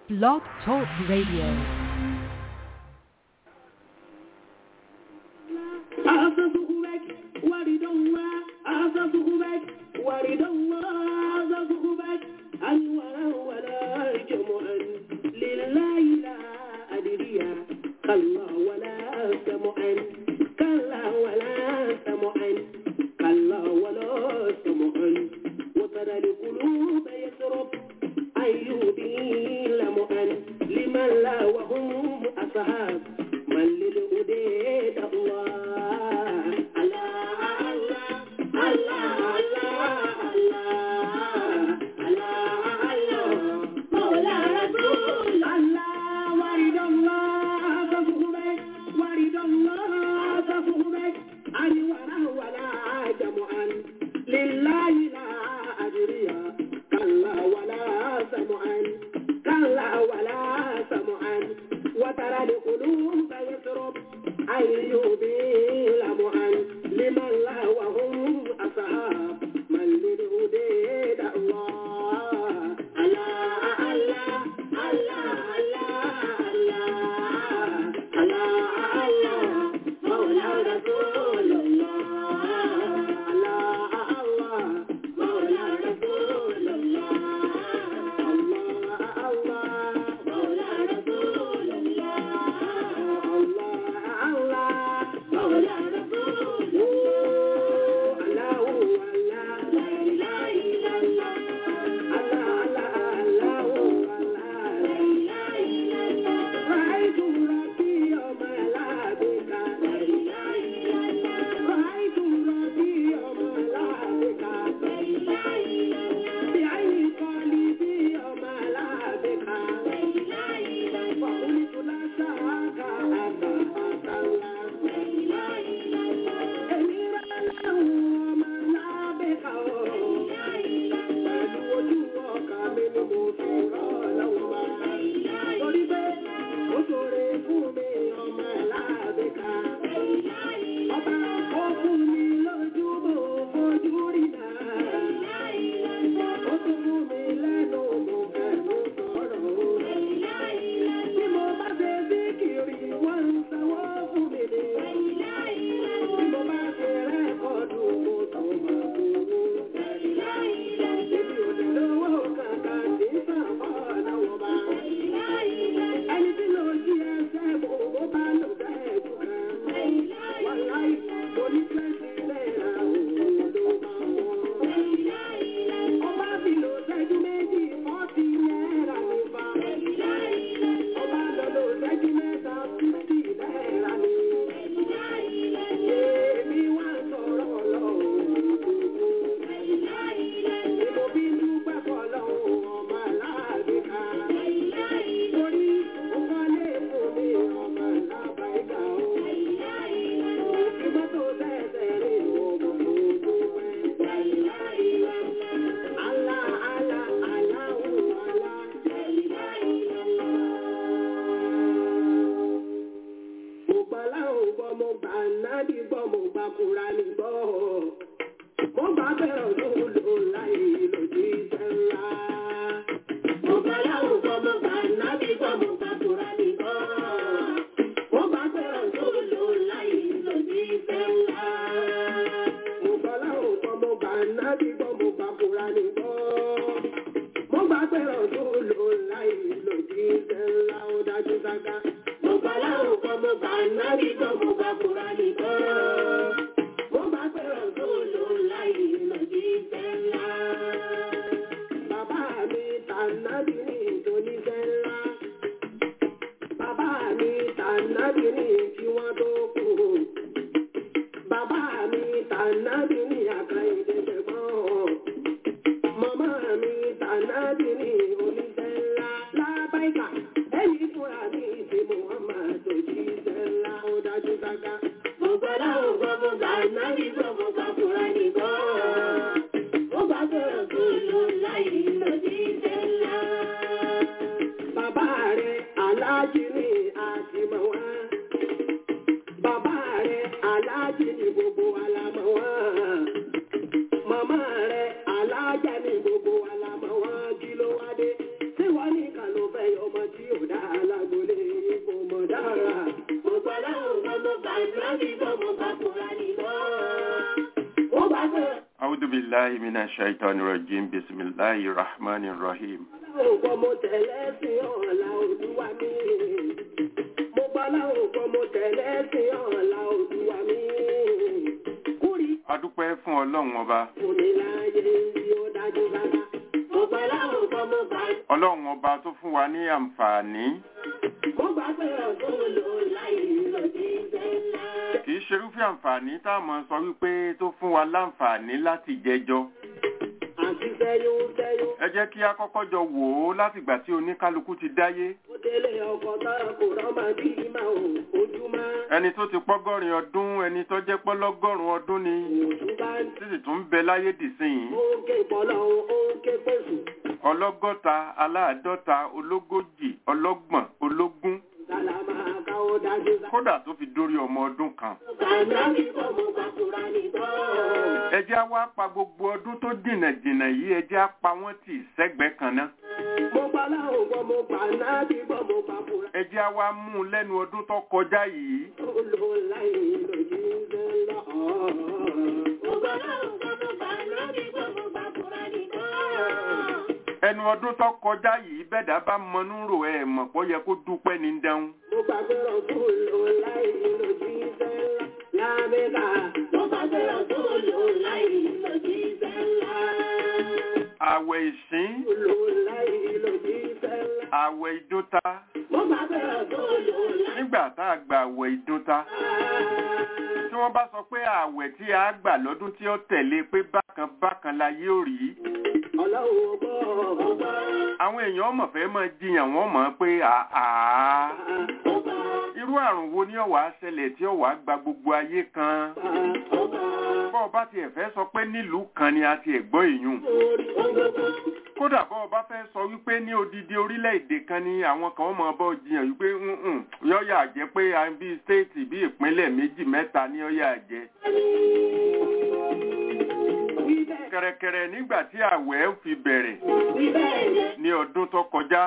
Blog Talk Radio. بالله من الشيطان الرجيم بسم الله الرحمن الرحيم ògbọ́ mo tẹ̀lé sí ọ̀la olúwa mi. mo gbọ́ láwọn ògbọ́ mo tẹ̀lé sí ọ̀la olúwa mi. kúrì adúpẹ́ fún ọlọ́run ọba kò ní láyé tí ó dájú bàbá. mo gbọ́ láwọn ògbọ́ mo gbà ọlọ́run ọba tó fún wa ní àǹfààní mo gbà pé ọ̀tún lò láì lòdì sẹ́lá. kì í ṣerúfẹ́ àǹfààní tá a mọ̀ sọ wípé tó fún wa láǹfààní láti jẹjọ́ àti sẹ́yún sẹ́yún. ẹ jẹ́ kí a kọ́kọ́ jọ wò ó látìgbà tí oníkálukú ti dáyé mo délé ọkọ̀ tá kò rọ́mà bí máa ò ojúmọ́. ẹni tó ti pọ́gọ́rin ọdún ẹni tó jẹ́ pọ́lọ́gọ́rùn ọdún ni òtún bá ń títí tún ń bẹ láyé dìsìn ó ń ké pọ́lọ́ ó ń ké pèsè. ọlọ́gọ́ta aláàdọ́ta ológójì ọlọ́gbọ̀n ológún sálámà káwọ́ dájú bá. kódà tó fi dórí ọmọ ọdún kan kàná mi kọ́ mo gbà kúra nìkan. ẹ jẹ́ á wá pa gbogbo ọdún tó jìnnà jìnnà yìí ẹ jẹ́ á pa wọ́n tì sẹ́gbẹ̀ẹ́ kan náà mo gbà láwọn gbọ́ mo gbà náà bí gbọ́ mo gbà kúra. ẹ jẹ́ á wá mú un lẹ́nu ọdún tó kọjá yìí ó lò láì lòdì sẹ́lá. mo gbà láwọn gbọ́ mo gbà náà bí gbọ́ mo gbà kúra nìkan. ẹnu ọdún tó kọjá yìí bẹ́ẹ̀dá bá mọnú rò ẹ̀ mọ̀ pé ó yẹ kó dúpẹ́ ní dẹ́hùn mo gbà pé ọ̀tún lò láì lòdì sẹ́lá. lábẹ́ka mo gbà pé ọ̀tún lò láì lòdì sẹ́lá. àwẹ̀ ìsín lò láì lòdì sẹ́lá. àwẹ̀ ìdúntà mo gbà pé ọ̀tún lò láì. nígbà tá a gba àwẹ̀ ìdúntà tí wọ́n bá sọ pé àwẹ̀ tí a gbà lọ́dún tí ó tẹ̀lé pé bákan bákan la yóò rí ọlọ́run ọgbọ́ ọgbọ́ àwọn èèyàn mọ̀ fẹ́ mọ̀ jiyàn wọ́n mọ̀ pé àá ọgbọ́ irú àrùn wo ni ó wá ṣẹlẹ̀ tí ó wá gba gbogbo ayé kan ọgbọ́ bọ́ ọ bá tiẹ̀ fẹ́ sọ pé nílùú kan ni a ti ẹ̀ gbọ́ èèyàn orí ọgbọ́ kódà bọ́ ọ bá fẹ́ sọ wípé ní odidi orílẹ̀-èdè kan ni àwọn kan mọ̀ bọ́ jiyàn wípé "Mm-mm, yọ́yà jẹ́ pé à ń bí stéètì bí ìpínlẹ̀ méjì mẹ́ta ní yọ́yà jẹ́ wí bẹ́ẹ̀ kẹ̀rẹ̀kẹ̀rẹ̀ nígbà tí àwẹ̀ fi bẹ̀rẹ̀ wí bẹ́ẹ̀ jẹ́ ní ọdún tó kọjá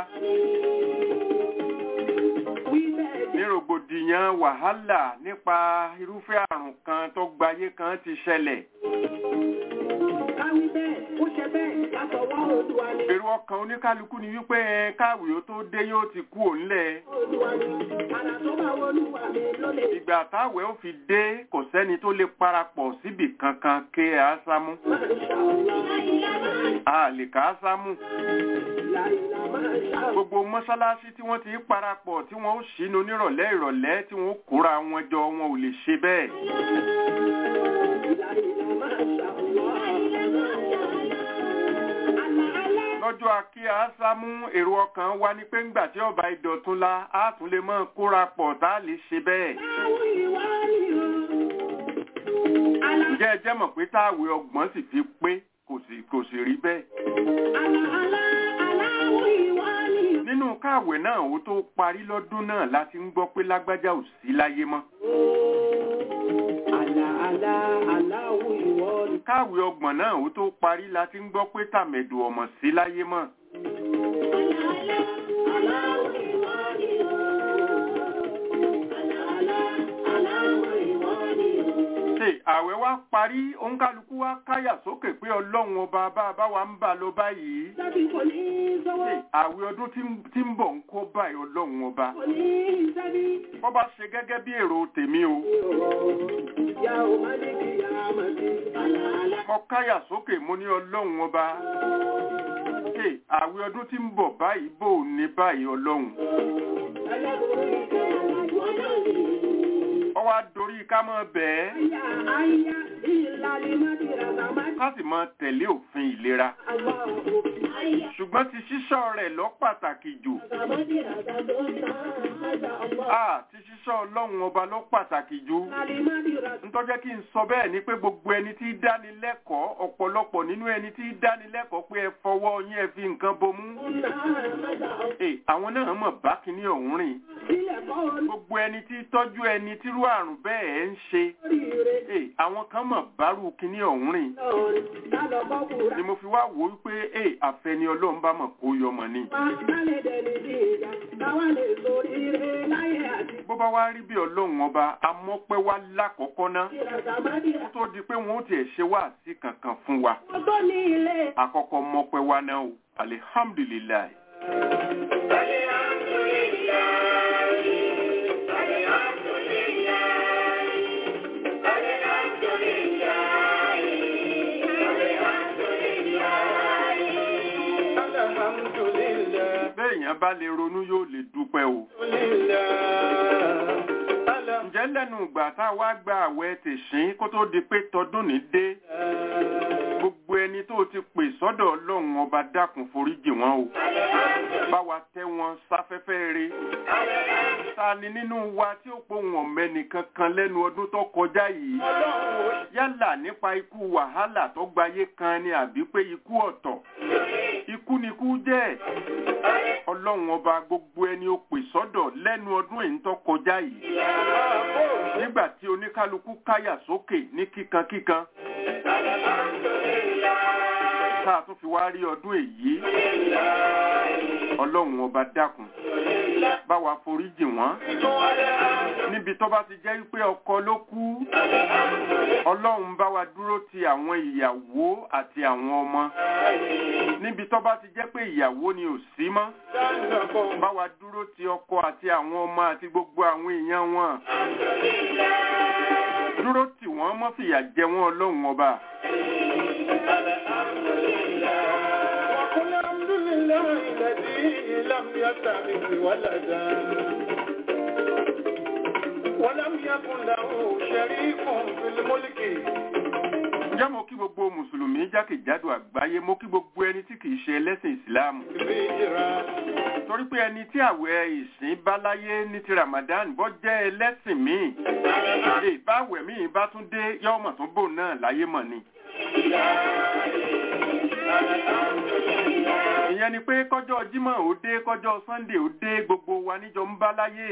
wí bẹ́ẹ̀ ní jẹ́ rògbòdìyàn wàhálà nípa irúfẹ́ àrùn kan tó gbayé kan ti ṣẹlẹ̀ káwí bẹ́ẹ̀ ó ṣe bẹ́ẹ̀ látọwọ́ olúwa ni èrò ọkàn oníkálukú ni wípé ẹ káwé ó tó dé yóò ti kú òǹlẹ̀ olúwa ni àrà tó bá olúwa mi ló lè ìgbà táwẹ̀ ó fi dé kò sẹ́ni tó lè parapọ̀ síbì kankan ké àásámú máa ń ṣàwọ̀ a lè ká ásámú láìla máa ń ṣàwọ̀ gbogbo mọ́ṣáláṣí tí wọ́n ti ń parapọ̀ tí wọ́n ó ṣínú nírọ̀lẹ́ ìrọ̀lẹ́ tí wọ́n ó kóra wọn jọ wọn ò lè ṣe bẹ́ẹ̀ láìla máa ń ṣàwọ̀ àlàálá lọ́jọ́ akí àásámú èrò ọkàn wa ni pé ńgbà tí ọba ìdọ̀tún la á tún lè mọ́ kóra pọ̀ tá a lè ṣe bẹ́ẹ̀ láwọn ìwà ni o àlà ǹjẹ́ ẹ jẹ́ mọ̀ pé táàwé ọgbọ̀n sì fi pé kò sì kò sì rí bẹ́ẹ̀ àlàálá aláwọ̀ ìwà ni o. nínú káàwé náà ó tó parí lọ́dún náà láti ń gbọ́ pé lágbájá ò sí láyé mọ́ Àlà àlà aláwọ̀ ìwọ ni. káàwé ọgbọ̀n náà ó tó parí láti ń gbọ́ pé tàmẹ̀dù ọmọ sí láyé mọ́ Àlà àlà aláwọ̀ ìwọ ni o. Àlà àlà aláwọ̀ ìwọ ni o. ṣe àwẹ̀ wá parí òǹkálukú wá káyà sókè pé ọlọ́run ọba bá a bá wa ń bà lọ báyìí Sábì kò ní sọ́wọ́. ṣe àwẹ̀ ọdún tí ń- tí ń bọ̀ ń kó báyìí ọlọ́run ọba Kò ní sábì. bọ́ bá ṣe gẹ́gẹ́ bí èrò tèmi o Ìyá ò má ní kí ìyá máa ti. Àlà àlà. mo káyà sókè mo ní ọlọ́run ọba ṣe àwẹ̀ ọdún tí ń bọ̀ báyìí bò ní báyìí ọlọ́run Ẹlẹ́bùrú ìjọ ìwọ náà ni. ọwọ́ adorí ká mọ́ bẹ́ẹ̀ Àyà àyà ìlàlẹ̀ má ti rà bá má ti. ká sì mọ́ tẹ̀lé òfin ìlera Àwa ò. Àyà ṣùgbọ́n ti ṣíṣọ́ rẹ̀ lọ pàtàkì jù bàbá ti rà bá tó ń tán. Àjà ọ̀pọ̀. a ti ṣíṣọ́ ọlọ́run ọba lọ pàtàkì jù Àlè má ti rà ntọ́jẹ́ kí n sọ bẹ́ẹ̀ ni pé gbogbo ẹni tí í dánilẹ́kọ̀ọ́ ọ̀pọ̀lọpọ̀ nínú ẹni tí í dánilẹ́kọ̀ọ́ pé ẹ fọwọ́ yín ẹ fi nǹkan bomú tó ń tán. Àjà ọ̀pọ̀. Ẹ, àwọn náà mọ̀ bá kíní ọ̀hún rìn sílẹ̀ kọ́ ọ gbogbo ẹni tí tọ́jú ẹni tírú àrùn bẹ́ẹ̀ ń ṣe lóríire Ee, àwọn kan mọ̀ bárú kíní ọ̀hún rìn lọ́rin lálọ́ bọ́ kúra. ni mo fi wá wò ó pé ee àfẹni ọlọ́run bá mọ̀ kó yọmọ ni. Wá lálẹ́ dẹni bí ìjà táwa lè sóríire láyé àti bó bá wá rí bí ọlọ́run ọba amọ́pẹ́ wá lákọ̀ọ́kọ́ ná ìràgàmádì. kó tó di pé wọn ó tiẹ̀ ṣe wá sí kankan fún wa Wọ́n tó ní ilé. àkọ́kọ́ mọ́pẹ́ wá náà o alihamdulilayi. béèyàn bá lè ronú yóò lè dúpẹ́ o. ǹjẹ́ lẹ́nu ìgbà tá a wá gba àwẹ̀ tèṣín kó tó di pé tọdún ní dé gbogbo ẹni tó ti pè sọ́dọ̀ ọlọ́run ọba dákun foríjì wọn o bá wa tẹ́ wọn sáfẹ́fẹ́ re ta ni nínú wa tí ó pohùn ọ̀mẹ́ni kankan lẹ́nu ọdún tó kọjá yìí yálà nípa ikú wàhálà tó gbayé kan ni àbí pé ikú ọ̀tọ̀ ikú ni ikú jẹ́ ọlọ́run ọba gbogbo ẹni ó pè sọ́dọ̀ lẹ́nu ọdún èyí tó kọjá yìí nígbà tí oníkálukú káyà sókè ní kíkankíkan tá a tún fi wá rí ọdún èyí ọlọ́run ọba dákun bá wa foríjì wọ́n níbi tó bá ti jẹ́ pé ọkọ ló kú ọlọ́run bá wa dúró ti àwọn ìyàwó àti àwọn ọmọ níbi tó bá ti jẹ́ pé ìyàwó ni ò sí mọ́ bá wa dúró ti ọkọ àti àwọn ọmọ àti gbogbo àwọn èèyàn wọn dúró tì wọ́n mọ́ fìyà jẹ wọ́n ọlọ́run ọba. وقل الحمد لله الذي لم يتخذ ولدا ولم يكن له شريك في الملك ǹjẹ́ mo kí gbogbo mùsùlùmí jákèjádò àgbáyé mo kí gbogbo ẹni tí kìí ṣe ẹlẹ́sìn ìsìláàmù بهجرة torí pé ẹni tí àwẹ̀ ìsìn bá láyé ní ti ramadan bọ́ jẹ́ ẹlẹ́sìn míì èè báwẹ̀ míì bá tún dé yọ́mọ̀ tó bò náà láyé mọ̀ ni. ìyẹn ni pé kọjọ́ jímọ̀ ó dé kọjọ́ sunday ó dé gbogbo wa níjọ ń bá láyé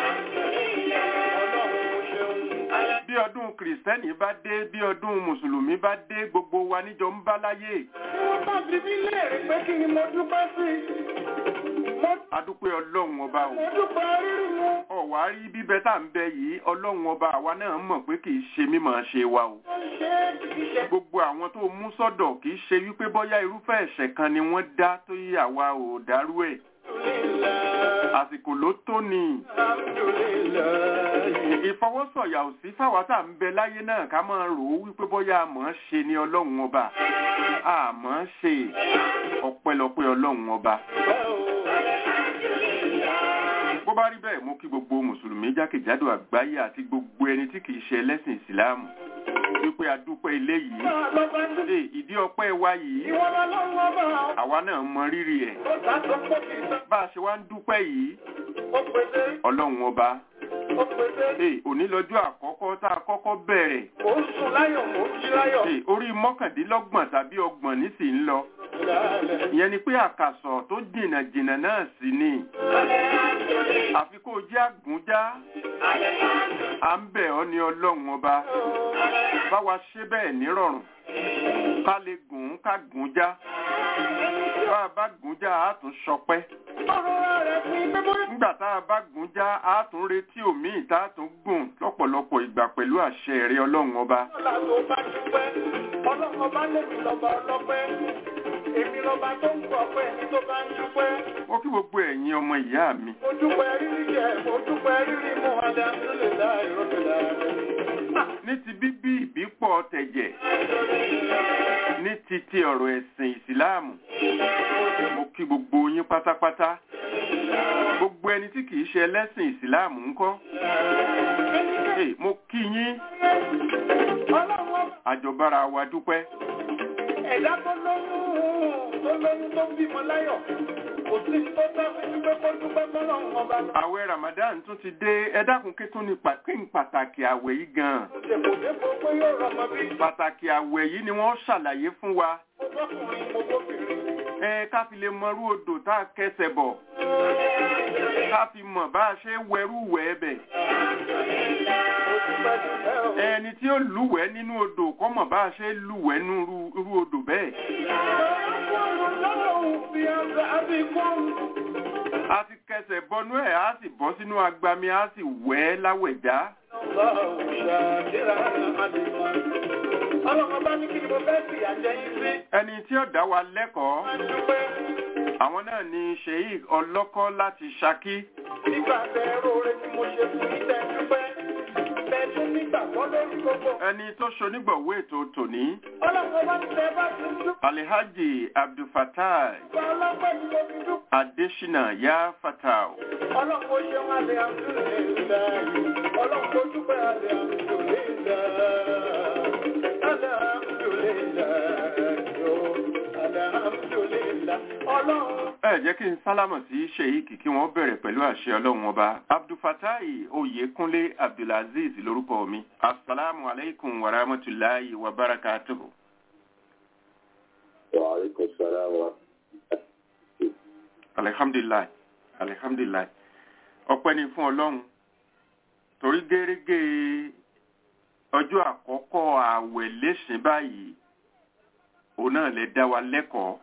bí ọdún kìrìsìtẹ́nì bá dé bí ọdún mùsùlùmí bá dé gbogbo wa níjọ ń bá láyé wọ́n bá bí mí léèrè pé kí ni mo dúpẹ́ sí mo adúpẹ́ ọlọ́run ọba o mo dúpẹ́ rírì mu ọ̀wá rí bíbẹ tá à ń bẹ yìí ọlọ́run ọba àwa náà mọ̀ pé kì í ṣe mímọ̀ ṣe wa o ó ṣe é kìí ṣe gbogbo àwọn tó mú sọ́dọ̀ kì í ṣe wípé bọ́yá irúfẹ́ ẹ̀ṣẹ̀ kan ni wọ́n dá tó yí àwa ò dárú ẹ̀ alhamdulillah àsìkò ló tó ni alhamdulillah ìfọwọ́sọ̀yà ò sí fáwa tá à ń bẹ láyé náà ká máa rò ó wípé bọ́yá àmọ́ ṣe ni ọlọ́run ọba àmọ́ ṣe ọpẹ́lọpẹ́ ọlọ́run ọba bó bá rí bẹ́ẹ̀ mo kí gbogbo mùsùlùmí jákèjádò àgbáyé àti gbogbo ẹni tí kìí ṣe ẹlẹ́sìn ìsìláàmù wípé a dúpẹ́ ilé yìí Ee, ìdí ọpẹ́ wa yìí Ìwọ lọ́lọ́run ọba àwa náà mọ rírì ẹ̀ ó ta tó pọ̀ kì í tán. bá a ṣe wá ń dúpẹ́ yìí Ó pèsè, ọlọ́run ọba ó pèsè. Ee, òní lọ́jọ́ àkọ́kọ́ tá a kọ́kọ́ bẹ̀rẹ̀ Ó sùn láyọ̀, ó jí láyọ̀. Ee, orí mọ́kàndínlọ́gbọ̀n tàbí ọgbọ̀n nísì ń lọ Lálẹ́. ìyẹn ni pé àkàsọ̀ tó jìnnà jìnnà náà sì ni àfi kó o jẹ́ àgúnjá à ń bẹ̀ ọ́ ní ọlọ́run ọba bá wa ṣe bẹ́ẹ̀ nírọ̀rùn ká lè gùn ún ká gùn já bá a bá gùn já a tún ṣọpẹ́ Ọ̀rọ̀ rẹ̀ fi pé bóyá nígbà tá a bá gùn já a tún retí òmíì tá a tún gùn lọ́pọ̀lọpọ̀ ìgbà pẹ̀lú àṣẹ rẹ ọlọ́run ọba ọ̀la tó bá dúpẹ́. Ọlọ́run ọba lèmi lọ́ba ọlọ́pẹ́. Èmi lọ́ba tó ń gbọ́ pé ẹni tó bá ń dúpẹ́. mo kí gbogbo ẹ̀yin ọmọ ìyá mi Mo dúpẹ́ rírí jẹ, mo dúpẹ́ rírí mu, alhamdulillahi rabbil alamin. ní ti bíbí ìbípọ̀ tẹ̀jẹ̀ ní ti ti ọ̀rọ̀ ẹ̀sìn ìsìláàmù mo kí gbogbo yín pátápátá gbogbo ẹni tí kìí ṣe ẹlẹ́sìn ìsìláàmù ńkọ́ Ee, mo kí yín Ọlọ́run ọba àjọbára wa dúpẹ́ ẹ̀dá tó lóyún tó lóyún tó bímọ láyọ̀ kò sí tó tọ́ sí wípé kó dúpẹ́ fọlọ́run ọba lọ. àwẹ̀ Ramadan tún ti dé ẹ dákun kí tún ní pa- kí n pàtàkì àwẹ̀ yìí gan-an Dèpòdépò pé yóò rọmọ bí pàtàkì àwẹ̀ yìí ni wọ́n ṣàlàyé fún wa mo bọ́kùnrin mo bóbìnrin. ẹ ká fi lè mọrú odò tá a kẹsẹ̀ bọ̀ ká fi mọ̀ bá a ṣe wẹrú wẹ̀ bẹ̀ ẹni tí ó lúwẹ̀ẹ́ nínú odò kọ́ mọ̀ bá a ṣe lúwẹ̀ẹ́ nínú irú odò bẹ́ẹ̀ a ti kẹsẹ̀ bọnú ẹ̀ á sì bọ́ sínú agbami á sì wẹ̀ ẹ́ láwẹ̀já Ọlọ́run bá ní kí ni mo fẹ́ sì àjẹyìn sí. ẹni tí ó dá wa lẹ́kọ̀ọ́ Máa ń dúpẹ́ àwọn náà ni sheik ọlọ́kọ́ láti Ṣakí nígbà tẹ róore tí mo ṣe fún yín tẹ dúpẹ́. Bẹ́ẹ̀ tún nígbàgbọ́ lórí gbogbo. ẹni tó ṣonígbọ̀wé ètò tòní Ọlọ́run bá ní tẹ bá ti dúpẹ́. Alhaji Abdulfatai Ọlọ́pẹ́ ni mo fi dúpẹ́. Adesina Ya Fatau Ọlọ́run ó ṣeun àlẹ́ àmúlẹ̀ ìlàyé. Ọlọ́run tó dúpẹ́ àlẹ́ àmúlẹ̀ ìlàyé. Àlẹ́ àmúlẹ̀ ìlàyé. Àlẹ́ àmúlẹ̀ ìlàyé. Ọlọ́run. ẹ jẹ́ kí n sálámọ̀ sí sheik kí wọ́n bẹ̀rẹ̀ pẹ̀lú àṣẹ ọlọ́run ọba Abdulfatai Oyèkúnlé Abdulaziz lórúkọ mi asalaamu aleykum wa rahmatulahi wa barakatuhu. وعليكم السلام ورحمة alihamdulilayi alihamdulilayi ọpẹ́ ni fún Ọlọ́run torí gẹ́rẹ́gẹ́ ọjọ́ àkọ́kọ́ ààwẹ̀ lẹ́sìn báyìí òun náà lè dá wa lẹ́kọ̀ọ́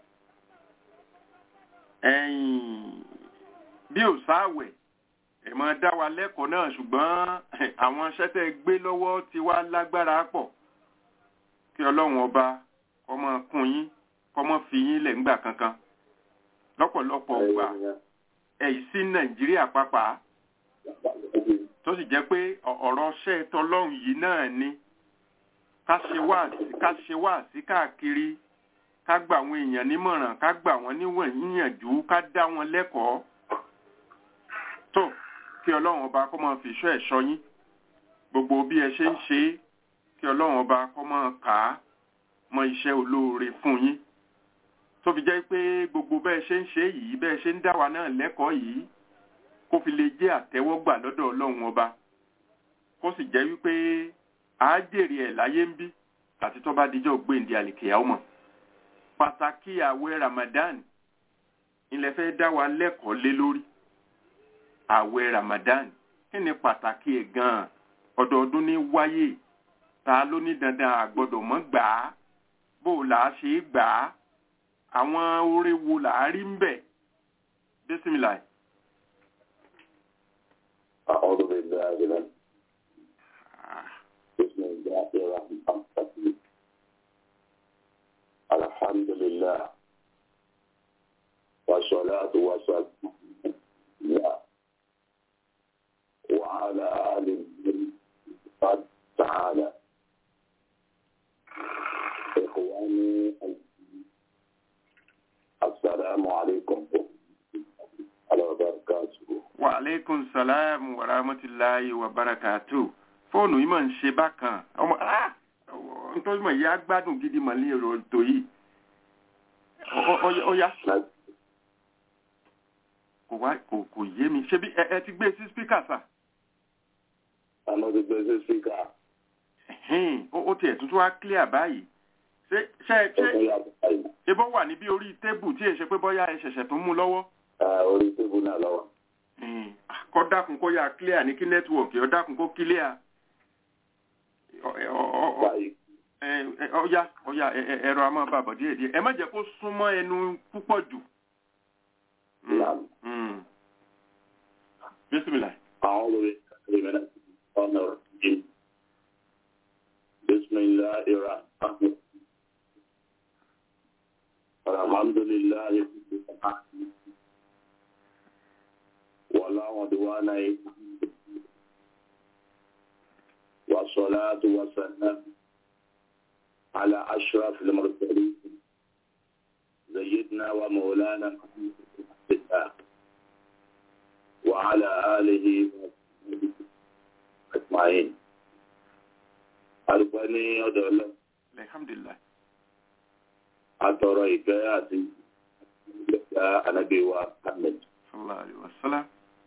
ẹ̀yìn bí ò sáàwẹ̀ ẹ máa dá wa lẹ́kọ̀ọ́ náà ṣùgbọ́n àwọn iṣẹ́ tẹ́ gbé lọ́wọ́ ti wá lágbára pọ̀ kí Ọlọ́run ọba kó máa kún yín kó máa fi yín lẹ̀ ńgbà kankan lọ́pọ̀lọpọ̀ ọgbà ẹ̀yìn sí nàìjíríà pàápàá tó sì jẹ́ pé ọ- ọ̀rọ̀ ṣẹ́ tọlọ́run yìí náà ni ká ṣe wá ká ṣe wá sí káàkiri ká gbà àwọn èèyàn nímọ̀ràn ká gbà wọ́n níwọ̀n yíyànjú ká dá wọn lẹ́kọ̀ọ́ tó kí ọlọ́run ọba kó máa fi ìṣọ́ ẹ̀ṣọ́ yín gbogbo bí ẹ ṣe ń ṣe é kí ọlọ́run ọba kó máa kà á mọ iṣẹ́ olóore fún yín tó fi jẹ́ pé gbogbo bẹ́ẹ̀ ṣe ń ṣe yìí bẹ́ẹ̀ ṣe ń dá wa náà lẹ́kọ̀ọ́ yìí kó fi lè jẹ́ àtẹ́wọ́gbà lọ́dọ̀ ọlọ́run ọba kó sì jẹ́ wípé a jèrè ẹ̀ láyé ń bí àti tó bá dijọ́ gbéǹde àlìkèyà ọmọ pàtàkì àwẹ̀ Ramadan ilẹ̀ fẹ́ dá wa lẹ́kọ̀ọ́ lé lórí àwẹ̀ Ramadan kí ni pàtàkì ẹ̀ gan-an ọdọọdún ní wáyé ta ló ní dandan àgbọ́dọ̀ mọ́ gbà á bó o là á ṣe é gbà á àwọn oore wo là á rí ń bẹ̀ bísímìlà أعوذ بالله من بسم الله الرحمن الرحيم الحمد لله والصلاة والسلام على وعلى آله قد تعالى إخواني السلام عليكم ورحمة الله وبركاته wa aleykum salaam wa rahmatulahi wa barakatu fóònù yìí máa ń ṣe bákan ọmọ ah nítorí mọ̀ ìyá gbádùn gidi mọ̀ ní èrò ètò yìí Ọ- ọ- ó yá kò wá kò kò yé mi ṣebí ẹ ẹ ti gbé sí spíkà sà àmọ́ ti gbé sí spíkà Ẹ̀hẹ́n, ó ó tiẹ̀ tuntun wá clear báyìí ṣé ṣé ṣé ọkùnrin yàtọ̀ báyìí ebó wà níbi orí tébù tí èṣe pé bọ́yá ẹ ṣẹ̀ṣẹ̀ tó mú lọ́wọ́ Ah, orí tébù náà lọ́wọ́. Ẹ̀hẹ́n, kọ́ dákun kó yá clear ní kí nẹ́tíwọ̀kì ọ dákun kó clear Ọ- ọ- ọ- ọ- báyìí ẹ- ẹ- ọya ọya ẹ- ẹ- ẹ̀rọ a máa bá bọ̀ díẹ̀ díẹ̀ ẹ má jẹ́ kó súnmọ́ ẹnu púpọ̀ jù. Mm, Naam. mm. Bismillah. أعوذ بالله من الشيطان الرجيم بسم الله الرحمن الرحيم الحمد لله رب العالمين ولا عدوان إلا والصلاة والسلام على أشرف المرسلين سيدنا ومولانا محمد بن عبد الله وعلى آله وصحبه أجمعين Àdúpẹ́ ní ọ̀dọ̀ ọlọ́run, Alhamdulillah. àtọ̀rọ̀ ìfẹ́ àti ìgbẹ̀ta ànábíwa Ahmed, Sallallahu alaihi wasallam.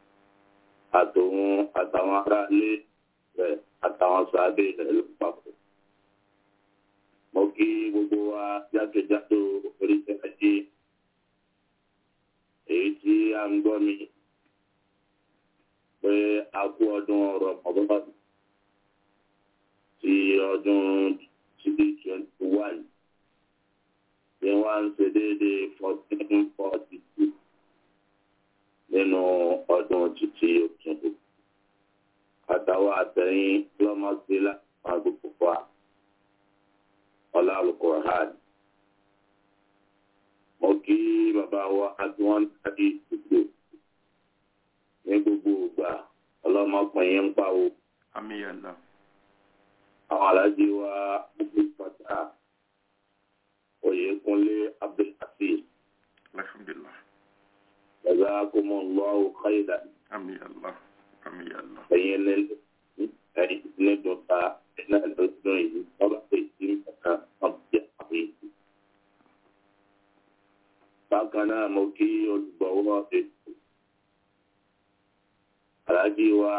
àtòun àtàwọn ará ilé rẹ̀ àtàwọn sàábé rẹ̀ ló papọ̀. Mo kí gbogbo wa jákèjádò oríṣẹ́ ajé èyí tí a à ń gbọ́ mi pé a kú ọdún ọ̀rọ̀ ọ̀gbọ́n ti ọdún twenty twenty one ní wọ́n ń ṣe déédéé fourteen forty two nínú ọdún títí òtútù àtàwọn àtẹ̀yìn lọ́mọ́sílá àgbègbè wa ọlá alukur'an mo kí bàbá wa adúwọ́n tàbí ìdìbò ní gbogbo ìgbà ọlọ́mọkùnrin ń pawó àmì yàlla àwọn alájí wa gbogbo ìpàtà oyèkúnlé abdulhafiz alhamdulilah jazakumullahu khairan àmì yàlla àmì yàlla ẹ̀yin ní ẹ̀yin ní dọ̀tà iná lọ́dún yìí ọba èyí nǹkan ọ̀bẹ àwọn èyí. bákan náà mo kí olùgbọ̀wọ́ ètò alájí wa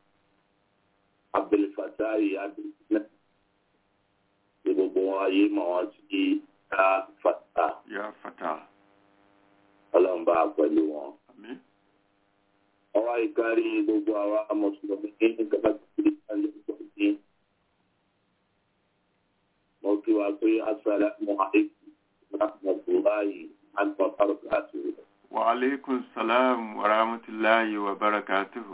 abdulfatari abdulfatari ní gbogbo wọn ayé mọ̀ wọ́n sí ká fata yà fata ọlọ́mọba pẹ̀lú wọn. àmì ọwọ́ ìkárí gbogbo àwa mùsùlùmí ní kábàkiri ìpàdé ìpàdé mo kí wa pé assalamu alaikum rahmatulahi and barakatuh. wa aleykum salaam wa rahmatulahi wa barakatuhu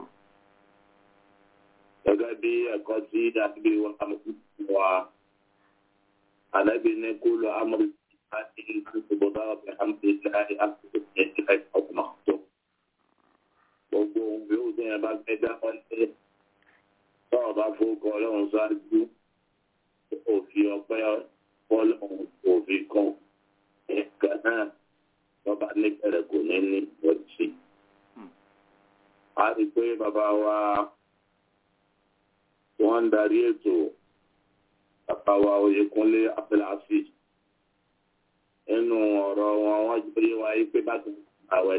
gẹ́gẹ́ bí ẹ̀kọ́ tí dàbí wa wa ànábì ní kúlọ̀ amúlò àti ìgbòdà ọ̀bẹ̀ hàmdìláì àti ìgbòdà ọ̀gbọ̀n tó. gbogbo ohun yóò dé ẹ bá fẹ́ dá wọn lé tọ́ọ̀ bá fowókọ ọlọ́run ṣáájú òfin ọpẹ́ ọlọ́run òfin kan ẹ̀ka náà lọ́ba níbẹ̀rẹ̀ kò ní ní ìbọ̀jì. a rí i pé bàbá wa wọ́n ń darí ètò bàbá wa oyèkúnlé abdulhafiz nínú ọ̀rọ̀ wọn wọ́n jẹ́ yé wa yí pé bákan àwẹ̀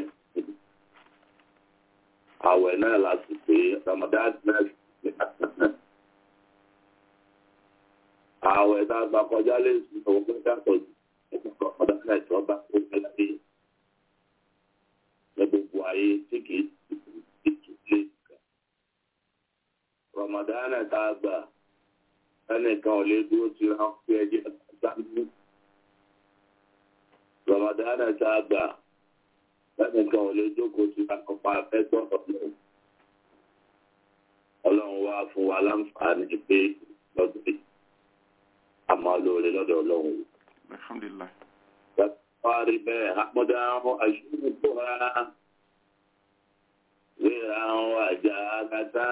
àwẹ̀ náà láti pé ramadan náà ní àtàná. àwẹ̀ tá a gbà kọjá lè sùn òun pé yàtọ̀ ẹ̀kọ́ ramadan náà tí wọ́n bá kó fẹ́ láyé ní gbogbo ayé tí kì í ti lè kà. ramadan náà tá a gbà ẹnìkan ò lè dúró tí wọ́n fi ẹjẹ́ sáńdú. ramadan náà tá a gbà lẹ́nìkan ò lè jókòó sí akọ̀pá afẹ́tọ̀ ọ̀nà ọlọ́run wá fún wa láǹfààní pé lọ́dún yìí a máa lóore lọ́dọ̀ ọlọ́run. alhamdulilah Wárí bẹ́ẹ̀ àpọ́dá àṣírí tó ha ríra àwọn àjà àgàtà.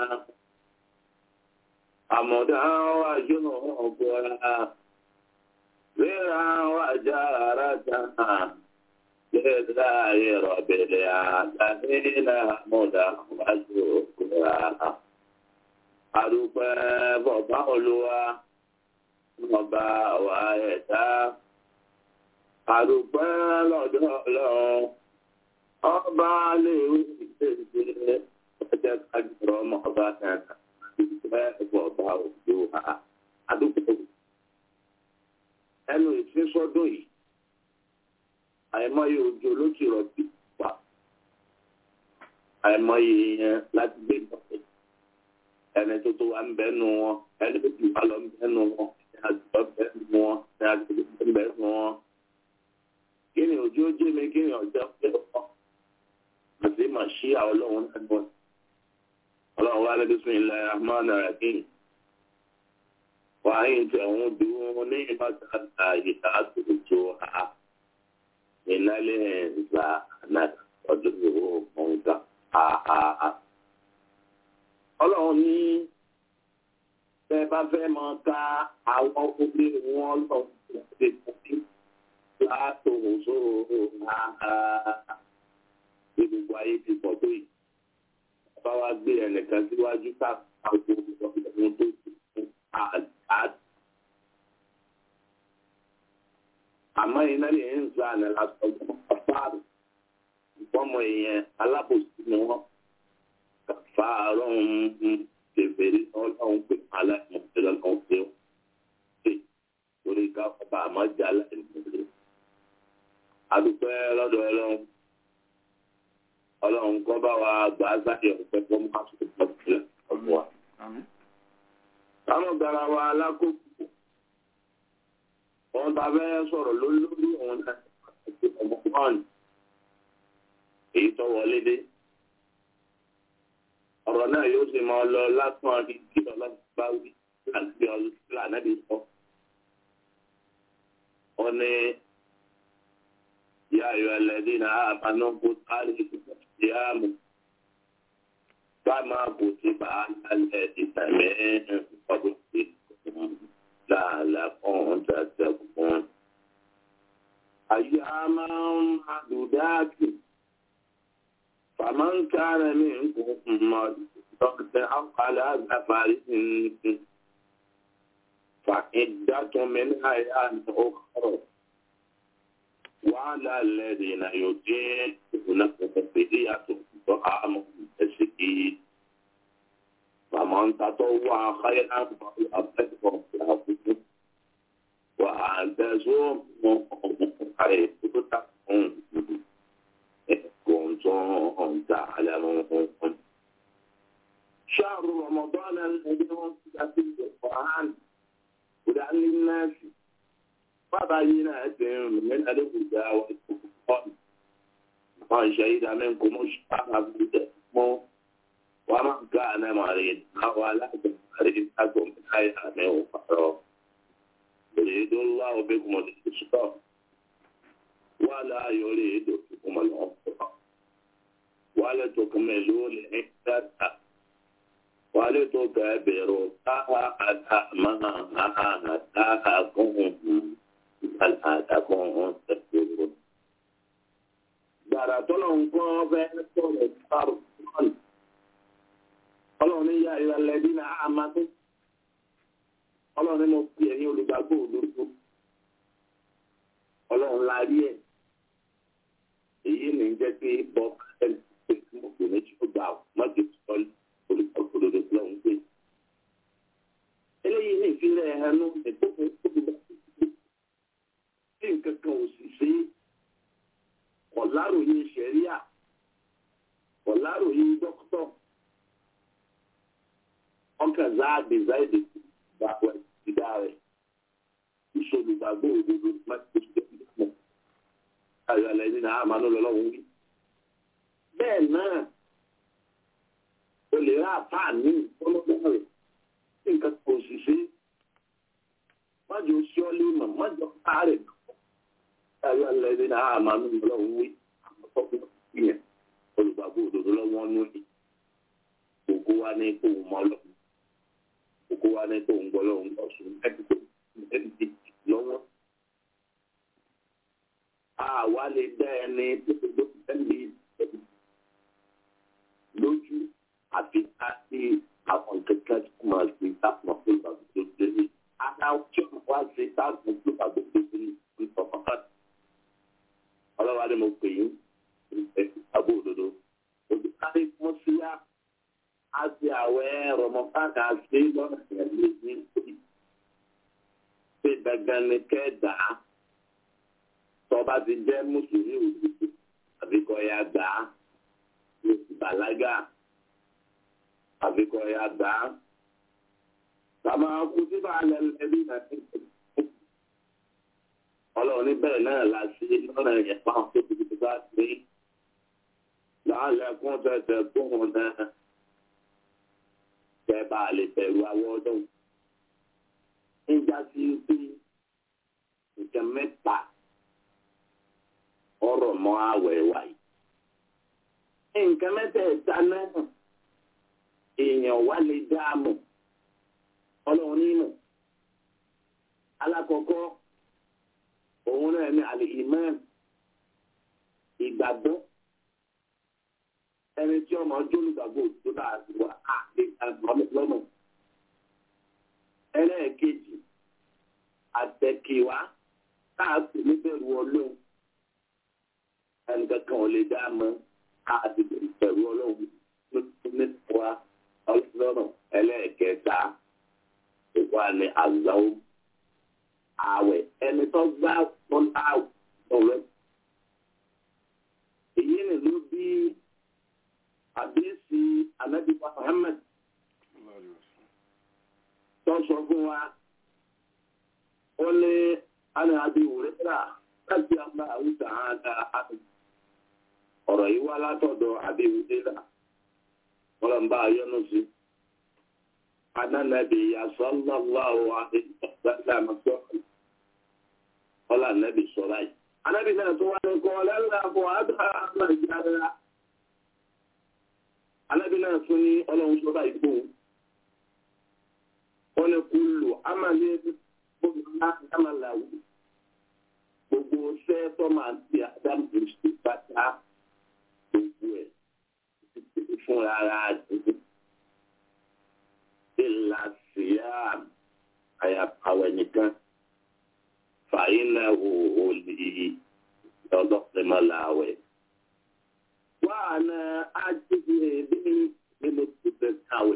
Àmọ̀dá àṣírí ọ̀gbọ́n ríra àwọn àjà àràtà. لله رب العالمين حمدا وشكرا adúpẹ́ bọ̀bá olúwa ọba wa ẹ̀dá adúpẹ́ lọ́dọ̀ ọlọ́run ọba léwu ìṣèṣe ọjọ́ kájọrọ ọmọ ọba náà adúpẹ́ bọ̀bá olúwa adúpẹ́ ẹnu ìfínsọ́dún yìí àìmọye òjò ló ti rọ̀ bí wà àìmọye yẹn láti gbé ìgbọ̀nsẹ̀ ẹni tó tó wà ń bẹ́ nu wọn ẹni tó ti wà lọ ń bẹ́ nu wọn ẹni àjọ bẹ́ nu wọn ẹni àjọ bẹ́ nu wọn. kí ni òjò jẹ́ mi kí ni ọjọ́ pé wọn àti mà ṣí àwọn ọlọ́run náà gbọ́n ọlọ́run wà ní bismillahir rahmanir rahim wàá yín tẹ̀ ń dùn ní ìbátan àyè àtúntò àá ìnálẹ̀ ìgbà náà ọdún ìwò ọ̀ǹkà àhàhà. ọlọ́run ní bẹ́ bá fẹ́ mọ ká àwọn omi wọn lọ sí ìpàdé látòun sóòrò àhàhà. bí gbogbo ayé ti pọ̀ tó yìí. bá wa gbé ẹnìkan síwájú ká àwọn ọmọ tó ti fún àdá. àmọ́ iná lè ń za àná lásán kàfáàrù ìfọ́mọ èèyàn alábòsí ni wọ́n kàfáàrù ń bèbèrè ọlọ́run pé aláìmọ̀tẹ́ lọ́lọ́run pé ó ṣe torí ká ọba àmọ́jà aláìmọ̀tẹ́. àdúpẹ́ lọ́dọ̀ ọlọ́run ọlọ́run kọ́ bá wa gbà á sáyẹ ọ̀pẹ tó mú àtúntò pọ̀ sílẹ̀ ọ̀pọ̀ wa. àmín táwọn gara wa alákòókò wọn bá fẹ́ sọ̀rọ̀ lórí lórí òun náà àti ọmọ wọn èyí tó wọlé dé ọ̀rọ̀ náà yóò sì máa lọ lásán ní kí ọlọ́run bá wí láti ọlọ́run ànábì sọ. ó ní yá ayọ̀ ẹlẹ́dín náà àbánú kó táàlì ìyáàmù bá máa kò sí bá a lálẹ́ ìtàmẹ́ ọdún sí láàlá kan tàtàkùn. أياما معدودات فمن كان منكم مريضا أو على سفر فعدة من أيام أخرى وعلى الذين يطيقونه فدية طعام مسكين فمن تطوع خيرا فهو خير له وأن تصوموا خير لكم إن كنتم تعلمون شهر رمضان الذي أنزل فيه القرآن هدى للناس وبينات من الهدى والفرقان من شهد منكم الشهر فليصمه ومن كان مريضا ولا تمرض من أيام أخرى يريد الله بكم اليسر ولا يريد بكم العسر ولتكملوا العدة ولتكبروا الله على ما هداكم لعلكم تشكرون gbàrà tọ́lọ̀ nǹkan fẹ́ sọ̀rọ̀ sáré ọlọ́run ní yá ìrẹ̀lẹ̀ bí na àmàtí ọlọ́run ní mo fi ẹ̀yin olùgbàgbọ́ òdodo ọlọ́run la rí ẹ̀ èyí ní jẹ́ pé bọ́ ẹni pé kí mo pè méjì ó gbà mọ́jú sọ́ọ́lì olùgbàgbọ́ òdodo tí wọ́n ń pè. eléyìí ní ìfilẹ̀ ẹnu ìgbókun olùgbàgbọ́ tí nǹkan kan ò sì ṣe ọ̀làròyìn ṣẹ̀ríà ọ̀làròyìn dókítọ̀ ọkàn záàdì záàdì gbàgbọ́ ìdá rẹ̀ ìṣolùgbàgbọ́ òdodo máa ń ṣe ìdílé ayọ̀ alẹ́ nínú àmàlú lọ́wọ́ wí. bẹ́ẹ̀ náà o lè rà àfáà ní ọlọ́gbọ́n rẹ̀ tí nǹkan kò sì ṣe májò sí ọ lé mọ̀ májò ká rẹ̀ ayọ̀ alẹ́ nínú àmàlú lọ́wọ́ wí àmọ́tọ́kùn ìyẹn olùgbàgbọ́ òdodo lọ́wọ́ nù ní gbogbo wa ní kó mọ́ lọ́wọ́ gbogbo wa ní tó ń gbọ́ lọ́wọ́ ń gbọ́ sùn ẹ̀dùn ẹ̀dùn lọ́wọ́. Àwa lè dá ẹni tó ti gbọ́ ẹni lójú àfi ká sí àwọn kẹ̀kẹ́ tó máa ṣe táwọn tó bá tó dé ní. Adáwọ̀ tí wọ́n wá ṣe táwọn tó bá tó dé ní ìtọ́kọ̀tà. Ọlọ́wà ni mo pè yín àbó òdodo. Olùkárí fún síyá àti àwẹ̀ rọmọfáàkà ṣe lọ́nà ìyàlẹ́ ní ìpè. Ṣé dandan ni kẹ́ dà á? Tọ́ba ti jẹ́ Mùsùlùmí òdodo àbí kọ́ ya gbà á? Yóò ti bàlágà àbí kọ́ ya gbà á? Bàbá kú sí bàálẹ̀ ẹbí náà ti pè. Ọlọ́run ní bẹ́ẹ̀ náà la ṣe lọ́nà ìyẹ̀pá tó ti ti bá ṣe. Làálẹ̀ kún tẹ̀tẹ̀ kún náà kẹ bá a lè bẹ̀rù àwọn ọdún. Níjà sí pé nǹkan mẹ́ta ọ̀rọ̀ mọ́ àwẹ̀ wáyé. Nǹkan mẹ́tẹ̀ẹ̀ta náà èèyàn wá lè dáàmú ọlọ́run nínú. Alákọ̀ọ́kọ́ òun náà ní àlè ìmọ̀ràn ìgbàgbọ́ ẹni tí ọmọ ọjọ́ olùgbàgbọ́ tó bá a ti wà á lè lọ́nà. ẹlẹ́ẹ̀kejì àtẹ̀kíwá káàkiri níbẹ̀rù ọlọ́run ẹnìkankan ò lè dá a mọ́ káàkiri níbẹ̀rù ọlọ́run nípa ọlọ́run ẹlẹ́ẹ̀kẹta ìwà ni àgbáwò àwẹ̀ ẹni tó gbá wọn àwẹ̀ ọ̀rẹ́ èyí ni ló bí fún wa ó ní àná àbí òrẹ́rà láti àgbà àwùjọ àádá àti ọ̀rọ̀ yìí wá látọ̀dọ̀ àbí òrẹ́rà ọlọ́mbà ayọ́nù sí anánàbì sallallahu alaihi wasallam ọlá nàbì sọ̀rọ̀ yìí anábì náà tó wá ní kọ́ lẹ́la bọ̀ àdá àmà ìjára anábì náà tún ní ọlọ́run sọ́dọ̀ ìgbò wọn ni kú lò ámàlẹ́ gbogbo àmàlàwù gbogbo ṣẹ́ tó máa ń ti àdámù sí pátá gbogbo ẹ̀ fún ara àdúgbò ìlà síyá àyàpàwẹ̀ nìkan fàyínà òhò lè ọlọ́pẹ̀mọ́láwẹ̀. wà á na ájíbi bí nínú títẹ̀ káwẹ̀.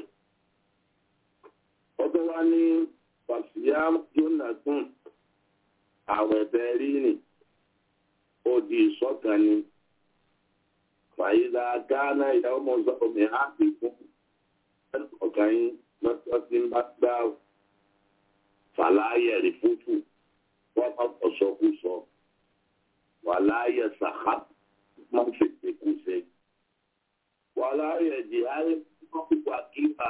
ọdún wa ní wàsíyá jónàtún àwẹ̀ bẹ́ẹ̀rí ni ó di ìṣọ̀kan ni. fàyínà gánà ìyàwó mọ̀ọ́sọ́ mi á fi fún ọ̀gá yín lọ́sọ̀ tí ń bá gbá fàlàyé rí fúfú wọ́n bá sọ̀sọ́kúsọ wàláyé sàkà máa ń fèsì kúṣe wàláyé jìhálì kọ́kúkọ́ kíkà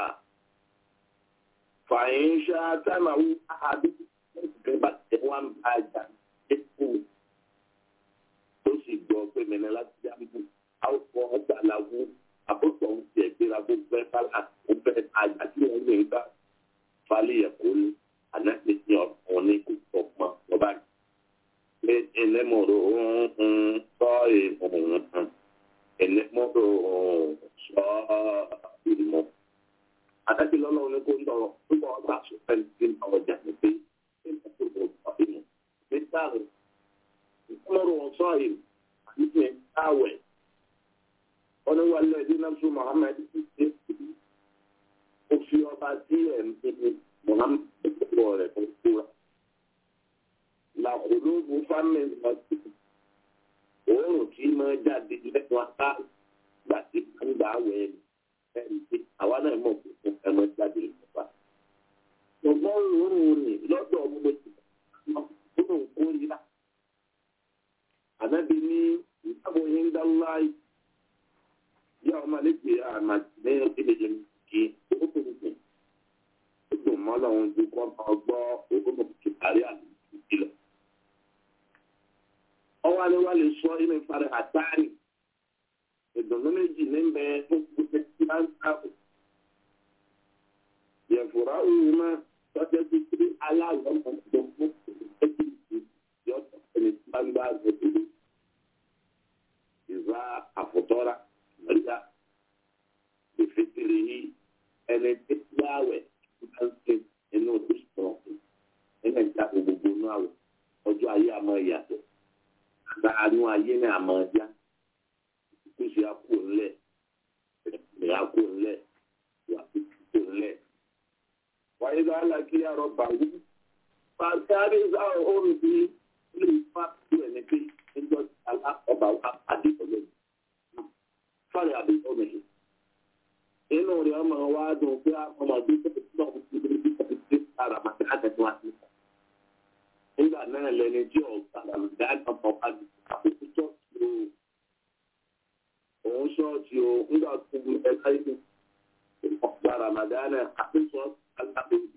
fàyín ṣá táìmàwù àbí ìgbà tí wọ́n bá jà dínkù tó sì gbọ́ pé mẹ́rin láti jáàmù àwòkọ́ ọ̀gbàláwù àbọ̀tọ̀ ń tiẹ̀ gbéra bó fẹ́ fálà ó fẹ́ àjà tí wọ́n lè gbà falẹ̀ ẹ̀kọ́ ní ànágbé ní ọ̀pọ̀ ní kò pọ̀ pọ̀ lọ́ba yìí. pé ẹnẹ́mọ̀rọ̀ ń sọ ìhùn ẹnẹ́mọ̀rọ̀ sọ ìmọ̀. àtàkì lọ́lọ́run ní kó ń lọ púpọ̀ ọgbà sọ́fẹ́ ní ọjà ní pé ṣé ń tó kò sọ ìmọ̀. ní sáàrùn ìfọ̀mọ̀rọ̀ sọ ìmọ̀ àti ìfẹ́ sáwẹ̀ wọ́n wá lẹ́ẹ̀dí náà fún Muhammad ó fi ọba tí ẹ̀ ń bí Muhammad wọ̀ rẹ̀ fún kúra. Làkòlóògù fámìlì ọtí òórùn tí máa jáde lẹ́nu apá gbà tí ń gbà wẹ̀ ẹ̀rí pé àwa náà mọ̀ pé fún ẹ̀mọ́ jáde lọ́pàá. Ṣùgbọ́n òórùn ni lọ́dọ̀ gbogbo òórùn kórìíra. Ànábi ní ìyàwó yín ń dá láì ya ọmọ lẹ́gbẹ̀ àmàlẹ́ ìdílé kí ókùnrin tó mọ́ lọ́wọ́n ju kọ́ ọgbọ́ ògbómọ̀ kìtàrí àti ìlọ. ọwọ́ alẹ́ wa lè sọ inú ìparí àtàrí ìdùnnú méjì ní bẹ fún gbogbo tí a ń sábò. yẹ̀fùrá òun máa tọ́jú sí pé aláwọ̀ ọmọ tó fún ẹbí yọ̀tọ̀ ẹni tí wọ́n gbá àgbẹ̀dẹ̀ ìzá àfọ̀tọ́ra lọ́jà ìfitiri yìí ẹni tí yáwẹ̀ máa ń ṣe inú ìṣòro nínú ìjà gbogbo inú àwẹ̀ ọjọ́ ayé àmọ́ ìyàtọ̀ àgbàánú ayé ní àmọ́ ọjà ìkúṣe àpò ńlẹ̀ ìrìn àpò ńlẹ̀ ìwà àpò ńlẹ̀. wáyé ló alákí àrọ bàwú pàṣẹ sáà òun bí ilé ìfà tó ẹni pé níjọ́ ọba wa pàdé ọjọ́ yìí fáre àbí ọmọ yìí. inú rẹ̀ ọmọ wa dùn pé ọmọ bí tẹ́lẹ̀ tí wọ́n ti lè bí tẹ́lẹ̀ tí ara máa tẹ́lẹ̀ tẹ́lẹ̀ wá sí. nígbà náà lẹni tí ọ̀gá àlùdá ọmọ wa di àkókò ṣọ́ọ̀ṣì o. òun ṣọ́ọ̀ṣì o nígbà tó ń ẹ̀ka ìlú ọ̀gá ramadana àkókò alábẹ́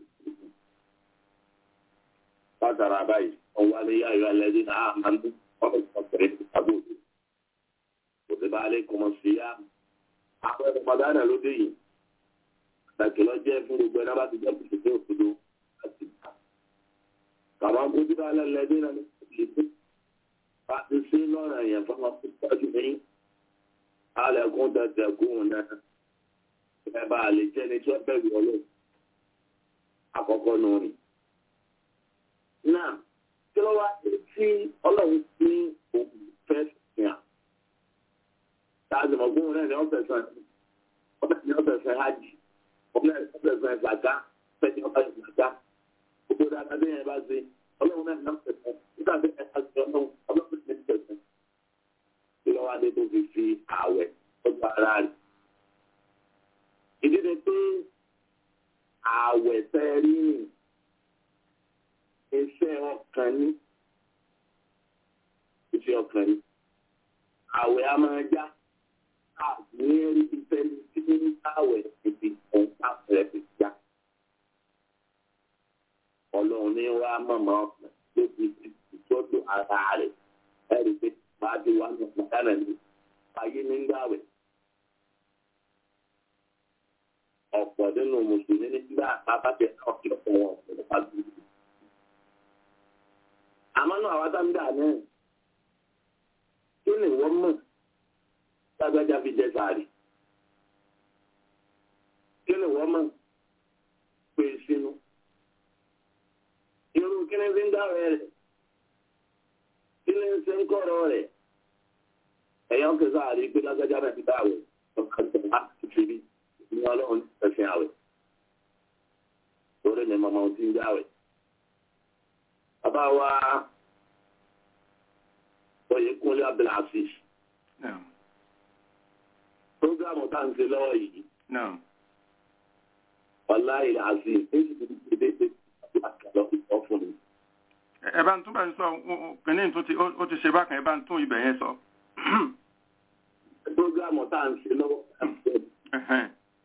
Bátara báyìí, ọwọ́ alẹ́ ayọ̀ alẹ́ dín náà máa ń dún ọ̀rọ̀ ìfọ̀kẹ́rẹ́ ìfàbọ̀dé kòtìbà aleikum siyam àwọn ẹ̀rọ padànà ló dé yìí àtàkì lọ jẹ́ fún gbogbo ẹ̀rọ bá ti jẹ́ kùtù tó òdodo láti gbà. kàmá kòtìbà alẹ́lẹ́dẹ́ náà ní ìlú bá ti sí lọ́nà yẹn fún wọn fún tọ́jú ní alẹ́kùn tẹ̀tẹ̀kùn náà ẹ bá lè jẹ́ ní tí wọ́n bẹ̀rù ọlọ́ àkọ́kọ́ nù ni. náà kí ló wá sí ọlọ́run ní òkú fẹ́ sìn à táàzì mọ̀gbọ́n náà ni ọ̀sẹ̀ sàn ọ̀sẹ̀ ni ọ̀sẹ̀ sàn hajj ọ̀sẹ̀ sàn gbàgá fẹ́ni ọ̀sẹ̀ gbàgá gbogbo dáadáa bí yẹn bá ṣe ọlọ́run náà ni ọ̀sẹ̀ sàn nígbà tí ẹ̀ ṣe ọlọ́run ọlọ́run ní ọ̀sẹ̀ sàn kí lọ́wọ́ adé tó fi fi ààwẹ̀ ọjọ́ ara rẹ̀. ìdí ni pé ààwẹ̀ fẹ́ rí rìn iṣẹ́ ọkàn ní iṣẹ́ ọkàn ní àwẹ̀ a máa já ní ẹni tí fẹ́ni tí ní àwẹ̀ ìdí òun káfẹ́ fi já ọlọ́run ní wàá mọ̀mọ́ ọkàn ló fi ìtọ́jú ara rẹ̀ ẹ̀rí pé bá a ti wá ní ọ̀pọ̀ dáná ní ayé nígbàwẹ̀. ọ̀pọ̀ nínú mùsùlùmí nígbà pápákẹ́ ọ̀kì ọ̀pọ̀ wọn ọ̀pọ̀ nípa gbogbo. àmọ́ náà àwọn sáńdà náà kí ni wọ́n mọ̀ lágbájá fi jẹ sàárì? kí ni wọ́n mọ̀ pé sínú? irú kí ni fi ń dáwọ̀ rẹ̀? kí ni ṣe ń kọ̀rọ̀ rẹ̀? ẹ̀yọ́ kẹsàn-án àrí pé lágbájá náà ti dáwọ̀ ọ̀kan tó wá ti fi rí ní ọlọ́run ẹ̀sìn àwẹ̀ lórí ni màmá ti ń jáwẹ̀. bàbá wa oyè kúnlé abdulhasis Naam. programu tá à ń ṣe lọ́wọ́ yìí Naam. wàláhì àzì èyí ti di dédé àkàlọ́ ìtọ́ fún mi. Ẹ- ẹ bá ń tún bá ń sọ kìnìún tó ti ó ó ti ṣe bákan ẹ bá ń tún ibẹ̀ yẹn sọ. programu tá à ń ṣe lọ́wọ́ Ẹhẹ́n.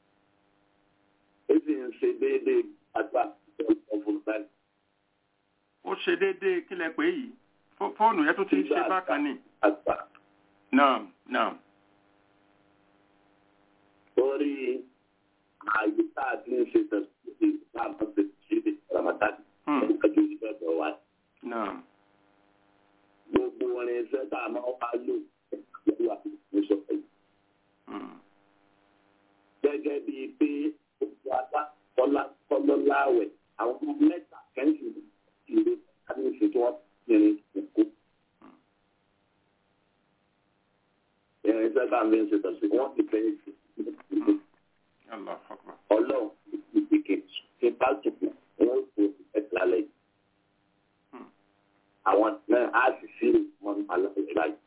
èyí ń ṣe déédéé àgbà ìtọ́ fún mi. ó ṣe déédéé kílẹ̀ pé yìí Fó- fóònù yẹn tó ti ń ṣe bákan ni. àgbà Naam. Naam. lórí àyè tá a ti ń ṣe tẹ̀síwájú tá a máa ṣe ṣe ramadan Hmm. ẹ̀ka ju ìfẹ́ bọ̀ wá. Naam. gbogbo orin iṣẹ́ tá a máa wá lò lọ́wọ́ àti ìṣọ́ yìí. Hmm. gẹ́gẹ́ bíi pé gbogbo adá kọ́lá kọ́lọ́ láwẹ̀ àwọn ọmọ mẹ́ta kẹ́ńtì ìrè kábíyèsí tí wọ́n yẹn kókó. irin iṣẹ́ tá a fi ń ṣe tẹ̀sí wọ́n ti fẹ́ ṣe Allahu Akbar. ọlọ́run ìdíkè tí bá tùkù wọ́n tó ẹ̀ka lẹ́yìn. Hmm. àwọn náà á sì sí wọn aláìsí báyìí.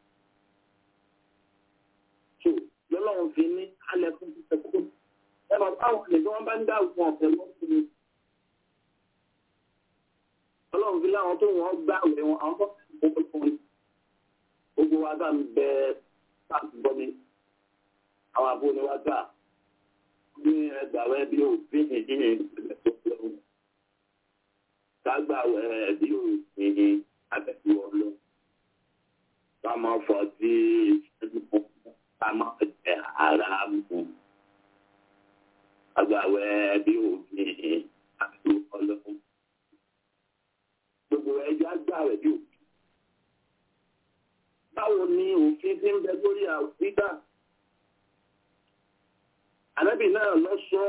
so lọ́lọ́run fi ní alẹ́ fún títẹ̀ kókó. ẹ bá báwọn lè tí wọ́n bá ń dá òkun ọ̀fẹ́ lọ́sùn ni. ọlọ́run fi láwọn tó wọ́n gbá àwẹ̀ wọn àwọn bọ́ gbogbo fún mi. gbogbo wa bá ń bẹ sáàtì bọ́ mi. àwọn àbúrò ni wá gbà ní ẹgbàwẹ́ bí òfin ìdíyìn ìpínlẹ̀ tó lọ́wọ́. kágbàwẹ́ bí òfin abẹ́tí ọlọ́. ká máa fọ tí ìṣẹ́jú ká máa jẹ ara mú. kágbàwẹ́ bí òfin abẹ́tí ọlọ́. gbogbo ẹja gbàwẹ́ bí òfin. báwo ni òfin ti ń bẹ lórí àwùjọ? ànábì náà lọ sọ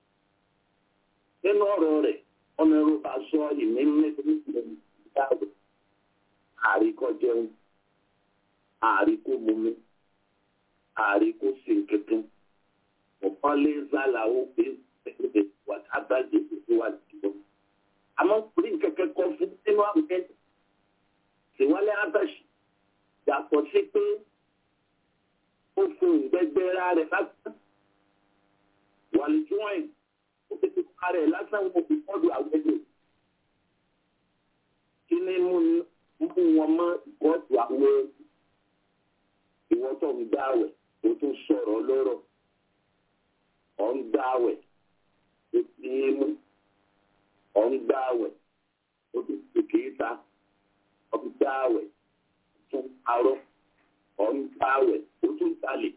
nínú ọ̀rọ̀ rẹ̀ ọmọ ẹrú bá sọ ìní mẹ́tẹ́lẹ́ ìdáàbò àríkọ jẹun àríkọ mumi àríkọ sèǹkẹtẹ ọ̀pọ̀ lé zálàó pé ẹgbẹ́ wà ábàjẹ ìlú wa dìbò àmọ́ orí kẹ̀kẹ́ kọ fún nínú àwùjẹ tìwálé ábàṣì yàtọ̀ sí pé ó fún ìgbẹ́gbẹ́ra rẹ̀ lásán wàlùjúwọ̀n ó ti fi pa rẹ̀ lásán wọn fi fọ́dù àwẹ̀dẹ̀ kí ni mú mú wọn mọ́ ìkọ́dù àwẹ̀ ìwọ́n tó ń gbàwẹ̀ ó tún sọ̀rọ̀ lọ́rọ̀ ọ̀ ń gbàwẹ̀ ó ti ń mú ọ̀ ń gbàwẹ̀ ó tún ti kì í ta ọ̀ ń gbàwẹ̀ ó tún arọ́ ọ̀ ń gbàwẹ̀ ó tún talè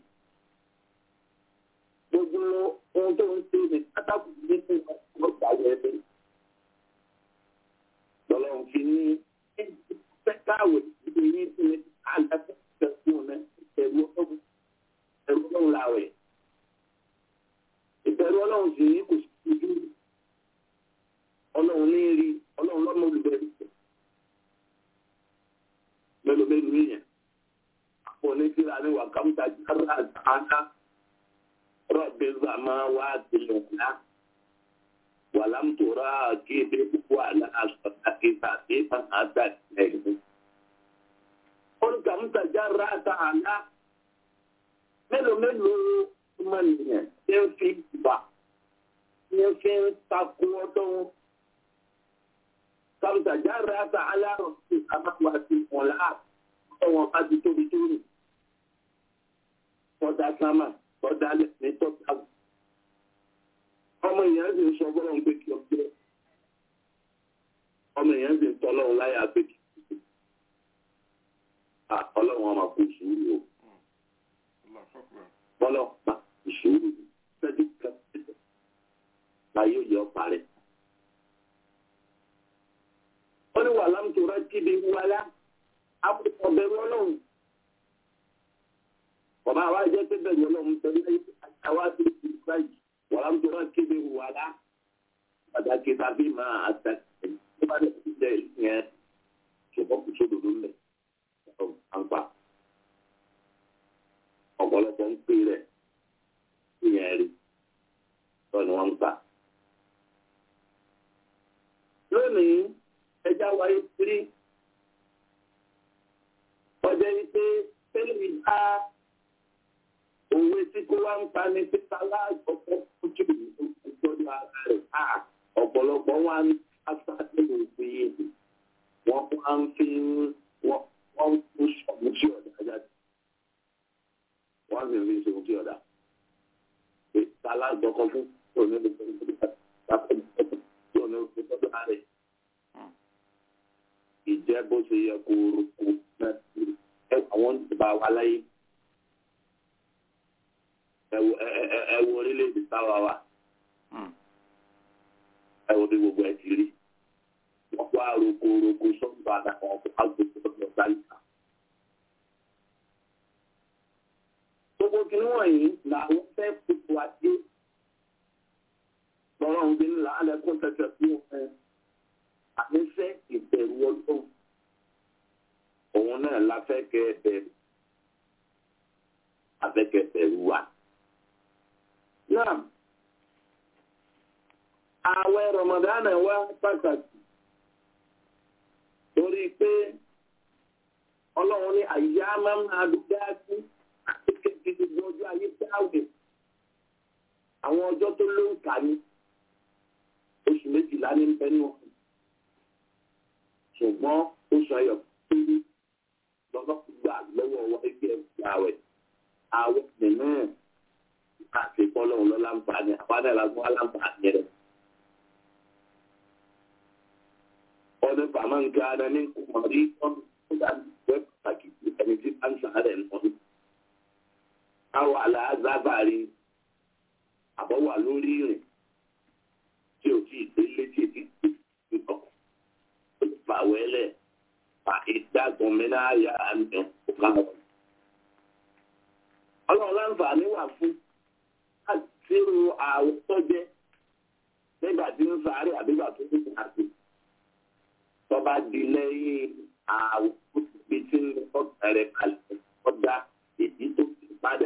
gbogbo ohun tó ń ṣe ní pátákó nínú ọgbà wẹ̀lẹ̀. Lọ́lọ́run fi ní pẹ́káwé ìdí yín tí ní àgbàtà ìṣẹ̀kùn rẹ̀ ẹ̀rù ọlọ́run ẹ̀rù ọlọ́run làwẹ̀. Ìbẹ̀rù ọlọ́run sì ní kò sí ojú. Ọlọ́run ní rí ọlọ́run lọ́mọ olùbẹ̀rù. Mélòó mélòó yẹn? Àpò oníṣẹ́ra ní wàkàmúta jára àná. رب السماوات العلى ولم تراكب ولا أصدق تأتيبا أتت إليه قل كم تجرأت على mélòó mélòó ọmọ nìyẹn ṣe ń fi ìgbà ṣe ń fi ń takò ọdún sàmùtà jáde àtà aláàrọ̀ sí àmàwà sí ọ̀la ọ̀wọ̀n bá ti tóbi tó rìn. tọ́da sámà tọ́da ní tọ́da. ọmọ èèyàn sì ń sọ bọ́lọ̀ ń gbé kí ọjọ́. ọmọ èèyàn sì ń tọ́ lọ́wọ́ láyà pé kí ọlọ́run ọmọ kò sùúrù o. bọ́lọ̀ pa ìṣòro sẹ́dí kan láyé òye ọ̀pá rẹ̀. ó ní wà lámùtòrá kíbi wálá àpòpọ̀ bẹ̀rù ọlọ́run. Bàbá àwa jẹ́ pé bẹ̀rù ọlọ́run pẹ̀lú àwa tó ti báyìí wà lámùtòrá kíbi wálá. Pàtàkì tàbí máa àtàkì tó bá dẹ̀ ti jẹ́ ìyẹn ṣùgbọ́n kò sódò ló ń lẹ̀. Àǹfà ọ̀pọ̀lọpọ̀ ń pè rẹ̀ ìyẹn rí lọ́nà wọn ń gbà. Lónìí, ẹja wáyé tírí ọjọ́ yìí pé tẹ́lẹ̀ mi bá òwe tí kó wá ń pa ní pípa láàgbọ̀pọ̀ ojú ìtọ́jú ara rẹ̀ ká ọ̀pọ̀lọpọ̀ wá ń pásá nínú òfin yìí wọ́n wá ń fi wọ́n ń kó sọ̀mù sí ọ̀dà jáde wọ́n sì ń fi sọ̀mù sí ọ̀dà pípa láàgbọ̀pọ̀ fún òní ló fẹ́ tí òní ló fẹ́ tọ́jú ara rẹ̀ ìjẹ́ bó ṣe yẹ kó rúkú náà àwọn ìbá wa láyé ẹ wo orílẹ̀-èdè táwa wa ẹ wo bí gbogbo ẹ ti rí wọ́n wá roko roko sọ́ńdọ̀ àdàkọ̀ ọ̀pọ̀ àgbègbè ọ̀dọ̀ gbáyìí. gbogbo kìnnì wọ̀nyí làwọn fẹ́ kókó adé lọ́rọ̀ ń gbé ńlá alẹ́kùn tẹ̀tẹ̀ fún ẹ àníṣe ìbẹ̀rù ọlọ́run òun náà la fẹ́ kẹ́ ẹ bẹ̀rù afẹ́kẹ́ bẹ̀rù wa. náà ààwẹ̀ rọmọdánà wá pàtàkì torí pé ọlọ́run ní àyà máa ń adúgbò sí akékèké gbogbo ọjọ́ ayé táwẹ̀ àwọn ọjọ́ tó ló ń kà ní oṣù méjìlá ní bẹ́ẹ̀ náà ṣùgbọ́n oṣù ayọ̀ péré lọ́dọ̀ gbà lọ́wọ́ ọwọ́ ẹgbẹ́ ẹgbẹ́ àwẹ̀ àwẹ̀ nínú àti kọ́lọ́hún lọ́la ń bá ní àbádá ìlàgbọ́n aláǹfààní rẹ̀. ọdún bàmá ń ga ara ní kùmọ̀rí ọdún tó dà wẹ́ pàtàkì ẹni tí bá ń sàárẹ̀ nù. àwọn àlàázábàárí àbọ̀wà lórí ìrìn tí ò tí ì délé tí ì tí ì tọ̀ fàwẹ́lẹ̀ fa ìdágun mìíràn àyà àmì ọ̀gáwọ̀. ọlọ́run láǹfààní wà fún àtìrò àwọn tó jẹ́ nígbà tí ń sáré àbígbà tó ń sáré. tọ́ba di lẹ́yìn àwọn òṣìṣẹ́ tí ń lọ bẹ̀rẹ̀ kalẹ̀ ọjà èdè tó ti padà.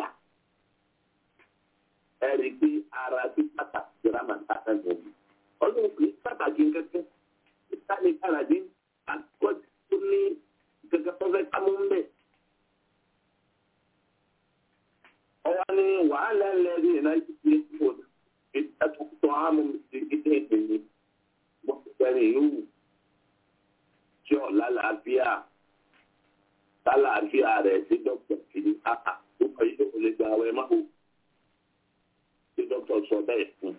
ẹ rí i pé ara tí pàtàkì rámàtà ẹ̀ gbọ̀ngàn. ọlọ́run kì í pàtàkì kẹ́kẹ́ ìtàlẹ̀ kàràdín àkọ́jú tó ní gẹ́gẹ́ tó fẹ́ ká mú mbẹ́. ọwọ́ ni wàhálà lẹ́rìí iná yìí ti kú ìtàkùtọ̀ àmú ìdílé ìdílé wọ́n ti bẹ̀rẹ̀ yòówù tí ọ̀ lálàáfíà lálàáfíà rẹ̀ sí dókítà kìíní àhà ó kọ́ yìí kò lè gba àwẹ̀ máa wò tí dókítà sọ bẹ́ẹ̀ fún.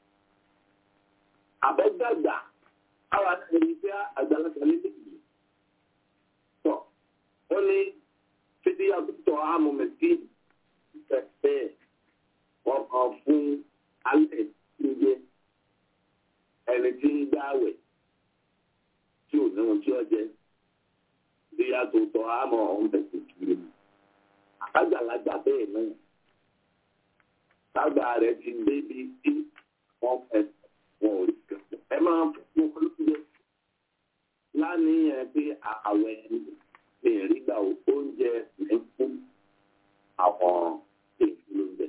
àbẹ́gbàgbà àwọn àtẹ̀lẹ́ ìfẹ́ àgbàlagbà nílé yìí. tọ́ ó ní fídíò àtúntò àmú mẹ́tì ìfẹ́ wọ́n kàn fún alẹ́ ìgbé ẹni tí ń gbáwẹ̀ tí ò ní ohun tí ó jẹ bí àtúntò àmọ́ ọ̀hún tẹ̀sí kiri. àgbàlagbà bẹ́ẹ̀ náà sábà rẹ̀ ti débi tí wọ́n fẹ́ wọn ò rí kẹ́kọ̀ọ́. ẹ máa fún olóúnjẹ láníyàn pé àwẹ̀ ní ìrígbà oúnjẹ ní fún àwọn èèyàn lóúnjẹ.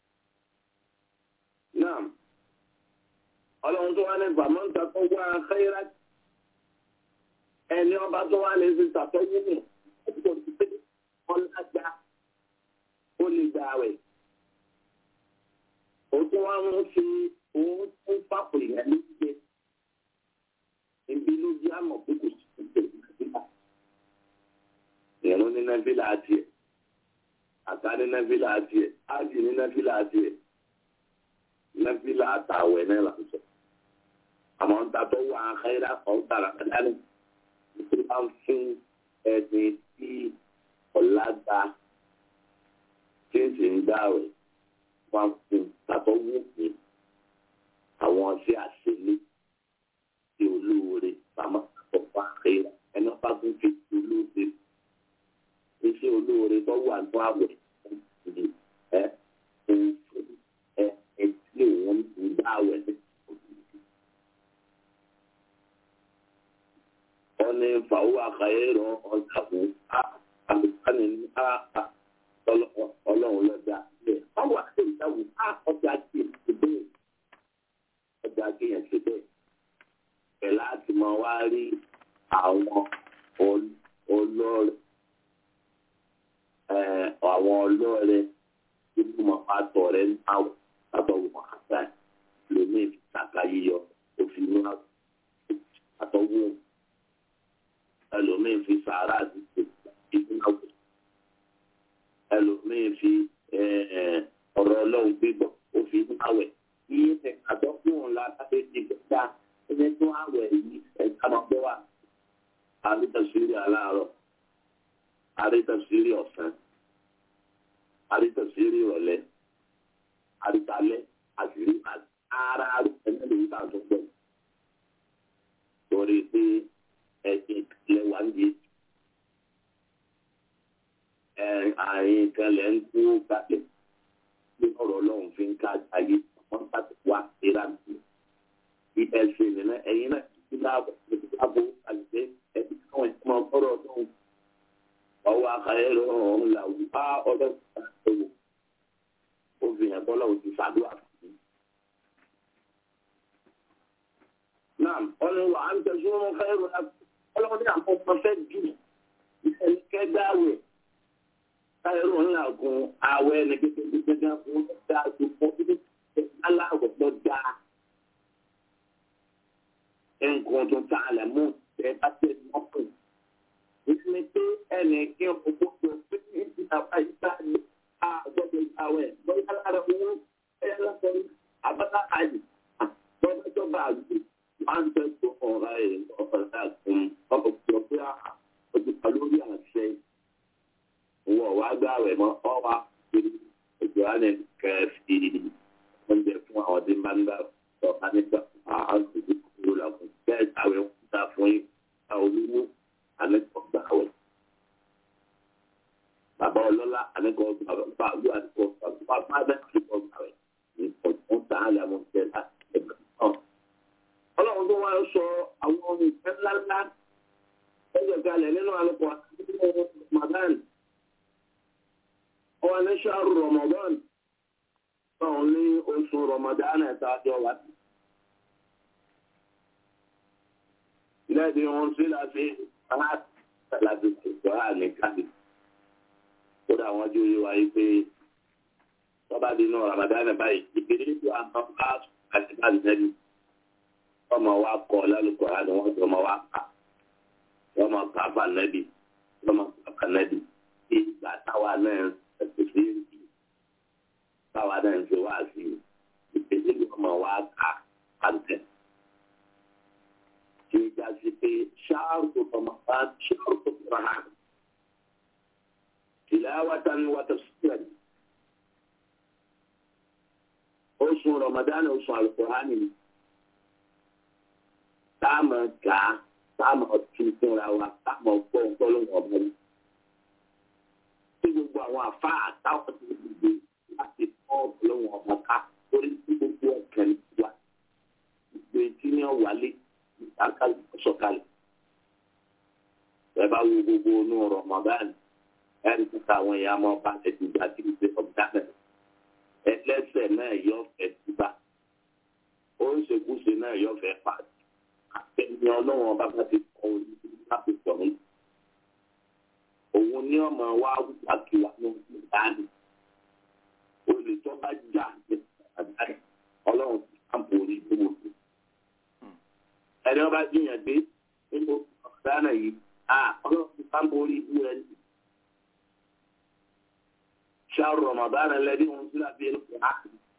náà ọlọ́run tó wá ní bàmọ́ǹtà tó wá xẹ́yìrá ẹni ọba tó wá lè fi ṣàtọ́jú nù ọ̀pọ̀ tó pé ọlájà ó lè gbà wẹ̀. ó tún wá ń fi òun tún fàpò ìyá lóúnjẹ ìbí ló jẹ́ àmọ̀ pé kò sí ìpèsè nàìjíríà ìrún ní nàìjíríà adìẹ àtà ní nàìjíríà adìẹ ájì ní nàìjíríà adìẹ nàìjíríà àtàwẹ̀ náà là ń sọ àmọ́ ń tatọ́ wà á xẹ́rẹ́ àkọ́ tààrà kàdánù nítorí bá ń fún ẹni tí ọ̀làgbà tí ń sì ń dáwẹ̀ wọ́n fún tatọ́ wù mí àwọn ṣe àṣelé tí olóore pamọ́ àkọ́kọ́ àkẹ́rẹ́ ẹni wọ́n bá tún fi olóore iṣẹ́ olóore tó wà ní àwẹ̀ ẹ ẹ ẹ tí òun ń dá àwẹ̀ ní. wọ́n ní fàwọn àkàyè rọ ọjà fún àlùkánì ní ọlọ́run lọ́jà bẹ́ẹ̀. báwo àti ìdáwó ọjà kì í ṣe bẹ́ẹ̀ ọjà kì í ṣe bẹ́ẹ̀. ẹ̀ láti máa wá rí àwọn olóore àwọn ọlọ́ọ̀rẹ́ tí mo máa tọ̀ rẹ̀ ń àwọ̀ àtọ̀wọ̀ àgbà lómi ìtàkà yíyọ òfin inú àtọ̀wọ̀ ẹlòmíín fi sàárà àdúgbò ìdúnáwó ẹlòmíín fi ọ̀rọ̀ ọlọ́run gbígbọ́ òfin inú àwẹ̀ iye tẹ̀ àtọ́kùn ńlá láti ti gbẹ̀dá ẹni tó àwẹ̀ yìí ẹ̀ka máa gbọ́ wà àríkàsírí aláàárọ̀ àríkàsírí ọ̀sán àríkàsírí ìrọ̀lẹ́ àríkàlẹ́ àṣírí ara ẹni lè ta tó gbọ́ torí pé ẹ̀sìn ìpìlẹ̀ wà ń di àárín kan lẹ́ ń kú gbàgbé bí ọ̀rọ̀ ọlọ́run fi ń ká ayé wọ́n bá ti wá ìlànà ẹ̀sìn nínú ẹ̀yin náà ti láàbọ̀ ti láàbọ̀ àgbẹ̀ ẹ̀sìn káwọn ẹ̀sìn máa kọ́rọ̀ ọlọ́run ọwọ́ akayẹ̀rọ ọ̀hún là wù á ọdọ́ ìgbàlódé ó fi hàn bọ́lá òtún ṣàdúrà fún mi. náà ọ̀nà wà á ń tẹ̀sí wọn fẹ́ rọ ọlọ́run ní àwọn ọmọ fẹ́ jù ẹni kẹgbàwẹ̀ káyọ̀rọ̀ ńlá gun àwẹ̀ ẹni kékeré gẹ́gẹ́ fún ọ̀dà àdúgbò ní aláwọ̀ tó dáa nǹkan tó ta àlẹ́ mú ẹ bá tẹ̀ mọ́kùn ìsinmi pé ẹnì kí ọkọ̀ tó fi ní ìtàwá ìta ní àgbọ̀dọ̀ àwẹ̀ bóyá lára owó ẹ̀yà lọ́sọ̀rọ̀ abáta àyè bọ́dọ̀ tó bá àgbẹ̀ máa ń tẹ̀sán ọ̀rá ẹ̀ ọ̀rá àkùn ọkọ̀ tó pé òtítà lórí àṣẹ wọ̀ wá gbà rẹ̀ mọ́ ọ̀wá ètò àná kẹfì oúnjẹ fún àwọn tí máa ń gbà ọ̀rá nígbà àwọn àgbẹ̀ kúrò làkùn bẹ́ẹ̀ àwẹ̀ ń ta fún yín àwọn olówó àlẹ́kọ̀ọ́ gbà wẹ̀. Bàbá ọlọ́lá àlẹ́kọ̀ọ́ gbà wẹ̀ bá àlú àlẹ́kọ̀ọ́ gbà wẹ̀ bá bá bẹ́ẹ̀ àlẹ́kọ̀ọ́ gbà wẹ̀ ní ọ̀tún tààlà àwọn ọ̀tẹ̀ láti ẹgbẹ́ náà. Ọlọ́run tó wá sọ àwọn ọmọ ìfẹ́ ńláńlá ẹgbẹ́ kalẹ̀ nínú àlùkò àti Ramadan. Ọwọ́ ní ṣáàrù Ramadan. Sọ̀rọ̀ ní oṣù Ramadan ẹ̀ta àjọ wá sí. Lẹ́ẹ̀dì wọn sí láti láti ṣètò àní káàdì. Kódà wọ́n jó yé wáyé pé tọ́ba dínú Ramadan báyìí ìgbèrè tó àwọn bá àti báyìí nẹ́bí. Ọmọ wa kọ lálùkọ́ àni wọ́n jọ ọmọ wa kà. Wọ́n máa kà fà nẹ́bí. Wọ́n máa kà fà nẹ́bí. Bí ìgbà táwa náà ẹ̀sìn sí ìrìn. Táwa náà ń ṣe wá sí ìgbésẹ̀ ọmọ wa kà àǹtẹ̀ tí ó já sí pé ṣáàrù Ramadan ṣáàrù Ramadan tilawatan wa tafsiran oṣù Ramadan oṣù Al-Qur'ani táàmù ká táàmù ọtún fúnra wa táàmù ọgbọ́n ọgbọ́n ọgbọ́n tí gbogbo àwọn àfa àtàwọn tó ti gbé láti kọ́ ọgbọ́n ọgbọ́n ká orí tí gbogbo ọ̀kẹ́ wa gbogbo etí ní ọ̀wálé akali sọ̀kalẹ̀ ẹ bá wo gbogbo inú Ramadan ẹni kíkà àwọn èèyàn máa bá ẹdùgbà tí kò ṣe ọ̀dánẹ̀ ẹlẹ́sẹ̀ náà yọ fẹ́ túbà ó ń ṣekúṣe náà yọ fẹ́ pàdé àtẹ̀yìn ọlọ́run ọba bá ti kọ́ orí láti sọ̀rọ̀ òun ní ọmọ wa wákìwá ní ìdáni olùtọ́ bá jà ní àdáyé ọlọ́run ti kàǹpù orí gbogbo ẹni ọba jiyàn dé rọmọdánà yìí a ọlọ́run bá ń borí ibú rẹ ní. ṣáà rọmọdánà lẹ́dí wọn sílẹ̀ bí ẹni kò á.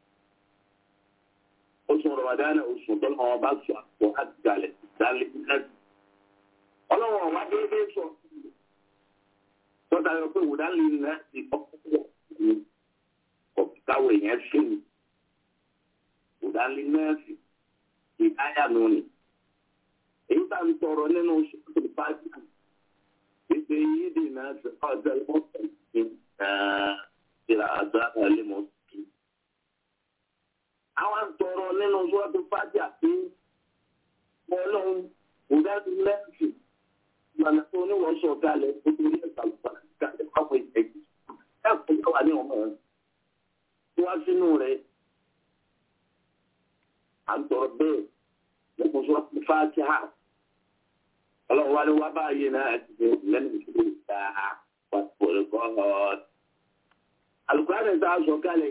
oṣù rọmọdánà oṣù tó lọ́wọ́ bá sọ àpò àtìgalẹ̀ ìdálẹ́ ìdálẹ́. ọlọ́run ọ̀wá déédéé sọ tọ́ta yọ pé wùdálì náà ti kọ́kọ́ ọ̀pìtáwò yẹn sí mi wùdálì náà sì ìdáyà nù ni èyí tá ń tọrọ nínú ṣètò pàjá ìpè yìí dì náà ṣe ọjọ́ ìmọ̀tò ìsìn ìlà àdá ẹlẹ́mọ̀ sí. àwọn ń tọrọ nínú ṣètò pàjá pé ọlọ́run wùdálì náà sì ìlànà tó oníwọ̀n sọ̀ kalẹ̀ nítorí ẹ̀ka lọ́pàá kalẹ̀ pápọ̀ ìtẹ̀jú ẹ̀kọ́ yóò wà ní ọmọ rẹ̀ tí wá sínú rẹ̀ à ń tọrọ bẹ́ẹ̀ lẹ́kùn sọ fún fáàtì hà ọlọ́run wá ní wá báyìí náà ti ṣe lẹ́nu ìṣòro ìta wà pọ̀lẹ́ kọ́ ọ́ alùpùpù àti sọ kalẹ̀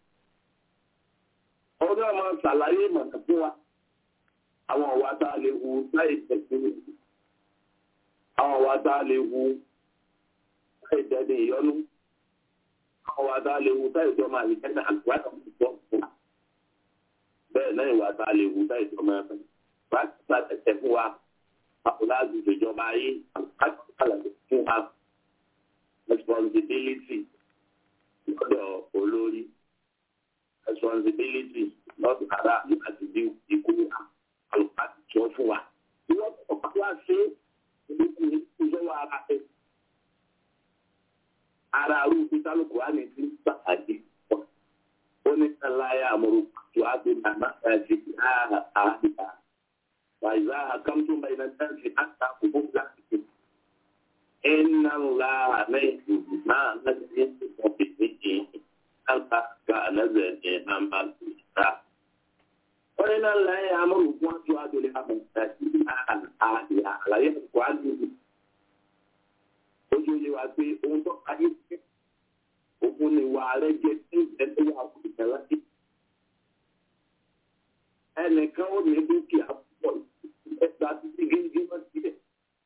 ọdún ọmọ ṣàlàyé mọ̀nà fún wa àwọn ọ̀wá tá a lè wu láì tẹ̀sí àwọn wa dá lè wu ẹ̀jẹ̀dẹ̀ ìyọnu àwọn wa dá lè wu táìjọ́ máa lè jẹ́nà àgbà náà ti tọ́ fún wa bẹ́ẹ̀ náà ìwà dá lè wu táìjọ́ máa bẹ̀ wá ti gba tẹ̀tẹ̀ fún wa báwo láti ìjọba ayé àkàlà fún wa responsibility lọ́dọ̀ olórí responsibility lọ́dọ̀ ara àti bí ikú àlùkò àti tí wọ́n fún wa ìwọ́n kọ̀ọ̀kan wá sí ìjọba ara ẹ ara arú ìtàlùkù wa ní ti gbàgbé pọ ó ní sàlàyé àmọ̀rò tó a ti nà má ẹ ti àhà àhà wàyíṣà àkàmtún bẹ́ẹ̀ náà tẹ́ ti àtà òkú láti fi iná ńlá àmẹ́yìn náà láti ní ìfọ̀ bèbè yìí àgbà ká lẹ́sẹ̀ ní àmà ìta. ó ní náà láyé àmọ̀rò fún àjọ àjọlẹ̀ àmọ̀ ìta sí àhà àlàyé àkùkọ àjọlẹ̀ ojú yẹ wa pé ohun tó ayé fẹ́ òkun ni wà rẹ jẹ tí ẹgbẹ́ yà kú ìtẹ̀lá sí. ẹnìkan ó ní dúkìá púpọ̀ ẹgbà títí gígí wọn sílẹ̀.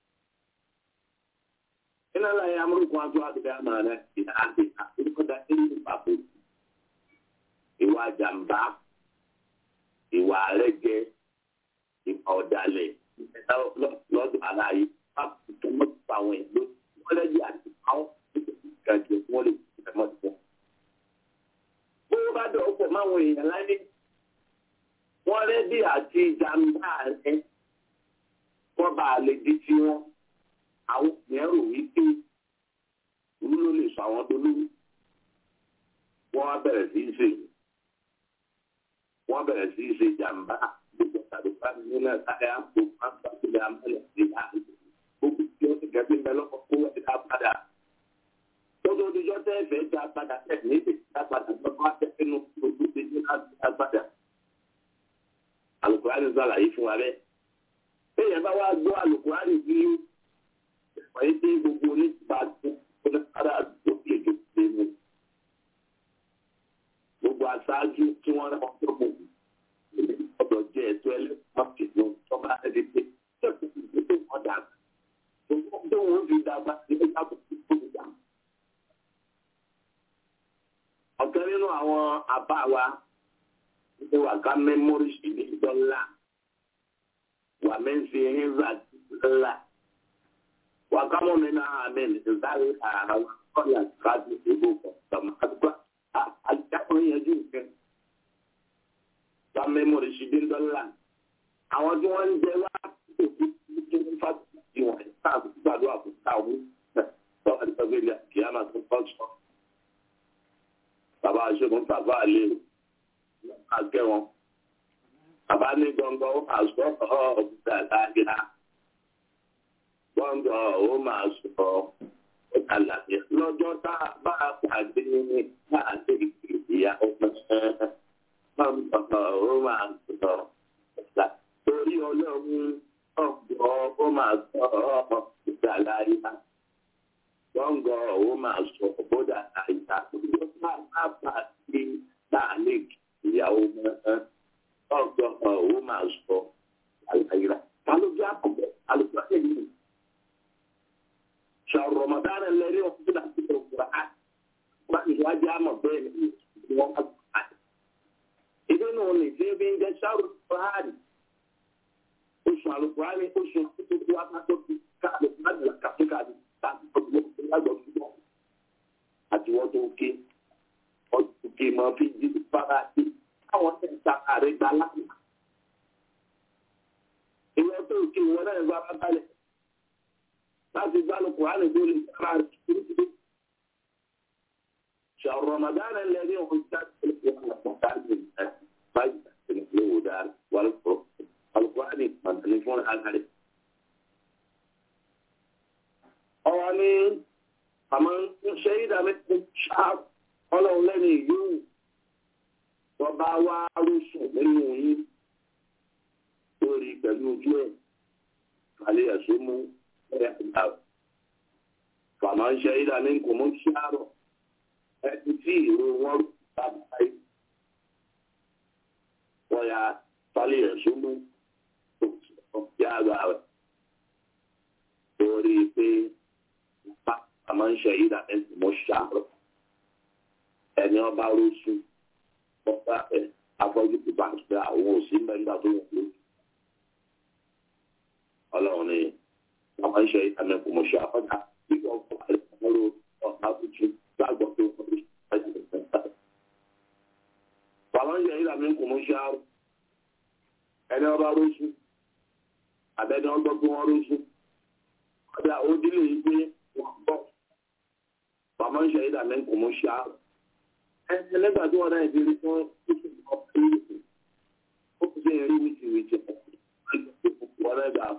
iná láyé amúrúkọ àjọ àgbẹ̀ àmàlà ìdá àti àtúnkọ́dá ẹ̀yìn ìpapò. ìwà jàǹbá ìwà rẹ jẹ ìwà ọ̀dàlẹ̀ lọ́dọ̀ aláyé pápá tó mọ̀ pa àwọn èèyàn lójú wọ́n lẹ́yìn àti àwọn ìgbàjọ wọ́n lè fi ẹ̀mọ́ sí wọn. bó bá dọ̀ pọ̀ máwọn èèyàn láyé wọ́n rẹ́dí àti jàǹbá rẹ̀ wọ́n bá lè di tí wọ́n àwọn èèyàn rò wípé ìlú ló lè sọ àwọn dolówó wọ́n á bẹ̀rẹ̀ sí í ṣe wọ́n bẹ̀rẹ̀ sí í ṣe jàǹbá gbogbo tàbí pàmì nínú ẹ̀ka ẹ̀ àpò àpàtúndà amẹ́lẹ̀ sí àárín gbogbo tí ó ti gẹ̀ẹ́bí ń bẹ lọ́kọ̀ kó wọ́n ti dá padà. Tótó ojújọ́ tẹ́ ẹ̀fẹ̀ dá padà tẹ̀ ní ìdè dá padà lọ́kọ̀ akẹ́kẹ́nu ojú ti ní láti dá padà. Àlùkùránì sàlàyé fún wa bẹ́ẹ̀. Téèyàn bá wá gbọ́ àlùkùránì bí ẹ̀fọ́ yìí tí gbogbo onígbà tó kó ní ara àdúgbò lè jò pé mu. Gbogbo aṣáájú tí wọ́n rán ọjọ́ gbogbo ọ̀dọ̀ jẹ́ ẹ̀tọ́ ẹlẹ́kọ̀ọ́ tọ́ba ẹni pé ṣé kò dàgbà tó wọn fi dàgbà ní ẹgbẹ́ àbùkù tó ń dà. ọ̀kan nínú àwọn àbá wa ní wà ká mẹ́mórì sí ní dọ́là wà mẹ́sì ẹ̀hìnzà dọ́là wà ká mọ́ mi náà àmì ìdárí àwọn kọ́là káàdì ìbò kan tọmọ àdúgbò àjábọ̀ yẹn jù nǹkan. wà mẹ́mórì sí ní dọ́là àwọn tí wọ́n ń jẹ wá òkú tó ń fa ìwọ̀n táàbù gbàdúrà fún táwọn lọ́wọ́ ní ọgbẹ́ ilẹ̀ kí á máa tún kọ́ṣọ́. Bàbá aṣọ́gun bàbá àlè àgẹ́ wọn. Bàbá ní gbọ̀ngàn ó máa sọ ọ́ ọ̀gbìn àdáyà. Gbọ̀ngàn ó máa sọ ọ́ kàlàyé. Lọ́jọ́ tá a bá a pàdé ní láàdé ìyá ọmọ gbọ̀ngàn ó máa sọ ọ́ torí ọlọ́run ọ̀gbọ́n ó máa sọ ọ́ ìgbàláyà gbọ́ngàn ó máa sọ bódà àyà tó bá bá sí láàlẹ́ ìyàwó mọ́ ọ̀gbọ́n ó máa sọ àlàyé ta ló bí àkọ́bẹ̀ alùpùpù yìí ṣàrò ramadan lẹ́rí ọ̀hún láti ṣe quran wọ́n ti wá jẹ́ àmọ̀ bẹ́ẹ̀ ní wọ́n bá gbà. ìdí náà ní tí ebi ń jẹ́ ṣàrò quran oṣù àlùkùránì oṣù tuntun wa ká tó fi ká àlùkùránì la kàfé ká ní láti ọdún lágbọ̀ fúnbọ̀ àti wọ́n tó ké ọdún ké máa fi jí fara sí káwọn tẹ̀ ń ta ààrẹ gba láti. ìwọ́n tó ké wọn náà gba abábalẹ̀ láti gbá àlùkùránì tó lè kára rẹ̀ kúrúkúrú. شهر رمضان الذي أنزل فيه القرآن فاجتنبوا الهدى والفرقان alukurani màtàlí fún agbára. ọ̀rọ̀ ni àmọ́ ń ṣe ìdámẹ́tò ṣáà ọlọ́run lẹ́nu ìlú tọba wá rúṣù nínú yín lórí pẹ̀lú ojú ẹ̀ kálí ẹ̀sùn mú ẹ̀ àgbà. fàmà ń ṣe ìdámẹ́tò mú ṣáàrọ̀ ẹni tí ìró wọn rú bàbá yìí. wọ́n ya kálí ẹ̀sùn mú yára rẹ̀ torí pé bá a máa ń ṣe ìdá ẹ̀sìn mọ́ ṣàárọ̀ ẹni ọba rọ́ṣù ọba ẹ̀ afọ́jú tó bá ń ṣe àwọn òsì mẹ́ta tó wọ̀ lójú ọlọ́run ni wọ́n máa ń ṣe ìdá ẹ̀sìn mọ́ ṣàárọ̀ bí wọ́n fọ́ àìsàn ọ̀tá tuntun lágbọ́ tó wọ́n lójú bàbá ń ṣe ìdá ẹ̀sìn mọ́ ṣàárọ̀ ẹni ọba rọ́ṣù àbẹ́ni ọgbọ́n tí wọ́n rúṣu ọjà òdílé yìí pé wọ́n gbọ́ bàmọ́ ń ṣe ìdá mẹ́rin kò mú ṣá ẹni nígbà tí wọ́n náà ti rí fún títí ọ̀pọ̀ ìlú ó fi ṣe rí wìtìwìtì wọ́n náà dà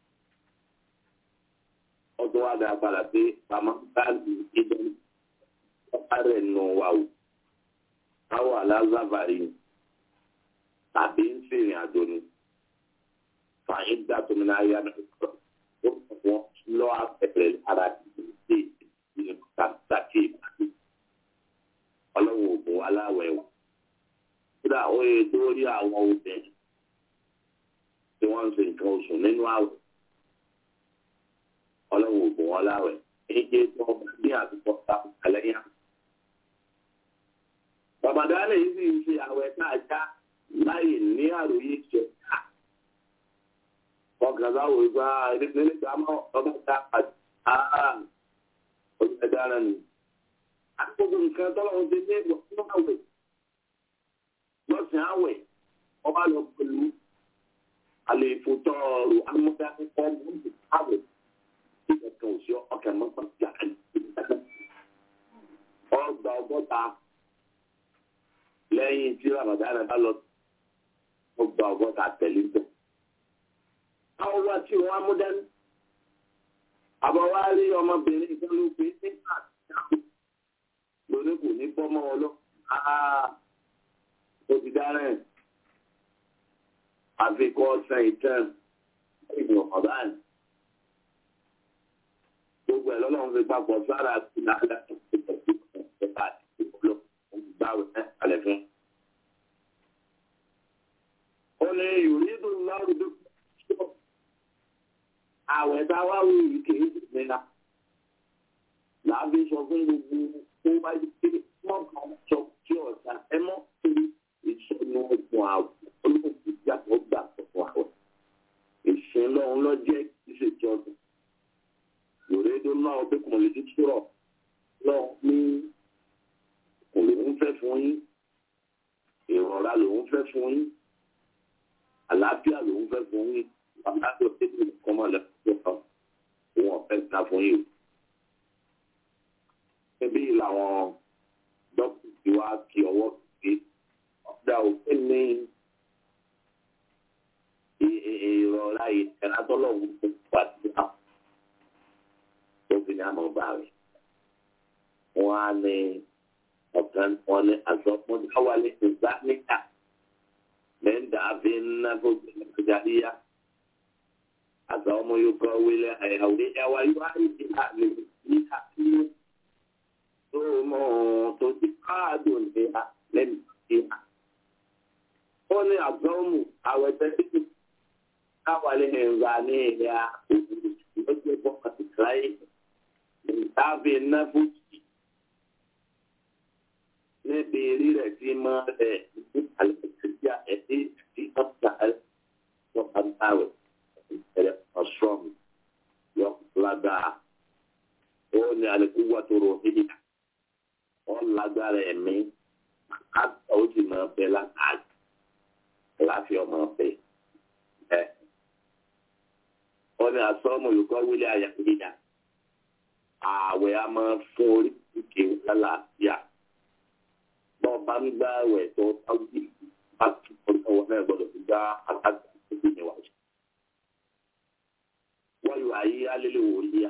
ọdún wa dà padà pé bàmọ́ báàlì ìdán ọ̀pá rẹ̀ nù wà o káwọ̀ aláàzàbàrí tàbí ń ṣèrìn àjò ni fàyín dàtò mi náà yá mi kọ ó wọn lọ abẹrẹ ara ìdílé ìdílé kàtàkì ìbàdí ọlọ́wọ́ ògùn aláwẹ̀ o kódà ó yẹ dórí àwọn obìnrin tí wọ́n ń ṣe nǹkan oṣù nínú àwẹ̀ ọlọ́wọ́ ògùn aláwẹ̀ èyí tó ní àdúgbò táwọn ẹlẹ́yà. Bàbàdàlẹ̀ yìí sì ń ṣe àwẹ̀ náà já láì ní àròyé jẹ ká ọkàn láwò ìgbà nílé ìgbàmọ́ ọba ìta àti ọjọ́ dára ni. Àkókò nǹkan tọ́lọ́run ti ní ìwọ̀n àwẹ̀ lọ́sìn àwẹ̀ ọba lọ pẹ̀lú àlè ìfòtọ́ọ̀rù amúdákẹ́kọ̀ọ́ mọ́tò àwẹ̀ tí kẹ̀kẹ́ òsì ọkàn mọ́tò jà ọgbà ọgọ́ta lẹ́yìn tí Ramadan bá lọ ọgbà ọgọ́ta tẹ̀lé bẹ́ẹ̀ àwọn wa tí wọn mú dání àbọ̀ wá rí ọmọbìnrin kan ló pé nígbà tí lónìí kò ní bọ́ mọ́ ọ lọ ó ti dára ẹ̀ àfikún ọ̀sán ìtàn ìgbìmọ̀ ọ̀báàn gbogbo ẹ̀ lọ́lọ́run fi papọ̀ sára àti nàdà ìpẹ̀tẹ̀ àti ìpolówó ìgbàwé ẹ̀ alẹ́ fún. ó ní yòrídù lọ́rùn tó àwẹ̀ tá a wá wí yìí kì í sì nira làbí sọ fún gbogbo tó bá yí pé wọ́n kàn sọ kí ọ̀sà ẹ mọ́ pé ìsọnù ọ̀gbọ̀n àwọ̀ olóògbé yàtọ̀ gbà fún àwẹ̀ ìsìn lọ́hún lọ́jẹ́ ìṣèjọ ọdún yòrédó náà ọdún kan lè ti sọ̀rọ̀ lọ́hún ní kò lòún fẹ́ fún yín ìrọ̀lá lòún fẹ́ fún yín àlàáfíà lòún fẹ́ fún yín àlàáfíà tẹ́lẹ̀ nǹkan máa lẹ́kọ̀ọ́ kan wọn fẹ́ ta fún yín o. Ẹbí làwọn dókítà ti wá kí ọwọ́ pé ọ̀dà òfin ní ìrọ̀lá ìtẹ̀lá tọ́lọ́hún tó wà sí àwọn tó fi ní àmọ́ bá rẹ̀. Wọ́n á ní ọ̀kan wọn ní àsọpọ̀ dáwálé ìgbà níta lẹ́ńdà àfi ńlá tó ti ní ìjàdíyà. Àtàwọn yóò kọ́ wílé àyàwó ẹwà yóò á yìí ti àmì ní àfihàn tó mọ̀ tó ti káàdùn ní lẹ́nu ìhà. Ó ní àgbọ̀mù àwẹ̀tẹ́ títí káwálé ẹ̀rọ ní ilẹ̀ òkúrú lọ́jọ́ bọ́ àti kíláyé ìtàbí náfúsì níbi eré rẹ̀ tí máa rẹ̀ ní àlẹ́kẹ̀kẹ́ ẹ̀dí tí wọ́n ta ẹ̀ wọ́n bá ń báwẹ̀ ẹ̀rẹ̀ ọ̀ṣọ́m yọ lágbára ó ní àlẹ́kùn wà tó rò níbi wọ́n lágbára ẹ̀mí àtọ̀ ó sì máa bẹ látàrí láfi ọmọ bẹ ẹ̀ wọ́n ní asọ́mù olùkọ́ wílé àyàkúnyà ààwẹ̀ a máa fún orí ìkè lálàáfíà bọ́ọ̀ bá ń gbá àwẹ̀ tó táwùjì bá tún ọjọ́ wọn náà gbọ́dọ̀ fi gbá àtàkùn tó fi níwájú. wọ́n yóò ayé alẹ́lẹ́ wò yíyà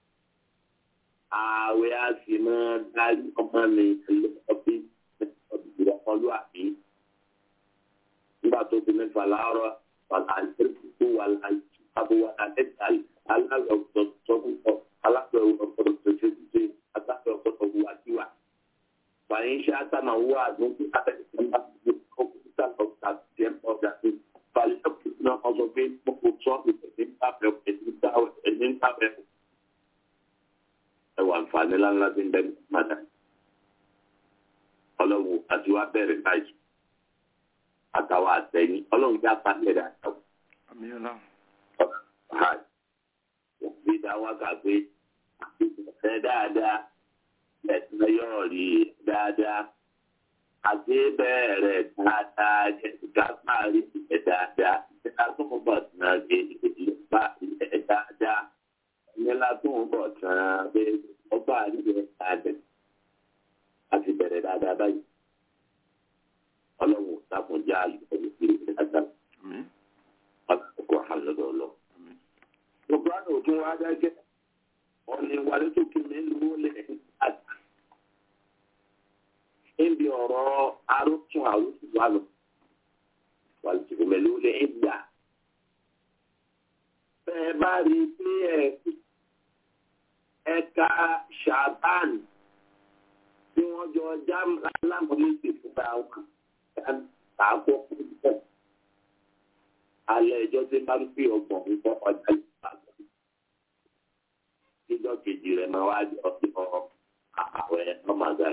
ààwẹ̀ a sì máa darí ọmọ mi lọ́bí ọ̀dùnkùn ọlọ́àbí nígbà tó fi mẹ́fà láàárọ̀ wàlá àìsíkú wàlá àìsíkú wàlá ẹ̀dàlì aláwẹ̀ ọ̀dọ̀ sọ́kùnkọ̀ aláwẹ̀ ọ̀dọ̀ tẹ̀síṣẹ́ aláwẹ̀ ọ̀dọ̀ wàtíwà. فإن شاء هو ممكن فليكن أصابين مقصود من باب الدعوة من باب ẹwà nfààní ńláńlá tí ń bẹ ní mádà ọlọ́run àti wá bẹ̀rẹ̀ báyìí àtàwọn àtẹ̀yìn ọlọ́run já pàṣẹ rẹ̀ àtàwọn àmì ọlọ́run. ọ̀hán wọ́n fi dá wákà pé àti ìfẹ́ dáadáa ẹ̀sìn yóò rí dáadáa àti bẹ̀rẹ̀ dáadáa gápá rí ẹ̀ dáadáa ìṣẹ́ká tó ń bọ̀ tán ṣe ìdílé bá ẹ̀ dáadáa ìyẹnlá tó ń bọ̀ tán ṣe ọba àríyẹ dáadáa àti bẹ̀rẹ̀ dáadáa báyìí ọlọ́run dákunjá ìgbẹ̀rù sí dáadáa àmín ọkọ̀ àlọ́dọ̀ lọ. àmín gbogbo àná òtún wá dákẹ́ ọ̀nì ìwádìí tó kí mi lówó lẹ̀ àti níbi ọ̀rọ̀ arótún àwùjọ wa lọ wàlùjù mẹ́lú lè ń gbà. bẹ́ẹ̀ bá rí i pé ẹ̀ka ṣàbán tí wọ́n jọ já lámúlẹ́sẹ̀ fúnra wọn kàákó púpọ̀. alẹ́ ẹjọ́ tí bá ń fi ọgbọ̀n ń bọ́ ọjà ìpàgọ́. níjọ́ kejì rẹ̀ máa wá jọ sí ọ àwẹ̀ ọmọdé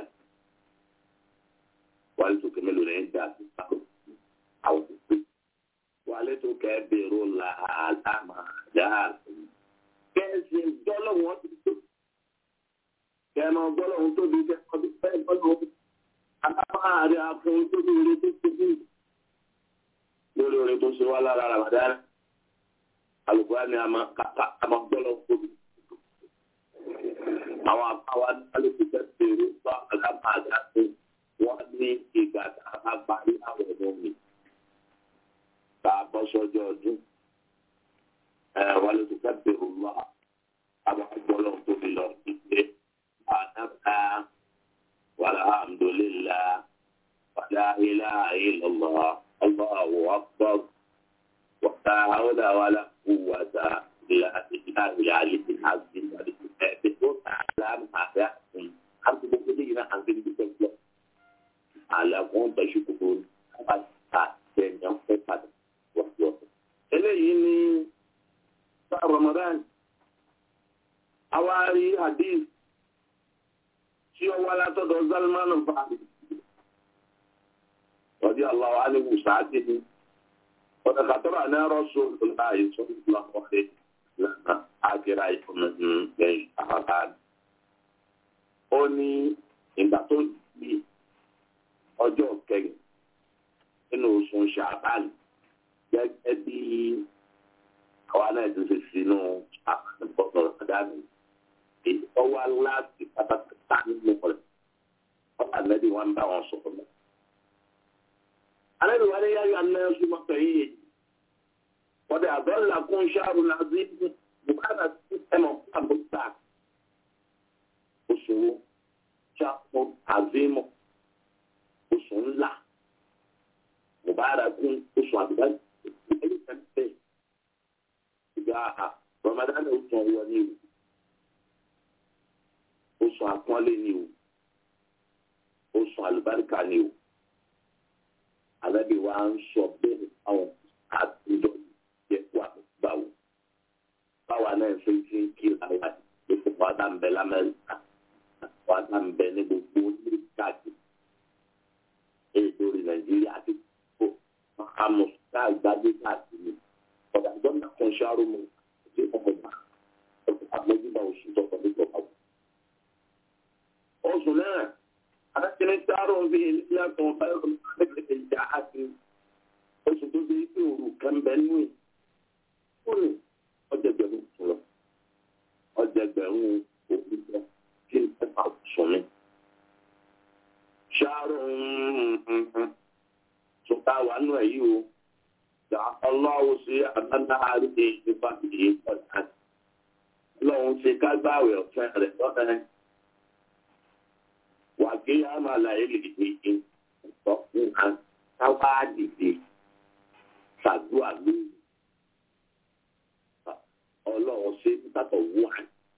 wàlẹ tó kẹmẹ lórí ẹ dà sí sáwọn àwọn òkú wàlẹ tó kẹ bẹ̀rù la àlámà dáa kẹsì gbọlọwọn ti tó kẹmọ gbọlọwọn tó di kẹmọ tó fẹ gbọlọwọn àlámà rẹ àfọn tó di orí tó tó bí lórí orí tó ṣe wá lára ramadan alùpùpù ni a máa kàkà a máa gbọlọwọn tó bí àwọn àbáwá alùpùpù kẹ bẹ̀rù bá àlámà dáa tó wọ́n ní ìgbà tá a bá parí àwọn ọmọ mi tá a bọ́ sọ́jọ́ ọdún wọ́n lè tún kẹ́pẹ́ òwúrọ̀ àwọn ọgbọ́lọ́ tó fi lọ ìgbé àdáká wàlhámdùlélà wàlá ilá ìlọ́lọ́ ọlọ́wọ́ ọgbọ́ wàtá àwọn àwọn kúwàtà ìlà ìlà ìlà àlejò àti ìlà ìlà tó tà láàmú àfẹ́ àti àti gbogbo ní ìlà àti ìlà ìlà àlàkùn tẹ̀síkòkò nípa ta tẹ̀yàn fẹ́ padà wọ́pọ̀. eléyìí ní sáà Ramadan awárí hadith tí ó wá látọ̀dọ̀ Salman al-Farisi rọ̀dí aláwọ̀ alẹ́wù sáàtì ní ọ̀dọ̀ kàtọ́rọ̀ àná rọ́ṣọ́ láàyè tó ń lọ ọ̀rẹ́ lánà àgẹ́rà ìfọ̀mọ̀tì lẹ́yìn àbábá. ó ní ìgbà tó yí ọjọ́ kẹrin nínú oṣù ṣàbáàlì gẹ́gẹ́ bí àwa náà ti ṣe sínú àpapọ̀ ọ̀dàmì èyí tó wá láti pátápátá nínú rẹ̀ ọ̀tà lẹ́bí wọn bá wọn sọ̀rọ̀ mọ́. alẹ́ ìwà ni yáyọ anáyọ súnmọ́ pẹ̀lú yìí wọ́dẹ àbọ̀là kún ṣáàrù náà sí bùkátà sí ẹ̀mọ̀ fún àbúrò oṣù ṣàpọ̀ àzímọ̀ oṣù ńlá mubarakun oṣù àbúrò ẹni kan bẹ́ẹ̀ ìgbà ramadan oṣù ọwọ́ ni o oṣù àpọ́nlé ni o oṣù àlùbáríkà ni o alábi wa ń sọ bẹ́ẹ̀ àwọn àtúndọ̀ yẹ kó àgbáwò báwa náà ṣe ń fi ń kí ara ipò wa dá ń bẹ lamẹ́ríkà wa dá ń bẹ ní gbogbo ní káàkiri èyí lórí nàìjíríà àti gbogbo amọ̀síkà ìgbàgbé káàkiri ọ̀dà ìjọba kan ṣàrò mu ṣé ọkọ̀ gbà àmójúbà oṣù tó kọ̀ nípa ọ̀pọ̀. oṣù náà adájọ́ ṣàrò ń fi ilé àtọ̀ báyọ̀ lẹ́gbẹ̀ẹ́ ìjà àti oṣù tó ṣe pé òru kan bẹ nú ẹ̀ ó ní ọjà gbẹ̀rún lọ ọjà gbẹ̀rún òkú lọ kí n pẹ́pà sùn ní. ṣàrò ń sọta wà nù ẹ̀ yìí o da ọlọ́wọ́ sí àdáńdáhárí ní ìfipá ìdíyẹ pọ̀já. Ọlọ́run ṣe kágbáwé ọ̀fẹ́ rẹ̀ lọ́fẹ́. Wà kí á máa la èlì ìdíje sọ fún wa káwá dìde ṣàdúrà lórí. Ọlọ́run ṣe títàtọ̀ wà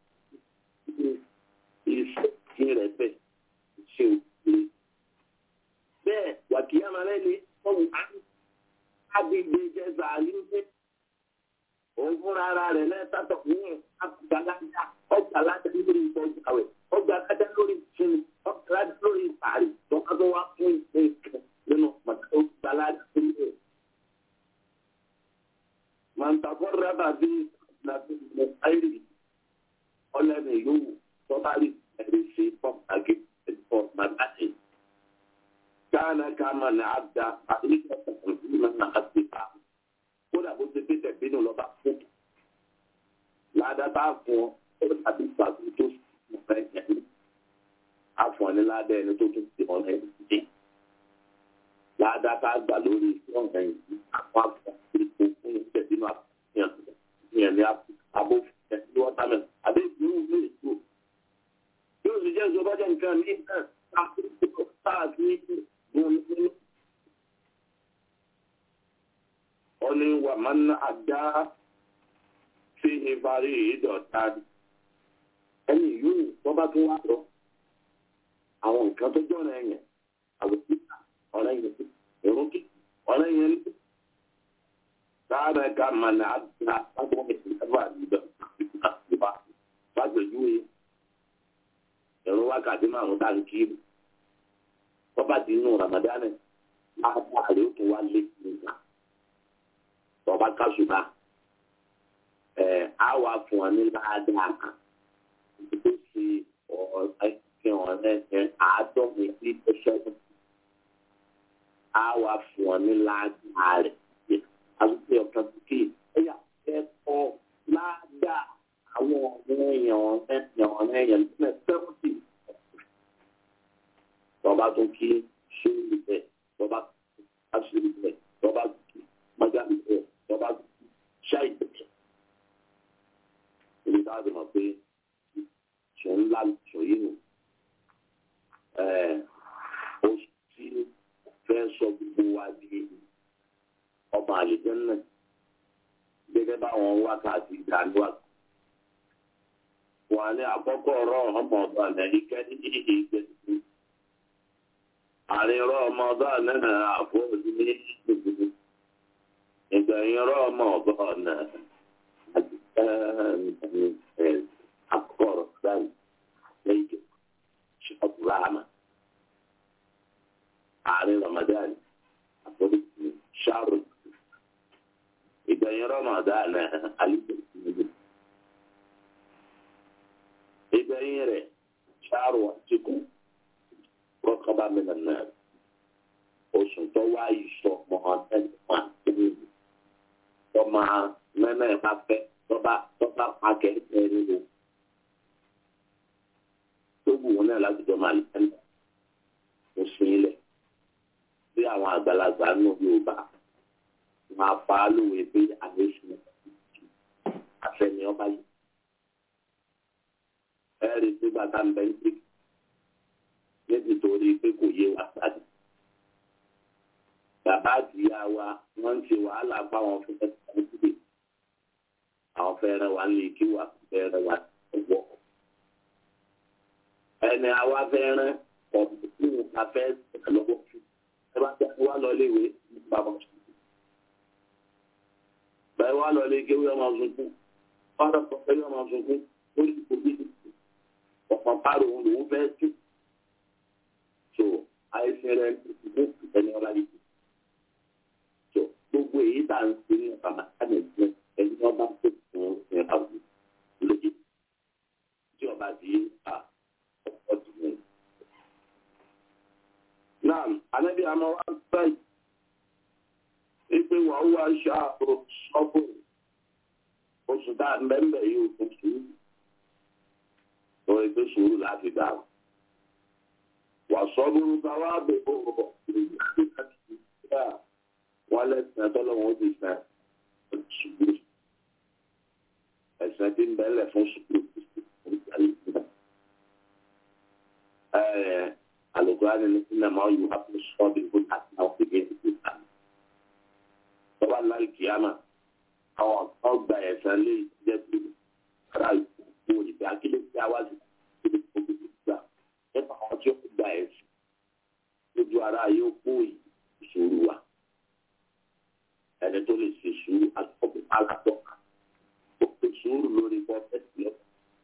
iṣẹ́ kí rẹ̀ bẹ̀ ṣe òkú. Bẹ́ẹ̀ wà kí á máa lẹ́ni ọ̀hún á agbègbè jẹsà àlùfẹ òun fúnra ara rẹ̀ lẹsàtọ fún àgbàlagbà ọgbàlagbà lórí ìtọ́jú àwẹ̀ ọgbàlagbà lórí ìsinmi ọgbàlagbà lórí ìparí tọ́ka tó wá fún ìpín kan nínú pàtàkì ọgbàlagbà tó lé. màǹtàkọ́ rábà bí nàbí mo ayé ọlẹ́ni yòówù tọ́ba rí ẹ̀rí sí pọ́ǹtàkì ẹ̀fọ́ màgbàtì. كان كما نعدى حقيقة تنظيما نعدها kódà bó ti pété bínú lọ́ba fún ládàá bá fún ọ àbí pàtó tó sùn fẹ́ ẹ̀mí àfọ̀ní ládàá ẹni tó tún ti ọ̀nà ẹ̀mí dé ládàá bá gbà lórí ọ̀nà ẹ̀mí àwọn àfọ̀ ìpò fún ìpè bínú àfihàn ìyẹn ní abó ẹ̀mí wọ́támẹ̀ àbí ìgbìmọ̀ ní ètò yóò sì jẹ́ ìjọba jẹ́ nǹkan ní ìtàn káàkiri ọni wà máa ń àdá sí ìparí ìdọ̀ta ẹni yóò tó bá tún wá lọ àwọn nǹkan tó jọ̀rọ̀ ẹ̀yàn àwọn títà ọ̀rẹ́ yẹn ìrún kí ọ̀rẹ́ yẹn ní. Sáárà ká máa ní àdá lágbọ́n ìsìnkú ìdọ̀ta ìbá lágbèjúwe ìrún wákàtí márùn-ún tá n kiri tọ́ba di inú ramadan láàbà rẹ̀ ó tún wá lé nígbà tọ́ba kásùbà ẹ̀ á wà fún ọ ní ládàá kan tó ṣe ọ̀rẹ́ ọ̀rẹ́ ẹ̀ àádọ́rin sí ẹ̀ṣẹ́ á wà fún ọ ní ládàá rẹ̀ àwùjọ ọ̀kan kí ẹ̀yà ẹ̀kọ́ ládàá àwọn ọ̀rẹ́ èèyàn ọ̀rẹ́ èèyàn ọ̀rẹ́ èèyàn lẹ́sẹ̀ sẹ́wọ́ntì tọba tó kí sóòlù bẹ tọba asòlù bẹ tọba kí májàlú bẹ tọba kí ṣáì bẹ ibi tá a ti mọ̀ pé sọ ńlá sọ yìí nù ó ti fẹ́ sọ gbogbo wa di ọmọ àlejò náà gẹ́gẹ́ báwọn wákàtí ìdánwà wà ní àkọ́kọ́ ọ̀rọ̀ ọmọ ọ̀dọ́ àná ìkẹ́ni ìgbésí àárín rọ́ọ̀mọdọ́ náà àfọ́jú ní ìgbìmọ̀ ìgbẹ̀yìn rọ́ọ̀mọdọ́ náà àkọ́rọ̀ sáyìn lẹ́yìn ṣọ́ọ̀bù ráàmà àárín rọ́ọ̀mọdọ́ àfọ́jú ní ṣáàrù ìgbẹ̀yìn rọ́ọ̀mọdọ́ náà àlùkò ìgbẹ̀yìn rẹ̀ ṣáàrù àtìkù rọ́kọ̀bá mìíràn náà oṣù tó wá ìṣọ̀ mọ̀ọ́dẹ́gbọ̀n àtúnyìn tó máa mẹ́mẹ́ bá fẹ́ tó bá tó bá pa kẹ́kẹ́ nínú tó wù wọn náà láti jọ máa lẹ́nu oṣù ilẹ̀ bí àwọn àgbàlagbà nù Yorùbá máa pa á lóore pé àlejò àfẹnì ọba yìí ẹ̀rí tí bàtà ń bẹ́ ń tètè níbi torí pé kò yé wa sáde. Bàbá àti ìyá wa wọ́n ń ṣe wàhálà báwọn fún ẹ̀sìn sílẹ̀. Àwọn fẹ́ràn wa lè kí wà fẹ́ràn wa wọ̀. Ẹni àwa fẹ́ràn ọ̀dùnkún afẹ́ lọ́wọ́ fún. Ẹ bá tẹ́ wá lọ léwe bàbá sùn. Bẹ́ẹ̀ wá lọ lé kéwé ọmọ sunkún. Fọ́dọ̀ pọ̀ pé ọmọ sunkún. ó ní kó bí ọ̀pọ̀ párọ̀ òun lòún fẹ́ tú so àìsàn rẹ̀ ní ẹni ọlá yìí so gbogbo èyí tá à ń ṣe ní bàbá kánẹ̀tì ẹni ọba tó fún ẹ àwọn lójú tí ọba di à ọ̀pọ̀ tó mú. náà anábì àmọ́ wá báyìí wípé wàá wá ṣáàbù sọ́bù oṣù tá a mẹ́mbẹ̀ yóò tún sùúrù lórí pé sùúrù láti dà o. wà sọ́bùrù ká wá bẹ̀ ó rọ̀ wọ́n lẹ́sìn ẹ̀tọ́lọ́wọ́n ó ti sẹ́ sùúrù ẹ̀sìn tí ń bẹ́lẹ̀ fún sùúrù alùpùpù ní sinimá yóò wá fún sọ́ọ̀bì fún àti àwọn kékeré tó ta tọ́ba láì kíámà àwọn ọgbà ẹ̀sán lè jẹ́ pé ara ìkókó ìgbà akílẹ̀ tí a wá sí ìdílé gbogbo ìgbà nípa àwọn tí ó gba ẹ̀sìn lójú ara yóò kó ìṣòro wa ẹni tó lè ṣe sùúrù àtọ́kùn alátọ́ ó ṣe sùúrù lórí pọ́fẹ́tì lọ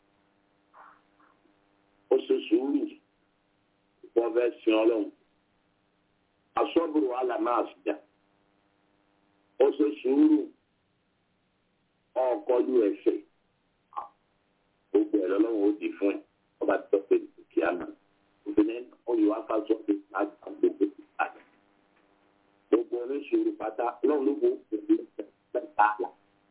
ó ṣe sùúrù pọ́fẹ́tì ọlọ́run asọ́bùrù alàmáàsìjà ó ṣe sùúrù ọkọlù ẹsẹ̀ gbogbo ẹ lọ́lọ́run ó di fún ẹ ọba tó pé kí á nà obìnrin oyè wá ká sọ pé láti àwọn gbogbo ìpàdé gbogbo oníṣòro pátá lọ́run ló kó òbí mẹ́ta àlà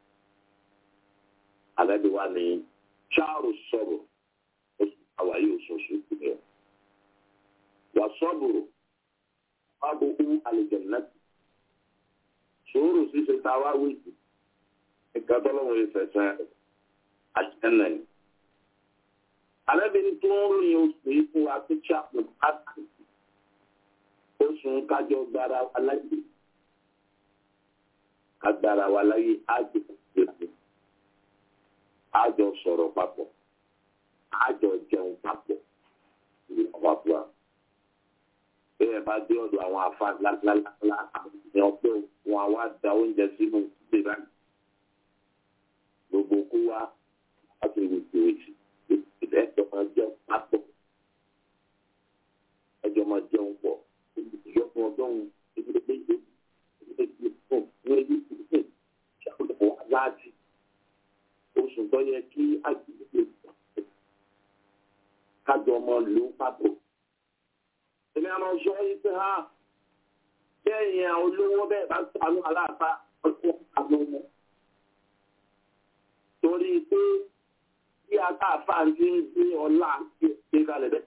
àbẹ́bí wa ní charles sọ̀rọ̀ oṣù àwáyé oṣooṣù ìpínlẹ̀ wà sọ́bùrù wà gbogbo àlejò náà sòwòrò ṣíṣe tá a wá wíìsì nǹkan tó lọ́wọ́ yìí fẹ̀sẹ̀ àjẹ́nà ni. Àlẹ́bìnrin tó ń ròyìn oṣù yìí fún wa pé chaplain àti oṣù kájọ gbára wa láyé agbára wa láyé ájò ìlànà ájọ sọ̀rọ̀ papọ̀ ájọ jẹun papọ̀ ìlú àpapọ̀ bẹ́ẹ̀ bá dé ọ̀dọ̀ àwọn afa ńláńláńlá àwọn ènìyàn pé wọn á wá da oúnjẹ sínú ìdílé báyìí gbogbo kó wá láti ìwòsàn èsì ìdílé ẹjọ́ máa jẹun papọ̀ ẹjọ́ máa jẹun pọ̀ ìyọkùn ọdún ìdílé méje ìdílé méje fún ní ẹbí ìdílé ìṣàkóso wa láti oṣù tó yẹ kí àgbègbè kájọ ọmọ lù ú papọ̀ èmi àmọ́ sọ yìí pé ha bẹ́ẹ̀ yẹn olówó bẹ́ẹ̀ bá sànú aláàbá ọdún àwọn ọmọ. torí pé bí akáàfà ti ń gbé ọlá ṣe kalẹ̀ bẹ́ẹ̀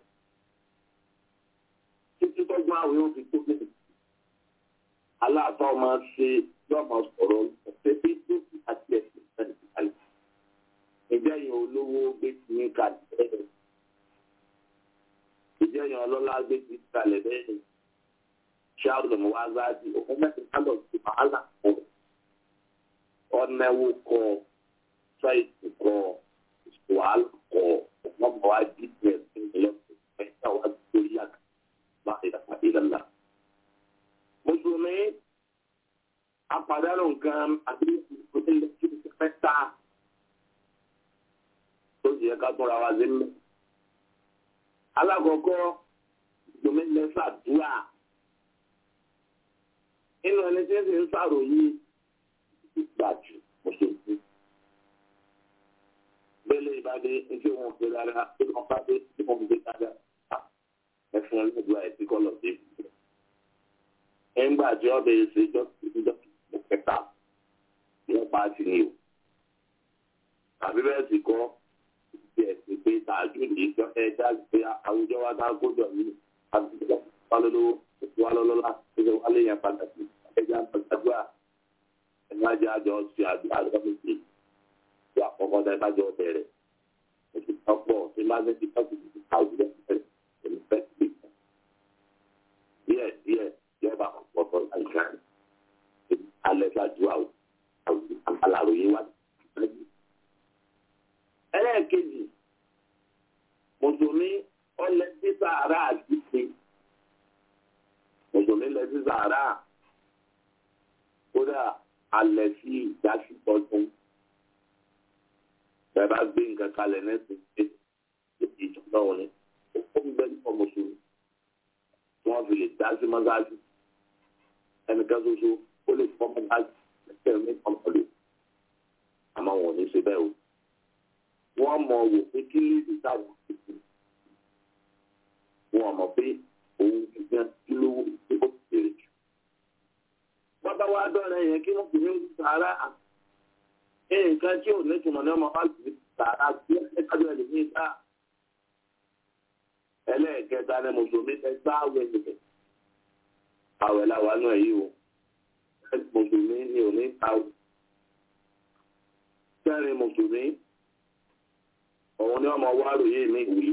títí tọ́gbọ́n àwọn yóò fi tó bẹ́ẹ̀. aláàbá ọmọ ṣe yọmọ sọ̀rọ̀ ọ̀sẹ̀ bí tó fi àti ẹ̀sìn sẹ́ni kalẹ̀. ìjẹ́ yẹn olówó gbé ti ní kalẹ̀ bẹ́ẹ̀ ìjẹyàn ọlọ́lá gbé ti kalẹ̀ bẹ́ẹ̀ ṣáàrù lọ́mọ wá záàdì òun mẹ́rin kálọ̀ sí wàhálà kọ ọ̀nẹ́wó kọ ṣáìtì kọ wàhálà kọ ọmọ wa jí tiẹ̀ sí ìlọ́sẹ̀ mẹ́ta wá lórí àgbà láti dàgbà ìlànà. mùsùlùmí apàdánù nǹkan àbí ìpínlẹ̀ mẹ́ta tó jẹ́ ká tọ́ra wa sí mẹ́ta alákọ̀ọ́kọ́ ìgbòmí lẹ́fà dúà nínú ẹni tí ń sì ń sàròyìn ìgbàjù mọ̀ṣẹ́jú bẹ́lẹ̀ ìbádé ní wọn fi rárá tí wọ́n bá dé tí wọ́n gbé dáadáa ẹ̀fọn ẹlẹ́dùá ẹ̀ tí kọ́ lọ sí ìbùdó. ẹ̀ńgbà tí ọbẹ̀ yìí ṣe ìjọ ìjọ kẹta wọ́n pa á sí ni o tàbí bẹ́ẹ̀ sì kọ́ ti ẹ̀sìn pé tààjú ní ìjọ ẹ̀dá pé àwùjọ wa dáa gbọ́dọ̀ ní àbíjọ wálọ́lọ́wọ́ ètò wálọ́lọ́lá ẹ̀jẹ̀ wálé yẹn padà sí ẹ̀jẹ̀ àgbàdàgbà ẹ̀jẹ̀ àjọ àjọ ṣe àdúrà lọ́mọdé tó àkọ́kọ́ dá ìbájọ́ bẹ̀rẹ̀ ètò ìtọ́pọ̀ tí má fẹ́ ti tọ́jú ti àwùjọ ẹ̀mí fẹ́ ti gbé díẹ̀ díẹ̀ yọba ọ̀pọ̀ àìsàn alẹ́ fàdúrà aláròyé wá ẹlẹ́ẹ̀kejì mùsùlùmí ọlẹ́ sí sàárà àdìsí mùsùlùmí lẹ́ sí sàárà kódà alẹ́ sí ìdásítọ́tún ẹ bá gbé nǹkan kalẹ̀ nẹ́sìn pé ìjọba wọn ni ó ń bẹ ní ọmọ sùúrù tí wọ́n fi lè dá sí mọ́sáàsì ẹnìkan ṣoṣo ó lè fọ́ mọ́sáàsì ẹsẹ̀ mi ọmọdé àmọ́ wọn ò ní ṣe bẹ́ẹ̀ o wọ́n mọ̀ wò pé kí lílì táwọn ti kú wọn mọ̀ pé òun gbígbẹ́ kí ló wó tí ó ti tèrè jù. wọ́n bá wá dọ́rẹ̀ yẹn kí wọ́n kò ní sàárà nǹkan tí ò ní tùmọ̀ ní ọmọ fásitì ní sàárà tí ẹ kájọ ẹ̀ lè ní ìta. ẹlẹ́ẹ̀kẹta ni mùsùlùmí ẹ gbá àwẹ̀ nìkẹ́. àwẹ̀ làwọn náà yìí o mùsùlùmí ni ò ní ta o. kẹrin mùsùlùmí òun ni ọmọ wa ròyìn ní ìwé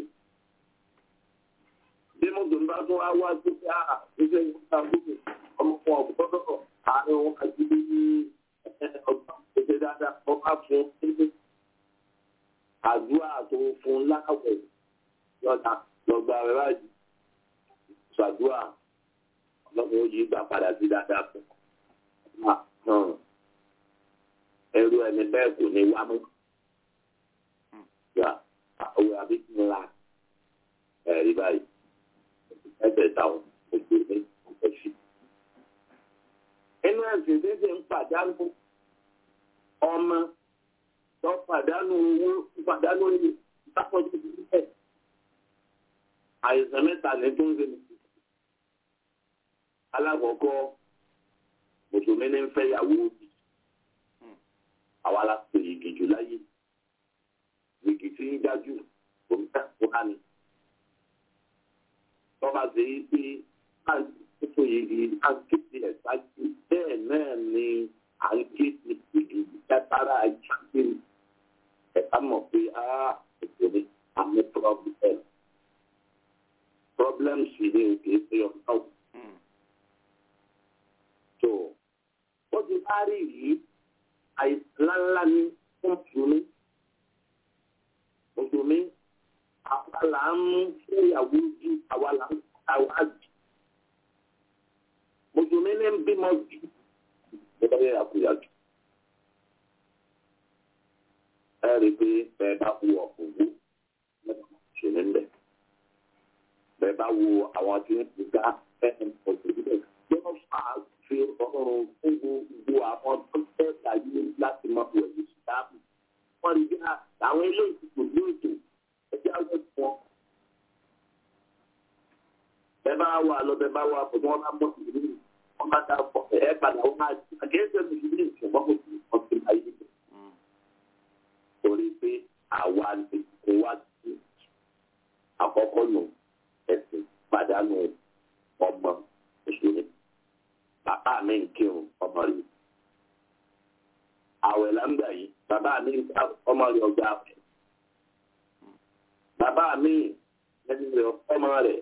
bí mùsùlùmí bá tún wá wá sí pé a ṣiṣẹ́ ìwúta gbogbo ọmọ fún ọgbọ́dọ̀ àárín òun àti bí ọgbà ṣẹṣẹ dáadáa wọ́n bá fún ṣẹṣẹ àdúrà tó fún láwẹ̀ lọ́ta lọ́gbà rẹ̀ báyìí ṣàdúrà ọlọ́run ó yí gbà padà sí dáadáa fún ẹrú ẹni bẹ́ẹ̀ kò ní wá mọ́ ya owó àbí ńlá ẹ̀rí báyìí ẹgbẹ̀ta ojú ní ọ̀pẹ̀sì. inú ẹ̀sìn tí ṣe ń pàdánù ọmọ tó pàdánù owó pàdánù owó ìtàkùnjú ti bẹ̀. àìsàn mẹ́ta ní tó ń ṣe ní. alákọ̀ọ́kọ́ mùsùlùmí ní ń fẹ́ yàwó òbí àwa la pè é jù láyé gbègì tí ń dájú òmìnira wá ni. Tọ́ba ṣe yí pé àìsíkò yìí à ń kéde ẹ̀ ṣáájú bẹ́ẹ̀ náà ni à ń kéde gbègì látara ìjáde ẹ̀ka mọ̀ pé á ètò ní àmì problem. Problem sì ni òkè ṣe ọ̀gá òkú. So, ó ti bá rí yìí àìsàn ńláńlá ní fún ìṣúná mùsùlùmí àwa là ń mú fúnyàwó ju àwa là ń àwa jù mùsùlùmí ní ń bímọ jù nígbà yẹn àkúyà jù ẹ rí i pé bẹ́ẹ̀ bá wo ọ̀fọ̀gbó ṣe ní bẹ̀ bẹ́ẹ̀ bá wo àwọn tí ń gbà ẹ̀ẹ́n ọ̀gbìn bẹ́ẹ̀ yóò fà á fi ọ̀rọ̀ fún gbogbo àwọn tó fẹ́ láyé láti máa wọ̀ ní ṣáàbù wọ́n rí bí àwọn eléyìí kò ní ètò ẹjẹ́ àwọn ẹ̀fọ́. Bẹ́ẹ̀ bá wà lọ bẹ́ẹ̀ bá wà pọ̀ tí wọ́n bá mọ̀ sí ìlú wọn bá dá pọ̀ ẹ̀ padà wọn máa ti àkẹ́sẹ̀ mi sí ilé ìṣẹ̀wọ́n kò sí ọtí ayé rẹ̀. Torí pé àwa lè kó wá sí àkọ́kọ́ nù ẹ̀sìn pàdánù ọmọ òṣèlú. Bàbá mi ń kírun ọmọ rẹ̀ àwẹ̀ lámbà yìí bàbá mi ọmọ rẹ̀ ọgbà àwẹ̀ bàbá mi ẹni rẹ̀ ọmọ rẹ̀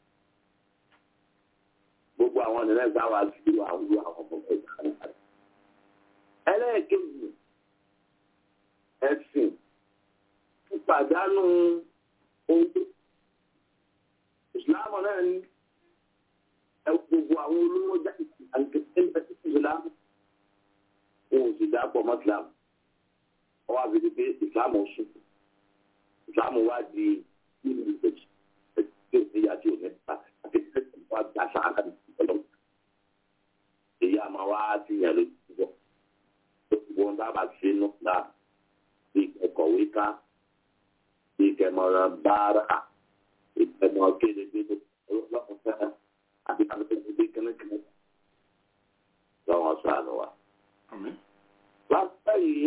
gbogbo àwọn ènìyàn gbà wá sí àwọn àwọn ọmọ ẹ̀ka nípa rẹ̀. ẹlẹ́ẹ̀kejì ẹ̀sìn pípàdánù owó ìsìlámù náà ní gbogbo àwọn olówó jáde àti ẹgbẹ́ ìsìlámù wọn ò sì dápọ̀ mọ́ islam wọ́n wá fi di pé islam sùn islam wá di nínú ìgbèjì tí ò níyà tí ò ní ta àti tí wọ́n á gbà sáà ní ìpínlẹ̀ èyí àmọ́ wá sí yẹn ló ti bọ̀ tó ti wọ́n dábàá sí inú náà bí ìkọ̀wé ká bí ìkẹmọ̀ràn báárà ìkẹmọ̀ kéde gbégbé ọlọ́kùnrin àti kàmẹ́tẹ́ gbé kẹ́mẹ́kẹ́mẹ́ lọ́wọ́ sànù wa lápá yìí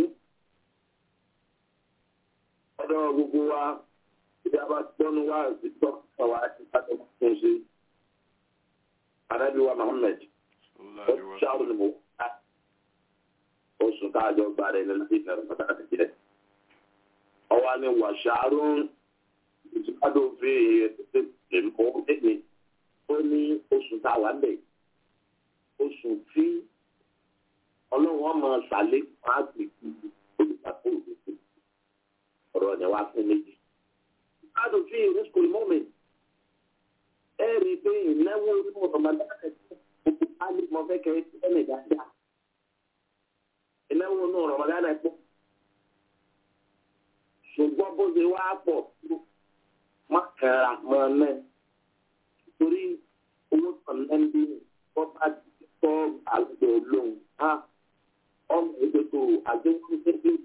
ọ̀dọ̀ gbogbo wa ìdí a bá gbọ́nu wá ìtọ́ ọ̀wá ìpàdé tó ń ṣe anábì wa Muhammad ó ṣàrò ní mo ká oṣù káàjọ gba rẹ̀ nínú ìlànà pàtàkì jẹ́ ọwọ́ ni wà ṣàrò ìtúkádò fi èmọ́ ẹ̀mí ó ní oṣù táwa ń bẹ̀ oṣù tí ọlọ́run ọmọ ṣàlẹ́ máa gbèsè olùgbàgbọ́ òdòdó ọ̀rọ̀ ni wá fún méjì. Káàdùn fi ìrúsùkò mọ́mìn ẹ rí i pé ìnáwó inú ọ̀mọdé gbogbo pálí mọ fẹ́ kẹ́ ẹ ní dáadáa. Ìnáwó inú ọ̀mọdé náà pọ̀. pọ̀ tó má kẹ́ra mọ́ náà torí owó tàn náà ń bí wọ́n bá tọ́ àgbẹ̀ lóhùn á ọmọ ẹgbẹ́ tó àdéhùn ẹgbẹ́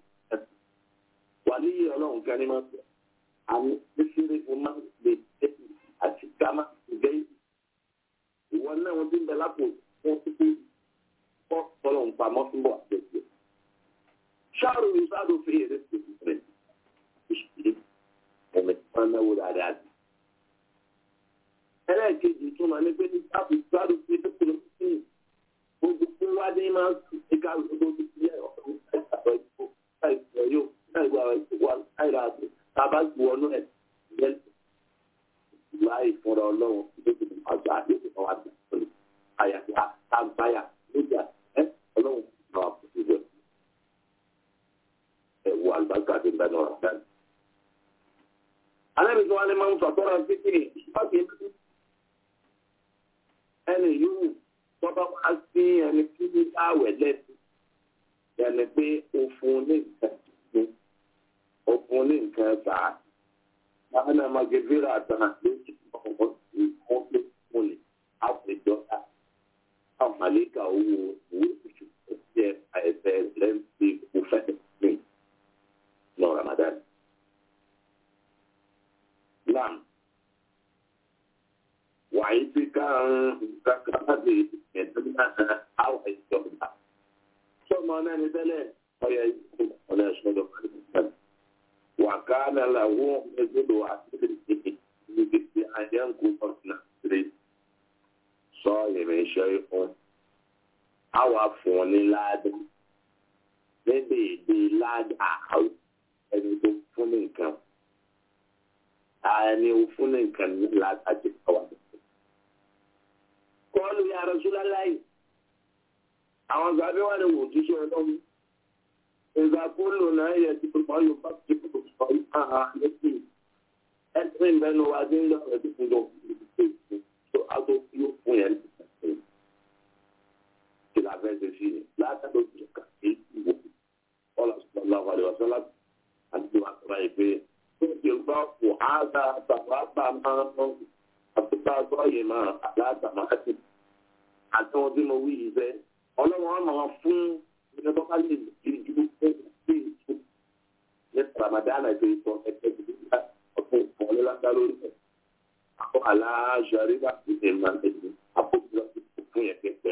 wà ní ọlọ́run kan ní máa bẹ̀ àmì ìṣeré fún máa lè tẹ́ àti gámà ìgbẹ́ ìwọ náà wọ́n ti ń bẹ lápò wọ́n ti pé kọ́ tọ́lọ̀ ń pamọ́ fún bọ̀ àtẹ̀jẹ́. ṣáàrù ìṣáàrù fi èrè pèsè rẹ̀ ìṣèlú ẹ̀mẹ̀ tí wọ́n náwó dáadáa sí. ẹlẹ́ẹ̀kejì tún máa ní pé ní ṣáàrù ìṣáàrù fi èrè pèsè rẹ̀ gbogbo fún wádé máa ń sùn ní káàrù tó tó ti yẹ ọ̀rọ̀ ìṣàkóso ìṣòro láìpẹ́ yóò láìpẹ́ àwọn ìṣòwò àìrà àti tábà ju ọ̀nà ẹ̀ yẹn láì fúnra ọlọ́run tó ti àgbà yóò fi ọwọ́ àgbà pẹ̀lú àyàfi àtàgbáyà lójà ẹ ọlọ́run náà wà fún ìwé ẹ wo àlùbáṣà àti ìgbà náà rà alẹ́ tí wọ́n lè máa ń sọ̀tọ́ra títí ìpàdé ẹni yóò tọ́ba wá sí ẹni tí ní àwẹ̀ lẹ́sìn ẹni pé o fún ní nǹkan tuntun o fún ní nǹkan bàá mana magevira tana lójú ọkọ̀ sí wọ́n lé múlẹ̀ àwùjọ àwọn màlẹ́kà owó owó tuntun jẹ́ àìsẹ̀ lẹ́ǹtì òfẹ́ mi lọ Ramadan. Nam wàyí ti ká kàkà bí ẹ̀dínlá àwọn ìjọba. Sọ́mọ náà ní tẹ́lẹ̀ ọ̀yà ìkú ọ̀nà ìṣọ́dọ̀ kàdé. وكان له مثل عسل في أن ينقص نسر صائم شيء أو عفون لاد níbi èdè ládà àwọn ẹni tó fún ní nǹkan ẹni ó fún ní nǹkan ní látàjẹ káwá. kọ́ọ̀lù ya Rasulullahi àwọn gbàgbé wà ní wòjúṣe ọlọ́run ìgbà kúlò náà yẹ ti pípa yóò bá ti pípa sọ ìhà lẹ́sìn ẹ̀sìn ìbẹ́nu wa dé lọ ẹ̀sìn fún yóò fi ṣe ìṣe tó aago yóò fún yẹn ní kí la fẹ́ ṣe sí ni látàdó ti kà sí ìwò ọ̀là sọ̀rọ̀ lọ́wọ́ àlè wàsán láti àti wà sọ̀rọ̀ yìí pé tó ti gbọ́ kó ága bàbá bá máa ń àtúntà sọ́yìn máa aláàtàmá àti àti wọn tí mo wí yìí fẹ́ ọlọ́wọ́n máa fún ìjọba tó bá lè di ìdúró fún ìgbé ìtú ní Ramadan àti ìtọ́ ẹgbẹ́ ìdílé ọ̀tún ìfọ̀n lọ́dá lórí ẹ̀. Àwọn aláṣọrí bá ti ṣe máa ń tẹ̀lé àpòjù lọ sí fún yẹn pẹ́pẹ́.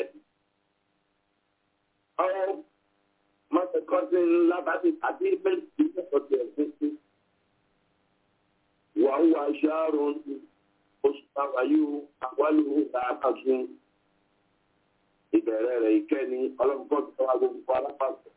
Ọ̀rọ̀ mọ́tẹ́kọ́sí ńlá bá ti àti ìbẹ̀rẹ̀ ìdílé ọ̀tún ẹ̀sìn sí. Wàá wá aṣáárò oṣù táwa yóò àwálù àkàtún ìbẹ̀rẹ̀ rẹ̀ ìkẹ́ni ọlọ́pàá tó wá gbogbo alápàtà.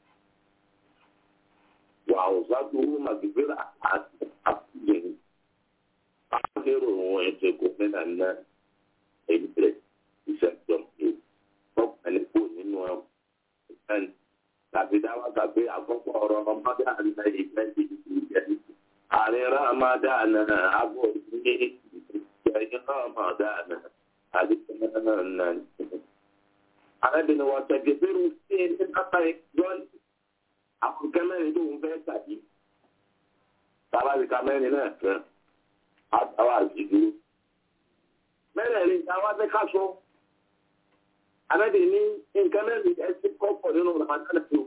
Wà ó sábúrú màgbéra àti àfihàn. Àfihàn òun ẹ̀jẹ̀ kò mẹ́ta ná ẹ̀jẹ̀ ìṣẹ̀jọ̀ ẹ̀ ọ̀pẹ̀lẹ̀ kò nínú ẹ̀ tàbí dáwà tàbí àkọ́kọ́ ọ̀rọ̀ ọmọdé àná ìgbẹ́ ìjẹ́ ààrẹ Ramadan àbọ̀ ní ìjẹ́ Ramadan àdìsẹ́ náà arábìnrin wa tẹ̀gẹ̀dẹ̀rù sí ẹni kápá ẹgbọ́n àkùnkẹ́ mẹ́rin tó ń fẹ́ tàbí tàbí mẹ́rin náà fẹ́ àtàwọn àjìdúró. mẹ́rẹ̀ẹ̀rin táwa fẹ́ ká sọ arábìnrin ní nǹkan mẹ́rin ẹ ti kọ́pọ̀ nínú ramadan tó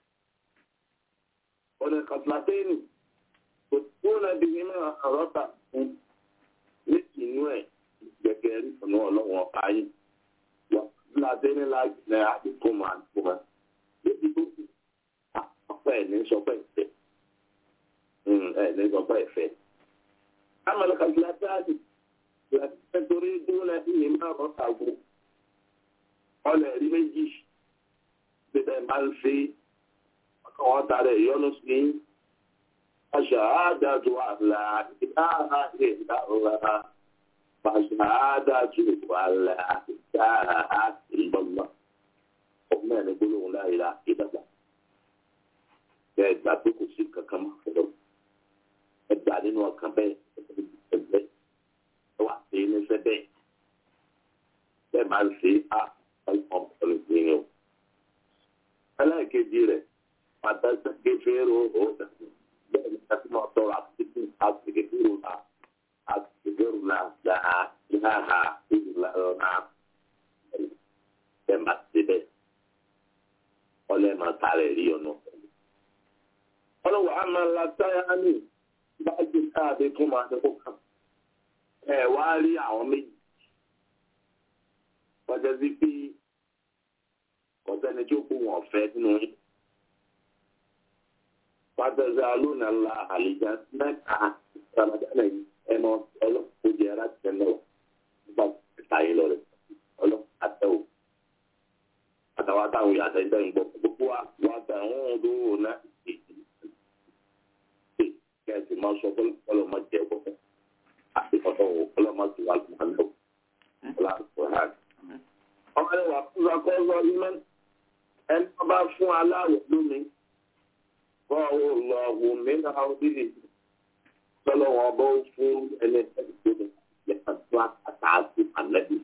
ọ̀nà kàtàkẹ́ni kò tó nàbí nínú àrọ́bà fún méjì inú ẹ̀ gẹ́gẹ́ rí fún ọlọ́wọ́n ayé ladeni la gbẹ àdìgbò máa gbọ ẹ níbi tó kù ọpẹ ní sọpẹ ìfẹ́ ẹ ní sọpẹ ìfẹ́ amalaka gilatari gilatari torí dúró náà ìyè máa rọ sàgó ọlẹ rí méjì bíbẹ máa ń fi ọkọ wọn tààrẹ ìyọnu sí aṣáádájú àlà ìdáhà ìdáhà. فشهادة ولا إله إلا الله ọmọ ẹni gbólóhùn láyé la ìdàgbà bẹ́ẹ̀ gbà pé kò sí kankan mọ́ ọ̀dọ̀ ẹ gbà nínú ọkàn bẹ́ẹ̀ ẹgbẹ́ ẹ wà sí níṣẹ́ bẹ́ẹ̀ bẹ́ẹ̀ máa ń ṣe á ọmọ ọ̀rẹ́ ìgbìyànjú o. ẹlẹ́ẹ̀kejì rẹ̀ pàtàkì fẹ́ràn ó bẹ́ẹ̀ ni ẹ fi máa tọrọ àtúntò àtìgẹ́fẹ́rùlà àtìgẹ́fẹ́rùlà láha láha ìlúlá ọ̀nà ẹ̀ máa ti bẹ́ẹ̀ ọlẹ́ máa tààrẹ̀ rí ọ̀nà. ọlọ́wọ́ a máa la táyà ní bájú káàdé tó máa ṣe kó kàn. ẹ wá rí àwọn méjì kọjá sí pé kọ̀sẹ́ni tí ó kó wọn fẹ́ nínú yín. pàtẹ́sẹ̀ alóòna ńlá àlejò mẹ́ta ramadana yìí ẹnu ọlọ́pàá jẹ́ ara tẹ̀ náà nípa ìtàyè lọ rẹ̀ ọlọ́pàá àtẹ̀wò àtàwọn àtàwọn yàtọ̀ ẹgbẹ́ ń gbọ́ gbogbo wa wà tàwọn ọdún náà èyí ṣe kẹ́sì máa sọ pé ọlọ́mọ jẹ́ ọkọ̀ àti ọ̀tọ̀ ọlọ́mọ ti wà lọ́mọ náà ọlọ́mọ náà. ọmọ ẹni wà fún akọ́sọ ìmọ̀ ẹni wọ́n bá fún aláwọ̀ lómi kọ́ ọ lọ wò mí náà ó dìde sọlọ wọn bọ́ fún ẹni ẹni tó ní yàtọ̀ àtàkùn àlẹ́bí.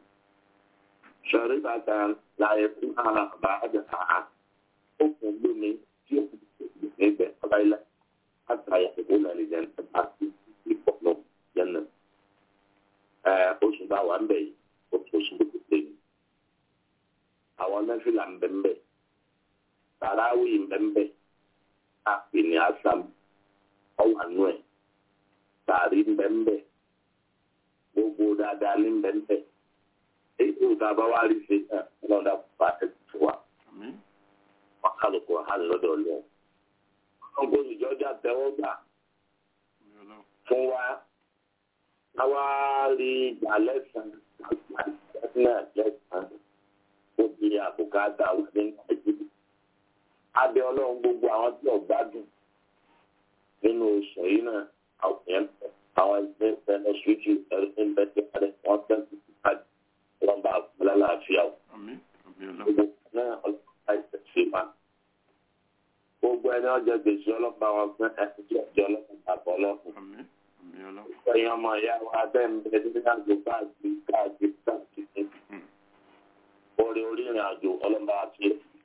شربة لا يكونها بعدها حكم بني يحب قبيلة حتى يحبون لجنة في بطن جنة oṣù bá wà ń bẹ̀ yìí oṣù tó ti pè mí àwọn nẹ́fìlà ń bẹ̀ ń bẹ̀ tàràwì ń bẹ̀ ń bẹ̀ àpè ní asam ọwà nù ẹ̀ tàrí ń bẹ̀ ń bẹ̀ gbogbo dáadáa ní ń bẹ̀ ń bẹ̀ èyí tó bá wá rí ṣe náà wọn dá bá ẹ tó wa wọn kálukú hàn lọ́dọ̀ lọ wọn kò sì jọjà tẹ́wọ́ gbà fún wa káwá rí ìgbà lẹ́sàn náà lẹ́sàn ó di àbùkátà wà ní nàìjíríà abẹ ọlọ́run gbogbo àwọn tí ò gbádùn nínú oṣù yìí náà àwọn ẹgbẹ́ ẹgbẹ́ ẹgbẹ́ ṣíṣe ẹgbẹ́ ẹgbẹ́ wọn tẹ́sí káàdì wọn bá fúnlá láàfíà o. gbogbo náà ọlọ́pàá ìṣẹ̀ṣẹ̀ wa. gbogbo ẹni ọjọ́ gbèsè ọlọ́pàá wọn fún ẹni tí ọjọ́ ọlọ́pàá bọ̀ ọlọ́pàá. ẹ̀yin ọmọ ìyá wa bẹ́ẹ̀ ń bẹ ní àjò káàkiri káàkiri káàkiri. orí orí ìrìn àjò ọlọ́pàá àti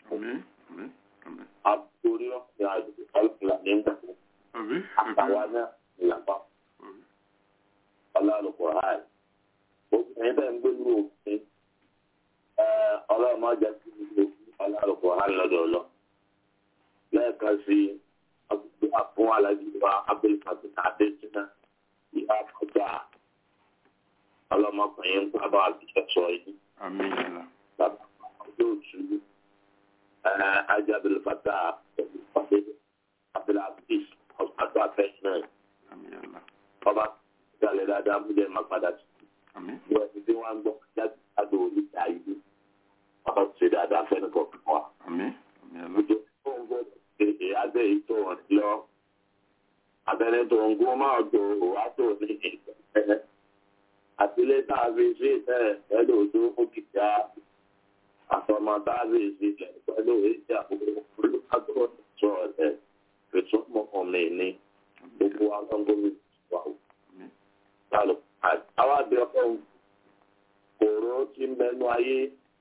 àbúrí ọ̀sìn àjò ọlọ́pàá ní ìgbà àtàwọn náà ìlàpá. ọlọ́run háì obìnrin bẹ́ẹ̀ ń gbé ní òfin ọlọ́run máa jẹ́ kí ní ọlọ́run hàn lọ́dọ̀ lọ. lẹ́ẹ̀kan sí fún alájú wa abdulfatih adéjìnà ìhà fọjá ọlọ́mọkùnrin ń bàbá àbíkẹ́ sọ yìí. bàbá yóò tú ajá abdulfatah abdulaziz ọ̀pọ̀ àfẹ́sìn náà. ọba ìdálẹ́ dáadáa mú jẹ́ máa padà sí bí wọ́n ti dé wọ́n gbọ́ jáde láti orí ìta yìí wọ́n ṣe dáadáa fẹ́ni kọ̀ọ̀kan wa. Ojú tó ń gbọ́ èdè abẹ́ yìí tó wọ́n ti lọ. Abẹ́rẹ́ tó ń gún máa tó wá tó ní ìgbẹ́. Àtìlẹ́ tá a fi ṣe ẹ̀ pẹ̀lú ojú òkìtà. Àtọmọ tá a fi ṣe ẹ̀ pẹ̀lú ìjà olùkàtọ́ sọ ẹ̀ fètò mọ́kàn mi ní gbogbo agbọ́ngbọ́n wà ó. Sálọ àwọn àbí ọlọ́run kòró tí ń bẹnu ayé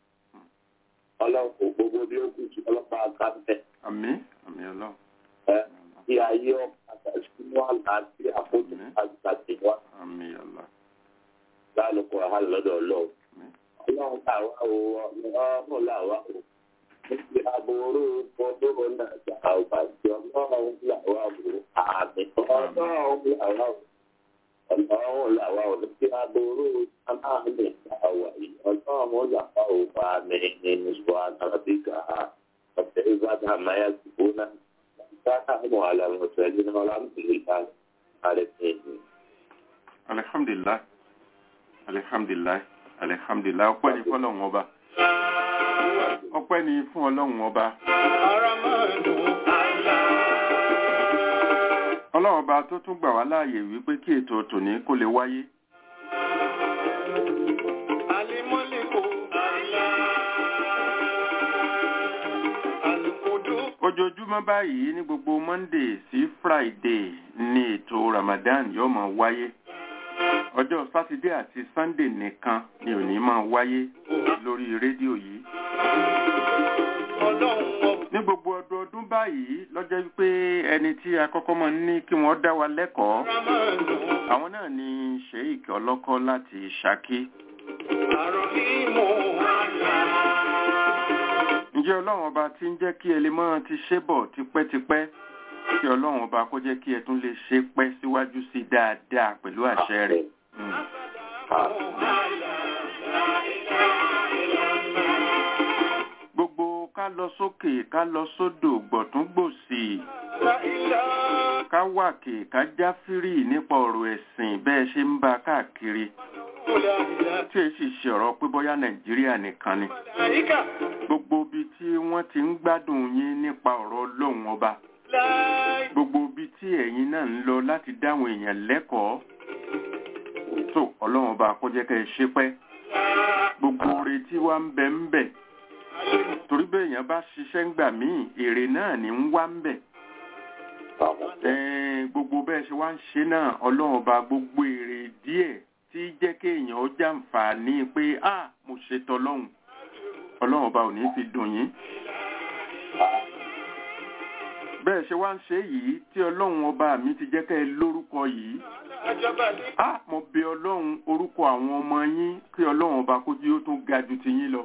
ọlọ́run kò gbogbo bí ó kù sí ọlọ́pàá kábẹ́. àmín àmín ọlọ́run. ẹ kí ayé ọ̀padà sínú àlàáfíà àfojú àgbàdì wa. àmín ọlọ́run. lálùkọ àhálà lọ́dọ̀ ọlọ́run. ọlọ́run làwa o ọlọ́run làwa o. níbi àbúrò fọdún náà jà àwùjọ ọlọ́run làwa o àmì ọlọ́run làwa o ọlọ́run làwa ò ní kí aburú amáàlè àwà yìí ọlọ́run làwa ò bá mi nínú ìwà àdàbíkà ọ̀tẹ̀ ìbàdàn àmáyà tìbó náà sáà mú àlàmù sẹ́yìn náà alhamdulilayi alẹ́kẹ́yìn. alihamdulilayi alihamdulilayi alihamdulilayi ọpẹ́ ni fún ọlọ́run ọba ọpẹ́ ni fún ọlọ́run ọba. ọlọ́run ọba tó tún gbà wá láàyè wípé kí ètò tòní kó lè wáyé. ojoojúmọ́ báyìí ní gbogbo monday sí friday ní ètò ramadan yóò máa wáyé ọjọ́ sátidé àti sunday nìkan ni ò ní máa wáyé lórí rédíò yìí ní gbogbo ọdọọdún báyìí lọ́jọ́ wípé ẹni tí akọ́kọ́ máa ń ní kí wọ́n dá wa lẹ́kọ̀ọ́ ramanu àwọn náà ni sheik ọlọ́kọ́ láti ṣákí àròhìmù ǹjẹ́ ọlọ́run ọba tí ń jẹ́ kí ẹ lè máa ti ṣe bọ̀ tipẹ́tipẹ́ kí ọlọ́run ọba kó jẹ́ kí ẹ tún lè ṣe pẹ́ síwájú sí i dáadáa pẹ̀lú àṣẹ rẹ̀ Mm. gbogbo ká lọ sókè ká lọ sódò gbọ̀tún gbòsì ká wàkè ká jáfírì nípa ọ̀rọ̀ ẹ̀sìn bẹ́ẹ̀ ṣe ń bá a káàkiri tí èyí sì ṣe ọ̀rọ̀ pé bóyá nàìjíríà nìkan ni gbogbo ibi tí wọ́n ti ń gbádùn yín nípa ọ̀rọ̀ ọlọ́run ọba gbogbo ibi tí ẹ̀yin náà ń lọ láti dáwọn èèyàn lẹ́kọ̀ọ́ tó ọlọ́run ọba kó jẹ́ kẹ́ ẹ ṣe pẹ́ gbogbo oore tí wá ń bẹ ń bẹ torí bẹ́ẹ̀ èèyàn bá ṣiṣẹ́ ń gbà míì èrè náà ní ń wá ń bẹ Ẹ̀ẹ́n, gbogbo bẹ́ẹ̀ ṣe wá ń ṣe náà ọlọ́run ọba gbogbo èrè díẹ̀ tí jẹ́ kéèyàn ó jàǹfààní pé a mo ṣe tọlọ́hun ọlọ́run ọba ò ní fi dùn yín bẹ́ẹ̀ ṣe wá ń ṣe yìí tí ọlọ́run ọba mi ti jẹ́ kẹ́ ẹ lórúkọ yìí a mo bẹ ọlọ́run orúkọ àwọn ọmọ yín kí ọlọ́run ọba kó jí ó tún ga ju ti yín lọ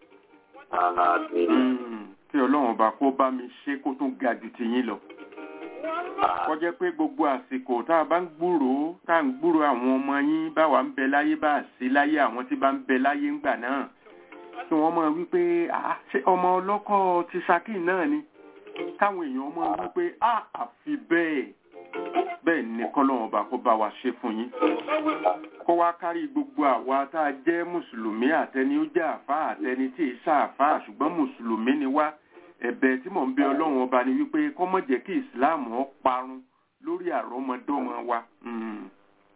Mm, kí ọlọ́run ọba kó bá mi ṣe kó tún ga ju ti yín lọ kó jẹ́ pé gbogbo àsìkò tá a bá ń gbúròó tá à ń gbúròó àwọn ọmọ yín báwa ń bẹ láyé bá a sí láyé àwọn tí bá ń bẹ láyé ńgbà náà kí wọ́n máa wí pé "Ah, ṣé ọmọ ọlọ́kọ̀ ti Ṣakí náà ni káwọn èèyàn máa wí pé "Ah, àfi bẹ́ẹ̀ bẹ́ẹ̀ ni kọ́lọ́run ọba kó bá wa ṣe fún yín kó wá kárí gbogbo àwa tá a jẹ́ mùsùlùmí àtẹni ó jẹ́ àfáà àtẹni tí ì sáàfáà ṣùgbọ́n mùsùlùmí ni wá ẹ̀bẹ̀ tí mò ń bẹ ọlọ́run ọba ni wípé kó má jẹ́ kí ìsìláàmù ó parun lórí àrọ́mọdọ́mọ wa. Mm.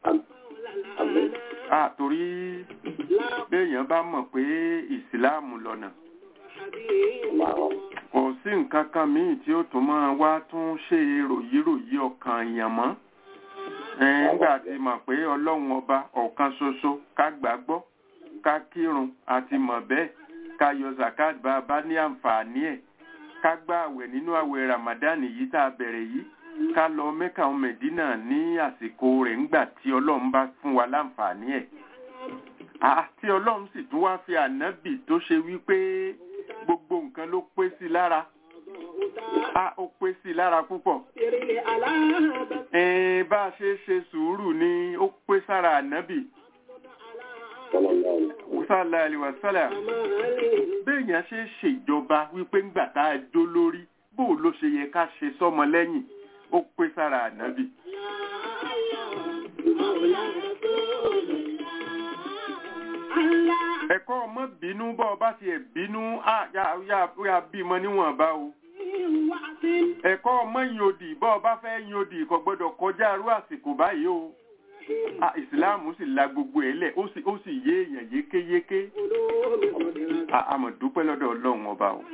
a torí béèyàn bá mọ̀ pé ìsìláàmù lọ́nà kò sí nǹkan kan míì tí ó tún máa wá tún ṣe ròyíròyí ọkàn èèyàn mọ́ Ẹn, nígbà tí mọ̀ pé ọlọ́run ọba ọ̀kan ṣoṣo ká gbàgbọ́ ká kírun àti mọ̀ bẹ́ẹ̀ ká yọ zakat bá a bá ní àǹfààní ẹ̀ ká gbá àwẹ̀ nínú àwẹ̀ ramadan yìí tá a bẹ̀rẹ̀ yìí ká lọ mẹ́kà ọmọ mẹ̀dínà ní àsìkò rẹ̀ ńgbà tí ọlọ́run bá fún wa láǹfààní ẹ̀ àti ọlọ́run sì tún wá fi ànábì tó ṣe wípé gbogbo nǹkan ló pé sí lára a ó pé sí lára púpọ̀ ẹ̀ẹ́n bá a ṣe ṣe sùúrù ni ó pé sára ànábì sálà àlìwàsálà béèyàn ṣe ṣèjọba wípé ńgbà tá a jó lórí bó ló ṣe yẹ ká ṣe sọmọ lẹ́yìn ó pé sára ànábì. ẹ̀kọ́ ọmọ bínú bọ́ ọba tiẹ̀ bínú á yà yà yà bímọ níwọ̀nba o ẹ̀kọ́ ọmọ yin odì bọ́ ọba fẹ́ yin odì kò gbọ́dọ̀ kọjá arú àsìkò báyìí o Ah, ìsìláàmù sì la gbogbo ẹ̀ lẹ̀ ó sì ó sì yé èèyàn yékéyéké Ah, a mọ̀ dúpẹ́ lọ́dọ̀ ọlọ́run ọba o.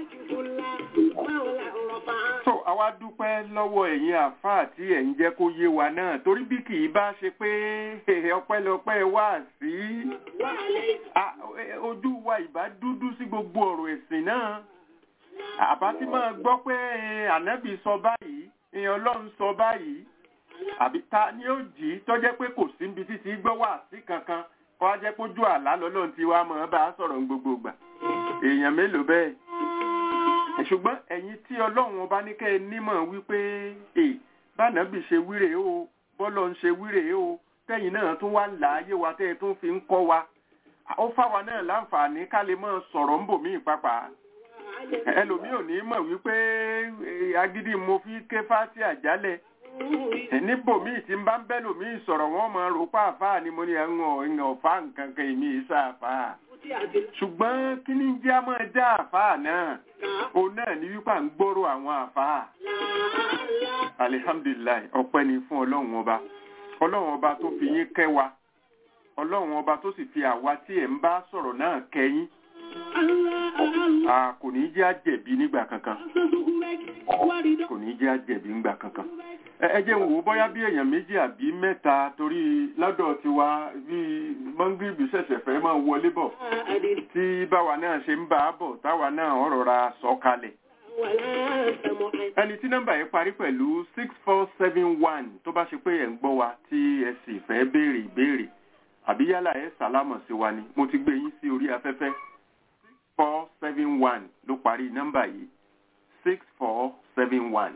so àwa dúpẹ́ lọ́wọ́ ẹ̀yin àfáà tí ẹ̀ ń jẹ́ kó yé wa náà torí bí kì í bá ṣe pé ọpẹ́lọpẹ́ wà sí Ah, eh, ojú wa ìbá dúdú sí gbogbo ọ̀rọ̀ ẹ̀sìn náà àbá tí máa gbọ́ pé eh, ànábì sọ báyìí eh, ọlọ́run sọ báyìí àbí ta ni ó jì í tọ́jẹ́ pé kò sí níbi títí gbọ́ wà sí kankan kọ́ á jẹ́ pójú àlá lọ́lọ́run tí wàá mọ̀ ọ́ bá a sọ̀rọ̀ ní gbogbo ìgbà èèyàn mélòó bẹ́ẹ̀ ṣùgbọ́n ẹ̀yin tí ọlọ́run ọba ní kẹ́ ẹ nímọ̀ wípé è bánàbì ṣe wíre o bọ́lọ̀ ń ṣe wíre o tẹ́yìn náà tún wá láàyè wa tẹ́ ẹ tún fi ń kọ́ wa ó fáwa náà láǹfààní ká lè máa sọ̀rọ̀ ń bò mí pápá ẹlòmíì ò ní mọ̀ wípé eh, agídí mo fi ké fásí àjálẹ̀ níbòmíì tí ń bá ń bẹ́ lòmíì sọ̀rọ̀ wọ́n máa rò pa àfáà ni mo ní ẹ̀wọ̀n ẹ̀yàn ọ̀fà nǹkan kan èmi ìsà àfáà ṣùgbọ́n kí ní jẹ́ àmọ́ ẹja àfáà náà òun náà ní wípé à ń gbọ́rò àwọn àfáà alihamdulilayi ọpẹ́ ni fún ọlọ́run ọba ọlọ́run ọba tó fi yín kẹ́ wa ọlọ́run ọba tó sì fi àwa tí ẹ̀ ń bá sọ̀rọ̀ náà kẹ́yìn a kò ní jẹ́ àjẹ̀bí nígbà kankan kò ní jẹ́ àjẹ̀bí nígbà kankan ẹ ẹ jẹ́ n wò ó bóyá bí èèyàn méjì àbí mẹ́ta torí lọ́dọ̀ tiwa bí mọ́ngìrìbì ṣẹ̀ṣẹ̀ fẹ́ máa wọlé bọ̀ tí báwa náà ṣe ń bá a bọ̀ táwa náà ọ̀rọ̀ ra sọ kalẹ̀ ولا سمع ẹni tí nọ́mbà yẹn parí pẹ̀lú six four seven one tó bá ṣe pé ẹ̀ ń gbọ́ wa tí ẹ sì fẹ́ béèrè ìbéèrè àbí yálà ẹ sàlámọ̀ sí wa ni mo ti gbé yín sí orí afẹ́fẹ́ six four seven one ló parí nọ́mbà yìí six four seven one.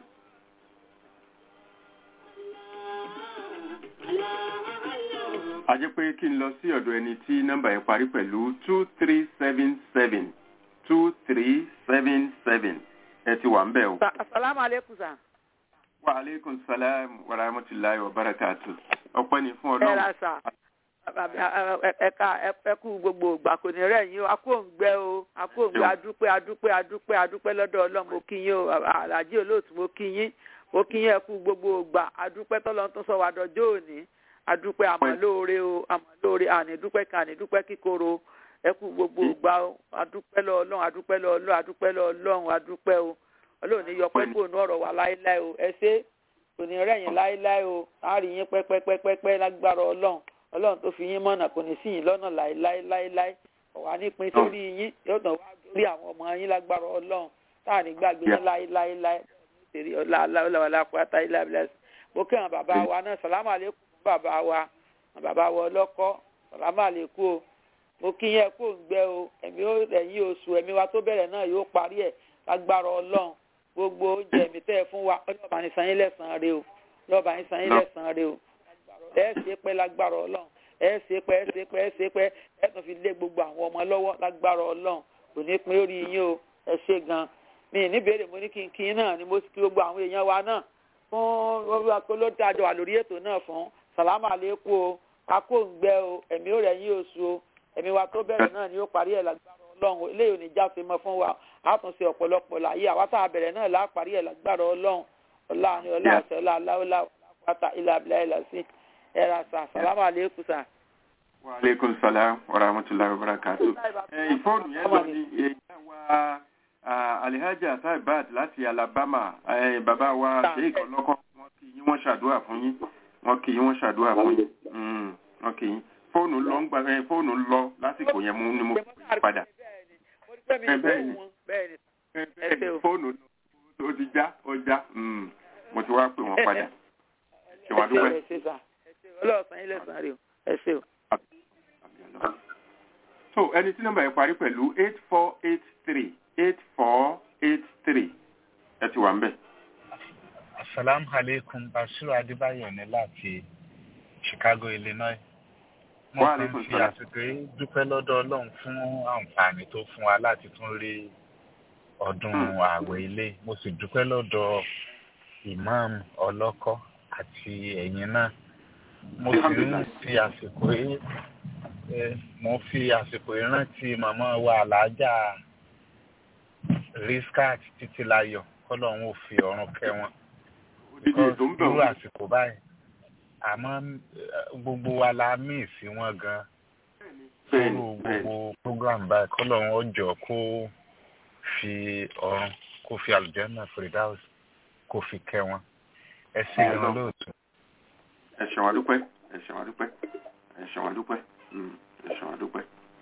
a jẹ́ pé kí n lọ sí ọ̀dọ̀ ẹni tí nọ́mbà yẹn parí pẹ̀lú two three seven seven two three seven seven ẹ ti wà ń bẹ̀ o. asalaamu aleykum sa. wa aleykum salaam wa rahmatulahi wa barakatu. ọpẹ́ ni fún ẹ ọlọ́run. ra sa ẹka ẹkú gbogbo ìgbà kò ní rẹ̀ yín o akóǹgbẹ o akóǹgbẹ adúpẹ́ adúpẹ́ adúpẹ́ adúpẹ́ lọ́dọ̀ ọlọ́run mo kí yín o àlàjì olóòtú mo kí yín mo kí yín ẹkú gbogbo ìgbà adúpẹ́ tọ́lọ́ tó sọ wà dọjọ́ òní adúpẹ́ àmọ́lóore o àmọ́lóore ànídúpẹ́ kan ànídúpẹ́ kíkorò ẹkú gbogbo ìgbà o adúpẹ́ lọ ọlọ́run adúpẹ́ lọ ọlọ́run adúpẹ́ lọ ọlọ́run adúpẹ́ o ọlọ́run ní yọpẹ́ kó nu ọ̀rọ̀ wa láéláé o ẹ ṣé kò ní rẹ̀yìn láéláé o láàrin yín pẹ́pẹ́pẹ́pẹ́ lágbára ọlọ́run ọlọ́run tó fi yín mọ̀nà kò ní sí yín lọ́nà láéláé láéláé ọ̀wá nípìn sórí yín yóò tàn wá lórí àwọn ọmọ yín lágbára ọlọ́run táà ní gbàgbé yín láéláé láé tèrè ọlá aláwọlá pátá ilé abilẹ̀ mo kí àwọn bàbá wa náà sàlámù àlékún fún bàbá wa àwọn bàbá wa ọlọ́kọ́ sàlámù àlékún o mo kí yín ẹkú òǹgbẹ o ẹ̀mí ẹ̀yìn oṣù ẹ̀mí wa tó bẹ̀rẹ̀ náà yóò parí ẹ̀ lágbára ọlọ́run gbogbo oúnjẹ ẹ̀mí tẹ́ ẹ fún wa ọlọ́ọ̀bà ní sanyín lẹ́sàn-án rẹ o ọlọ́ọ̀bà ní sanyín lẹ́sàn-án rẹ o ẹ ṣe pẹ́ lágbára ọlọ́run ẹ ṣe pẹ́ ẹ ṣe pẹ́ ẹ ṣe pẹ́ ẹ tún fi lé gbogbo àwọn ọmọ lọ́wọ́ lágbára ọlọ́run kò ní pín orí yín o ẹ ṣe gan mi ní béèrè mo ní kí n kí náà ni mo sì kí gbogbo àwọn èèyàn wa náà fún olóòtú àjọ wà lórí ètò náà fún sàlámà lẹ́kù o akóǹgbẹ o ẹ̀mí ò rẹ̀ yín oṣù o ẹ̀mí wa tó bẹ̀rẹ̀ náà ni ó parí ẹ̀ lágbára ọlọ́run eléyìí ò ní jáfe mọ́ fún wa a tún ṣe ọ̀pọ̀lọpọ̀ láyé àwa tá a bẹ̀rẹ̀ náà lá parí ẹ̀ lágbára ọlọ́run ọlá ni ọlá àṣẹ ọlá aláwọlá pátá ilà abilà ilà sí ẹ̀rà sà sàlámà àlékún sà. wa aleykum salaam wa rahmatulahi wa barakatu. ẹ ìfọ́ọ̀nù yẹn lọ ní ìyá wa ah, alihaja saibat láti alabama eh, bàbá wa sheik ọlọ́kọ́ wọn kì í yín wọ́n ṣàdúrà fún yín wọn kì í wọ́n ṣàdúrà fún yín Mm, wọn kì í fóònù lọ ń gbà ẹ fóònù lọ lásìkò yẹn mú ni mo pè padà mo ní pẹ́ mi Ẹ ní bẹ́ẹ̀ ni. fóònù wọn bẹ́ẹ̀ ni Ẹ Ẹ ṣé o. fóònù lọ ó ti já ó já Mm, mo ti wá pè wọ́n padà ṣe wá ẹ ṣé dúpẹ́. ẹ ṣé sà ẹ ṣé ọlọ́ọ̀sán yín lẹ́sàn-án rè o ẹ ṣé o. so ẹni tí nọ́mbà yẹn parí pẹ̀lú eight four eight three eight four eight three ẹ ti wà ń bẹ̀. Assalamu alaikum Basiru Adébáyọ̀ ní láti Chicago, Illinois. Mo Wa kàn alaikum fi salam. àsìkò yìí dúpẹ́ lọ́dọ̀ Ọlọ́run fún àǹfààní tó fún wa láti tún rí ọdún Hmm. ààwẹ̀ ilé. Mo sì dúpẹ́ lọ́dọ̀ Imam Ọlọ́kọ́ àti ẹ̀yin náà. Mo sì ń Alhamdulillah. fi àsìkò yìí eh, mo fi àsìkò yìí rántí màmá wa Àlàájá Riskat Títílayọ̀ kọ́lọ́run ò fi ọ̀run kẹ́ wọn odidi ètò ń bẹ̀ irú wọ́n. àsìkò báyìí àmọ́ eh, gbogbo wa la míì sí wọn gan bẹ́ẹ̀ni irú bẹ́ẹ̀ni gbogbo program báyìí kọ́lọ́run ọjọ́ kó fi ọ̀run kó fi àlùjànnà Firdaus kó fi kẹ́ wọn ẹ sì Àmín. ràn lóòótọ́. ẹ ṣe wá dúpẹ́ ẹ ṣe wá dúpẹ́ ẹ ṣe wá dúpẹ́ Mm, ẹ ṣe wá dúpẹ́.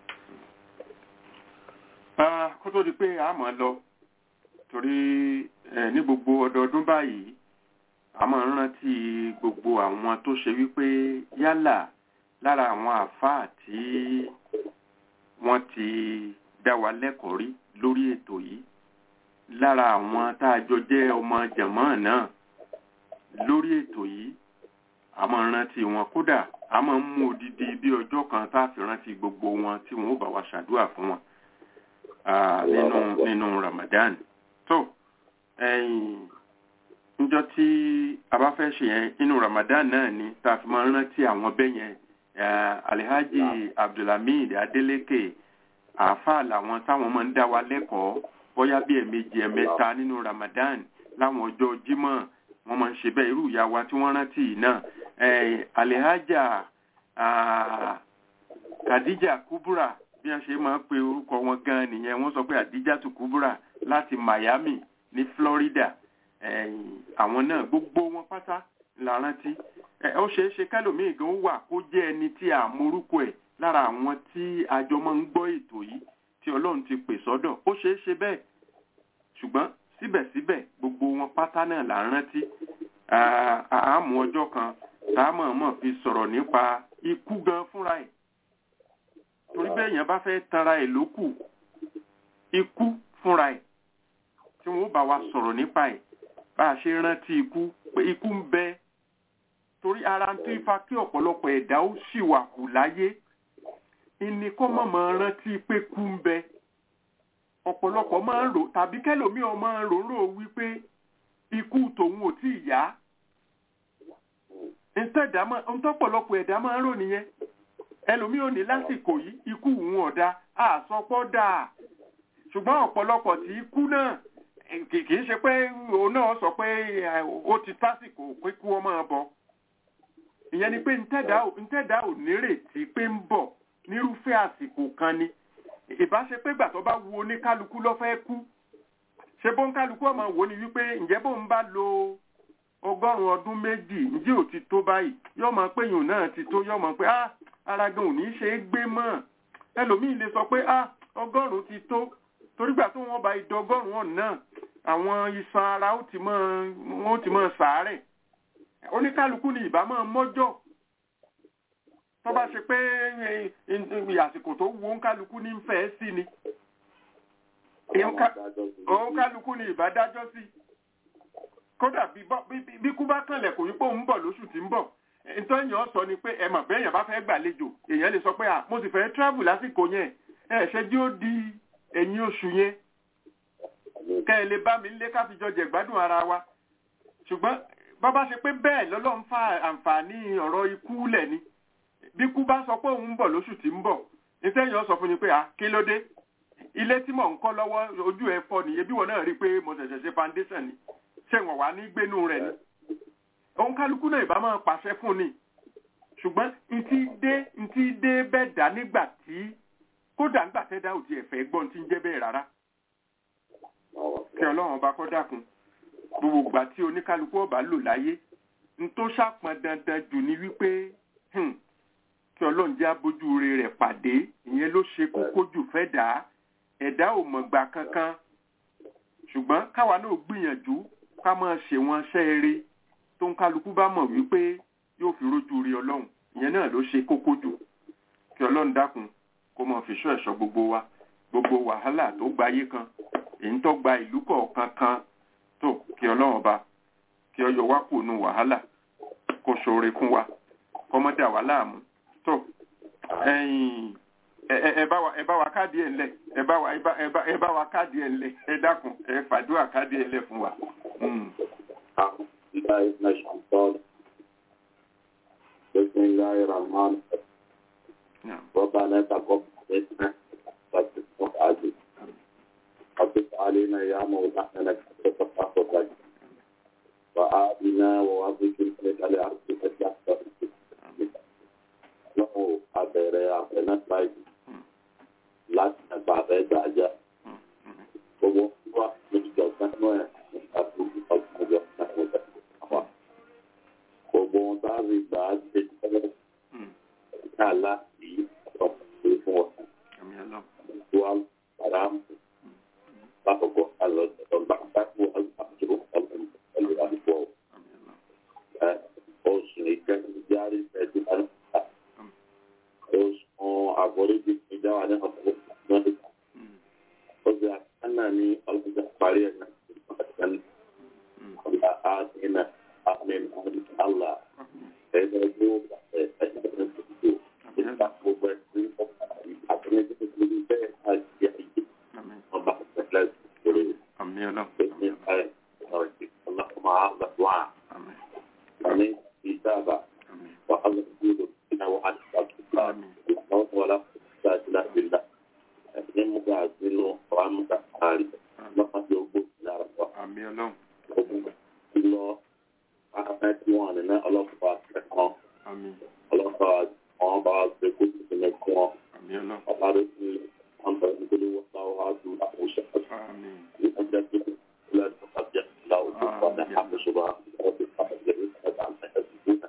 Ah, kó tó di pé a máa lọ torí eh, ní gbogbo ọdọọdún báyìí a máa ń rántí gbogbo àwọn tó ṣe wípé yálà lára àwọn àáfàá tí wọ́n ti dá wa lẹ́kọ̀ọ́ rí lórí ètò yìí lára àwọn tá a jọ jẹ́ ọmọ jàmọ́ náà lórí ètò yìí a máa ń rántí wọn kódà a máa ń mú odidi bí ọjọ́ kan tá a fi rántí gbogbo wọn tí wọn ó bá wa ṣàdúrà fún wọn ah, nínú nínú Ramadan tó ẹ̀yìn níjọ́ tí a bá fẹ́ ṣe yẹn nínú Ramadan náà ni tá a fi máa ń rántí àwọn bẹ́ẹ̀ yẹn eh, Alhaji Abdulhamid Adeleke àáfàá làwọn táwọn máa ń dá wa lẹ́kọ̀ọ́ bóyá bí ẹ̀ẹ̀mejì ẹ̀ẹ̀mẹ́ta nínú Ramadan láwọn ọjọ́ Jímọ̀ wọ́n máa ń ṣe bẹ́ẹ̀ irú ìyá wa tí wọ́n rántí yìí náà eh, Alhaja ah, Khadija Kubura bí wọ́n ṣe máa ń pe orúkọ wọn gan nìyẹn wọ́n sọ pé Adijatu Kubura láti Miami ní Florida ẹ̀yìn àwọn náà gbogbo wọn pátá la rántí ẹ ó ṣeé ṣe kẹlòmíì gan wà kó jẹ́ ẹni tí a morúkọ ẹ̀ lára àwọn tí àjọ máa ń gbọ́ ètò yìí tí Ọlọ́run ti pè sọ́dọ̀ ó ṣeé ṣe bẹ́ẹ̀ ṣùgbọ́n síbẹ̀síbẹ̀ gbogbo wọn pátá náà là ń rántí àmú ọjọ́ kan tá a mọ̀ọ́mọ̀ fi sọ̀rọ̀ nípa ikú gan fúnra ẹ̀ torí bẹ́ẹ̀ yẹn bá fẹ́ tanra ẹ̀ lókù ikú fúnra ẹ̀ tí wọ́n bá wa sọ̀rọ̀ nípa ẹ̀ bá a ṣe rántí ikú pé ikú ń bẹ torí ara ń tó ifá kí ọ̀pọ̀lọpọ̀ ẹ̀dá ó sì wà kù láyé ìní kọ́ mọ̀ mọ́ rántí pé kú ń bẹ ọ̀pọ̀lọpọ̀ máa ń rò tàbí kẹ́lòmíì máa ń rò ń rò wípé ikú tòun ò tí ì yá ntọ́pọ̀lọpọ̀ ẹ̀dá máa ń rò nìyẹn ẹlòmíì ò ní lásìkò yìí ikú òun ọ̀dà àsọpọ̀ dáa ṣùgbọ́n ọ̀pọ̀lọpọ̀ tí ikú náà kì í ṣe pé òun náà sọ pé ó ti tásìkò pé kú ọmọ bọ ìyẹn ni pé ntẹ́dá ò nírètí pé ń bọ̀ nírúfẹ́ àsìkò kan ni ìbáṣe pé gbà tó bá wu oníkálukú ló fẹ́ kú ṣe bó ń kálukú ọmọ wò ni wípé ǹjẹ́ bó ń bá lo ọgọ́rùn-ún ọdún méjì ǹjẹ́ ò ti tó báyìí yóò mọ̀ pé yòó náà ti tó yóò mọ̀ pé ah ara gan ò ní ṣe é gbé mọ́ ẹlòmíì lè sọ pé ah ọgọ́rùn-ún ti tó torígbà tó wọ́n bá ìdọ́gọ́rùn-ún náà àwọn iṣan ara ó ti máa wọ́n ti máa sàárẹ̀ oníkálukú ni ìbá máa mọ́jọ́ tó bá ṣe pé àsìkò tó wu oníkálukú ní fẹ́ sí ni oníkálukú ni ìbá dájọ́ sí kódà bí kú bá kànlẹ̀ kò ní pé òun bọ̀ lóṣù tí ń bọ̀ nítorí èèyàn sọ ni pé ẹ mọ̀ bẹ́ẹ̀ èèyàn bá fẹ́ gbàlejò èèyàn lè sọ pé à mo sì fẹ́ travel lásìkò yẹn ẹ ṣe jí ó di ẹ̀yìn oṣù yẹn kẹ́ ẹ lè bá mi lé káfíjọ jẹ gbádùn ara wa ṣùgbọ́n bá bá ṣe pé bẹ́ẹ̀ lọ́lọ́run fa àǹfààní ọ̀rọ̀ ikú lẹ̀ ni bí kú bá sọ pé òun ń bọ̀ lóṣù tí ń bọ̀ nítorí èèyàn sọ fún mi pé à kí ló dé ilé tí mò ń kọ́ lọ́wọ́ ojú ẹ̀ fọ́ ni ebi wọn náà rí i pé mo ṣẹ̀ṣẹ̀ ṣe foundation ni ṣé wọn wà ní gbénú rẹ̀ ni òun kálukú náà ìbá máa pàṣẹ fún ni ṣùgbọ́n ntí dé ntí dé bẹ́ẹ̀ dá nígbà tí kódà nígbà tẹ́dá ò tiẹ̀ fẹ́ gbọ́n tí ń jẹ́ bẹ́ẹ̀ rárá kí ọlọ́run ọba kọ́ dákun gbogbo ìgbà tí oníkálukú ọba lò láyé n tó ṣàpọn dandan jù ní wípé kí ọlọ́run jẹ́ abójú rẹ̀ pàdé ìyẹn ló ṣe kókó jù fẹ́ dà ẹ̀dá ò mọ̀gbà kankan ṣùgbọ́n káwa náà gbìyànjú ká máa ṣe wọn ṣẹ́ eré tó ń kálukú bá mọ̀ wípé yóò fi rójú rí ọlọ́run ìyẹn náà ló ṣe kókó jù kí ọlọ́run dákun kó mọ̀ fi ṣọ́ ẹ̀ṣọ́ gbogbo wa gbogbo wàhálà tó gbayé kan èyí tó gba ìlú kọ̀ọ̀kan kan tó kí ọlọ́run ọba kí ọ yọ wá kù nù wàhálà kó ṣoore fún wa kó mọ́ dà wá láàmú tó ẹ̀yìn ẹ bá wa ẹ bá wa káàdì ẹ̀ ńlẹ̀ ẹ bá wa ẹ bá wa káàdì ẹ̀ ńlẹ̀ ẹ dákun ẹ fàdúrà káàdì ẹ̀ ńlẹ̀ fún wa. بسم الله الرحمن الرحيم ربنا تقبل منا وتسمع عزيز حفظ علينا يا مولانا لك تتفقد وآتنا ووظف لك لأرضك تحت lọ́wọ́ abẹ̀rẹ̀ àfẹnáfáìlì láti ẹ̀bà abẹ́gbà ajá. Gbogbo wa ní ìjọba náà ẹ̀ nípa tó ní ọdún ọjọ́ náà wọ́n bẹ̀rẹ̀ wá. Gbogbo wọn bá rí gbà á ṣe tẹ́lẹ̀ ká láti ọ̀pọ̀ fún wọn. Wá para lákòókò àlọ́ ọ̀gbà bákú àjò ọ̀lù àdúgbò. Oṣù ìkẹ́kọ̀ọ́ járe ẹ̀dùn àná oṣù àforíjì ìjáwá ní ọ̀pọ̀ lọ́dún. Oṣù àkànnà ní ọlọ́jà parí ẹ̀ náà ọ̀sán ọ̀la àdínà àmín àlá ẹ̀dá ẹgbẹ́ òkà ẹ̀ ẹ̀dá ẹgbẹ́ òkà ìgbà gbogbo ẹ̀sìn àtúnyẹ tó ti di bẹ́ẹ̀ àti àyè ọba ìpẹ́lẹ̀ ìṣòro ẹ̀sìn ẹ̀ ọ̀rẹ́ ọlọ́kùnrin àgbà wà. Àmín ìjábà wàhálà ìgbòho ìnáwó àti àtúntà wala sajila bila ni muka sinu wa muka ari lọ́pàá tí ó gbó lára wa. lọ ahmed wọn ní ọlọ́pàá kẹ́kọ̀ọ́ ọlọ́pàá wọn bá ṣe kó tuntun ní kún ọ. ọba rẹ ti wọn bẹ nítorí wọn bá wà á dùn àkóso. ní ọjọ́ tó kù sílẹ̀ tó bá jẹ́ ìlàwọ̀ tó bá dé àkóso bá wọ́n ti fà á jẹ́ ìfẹ́ bá ń tẹ̀lé sí i.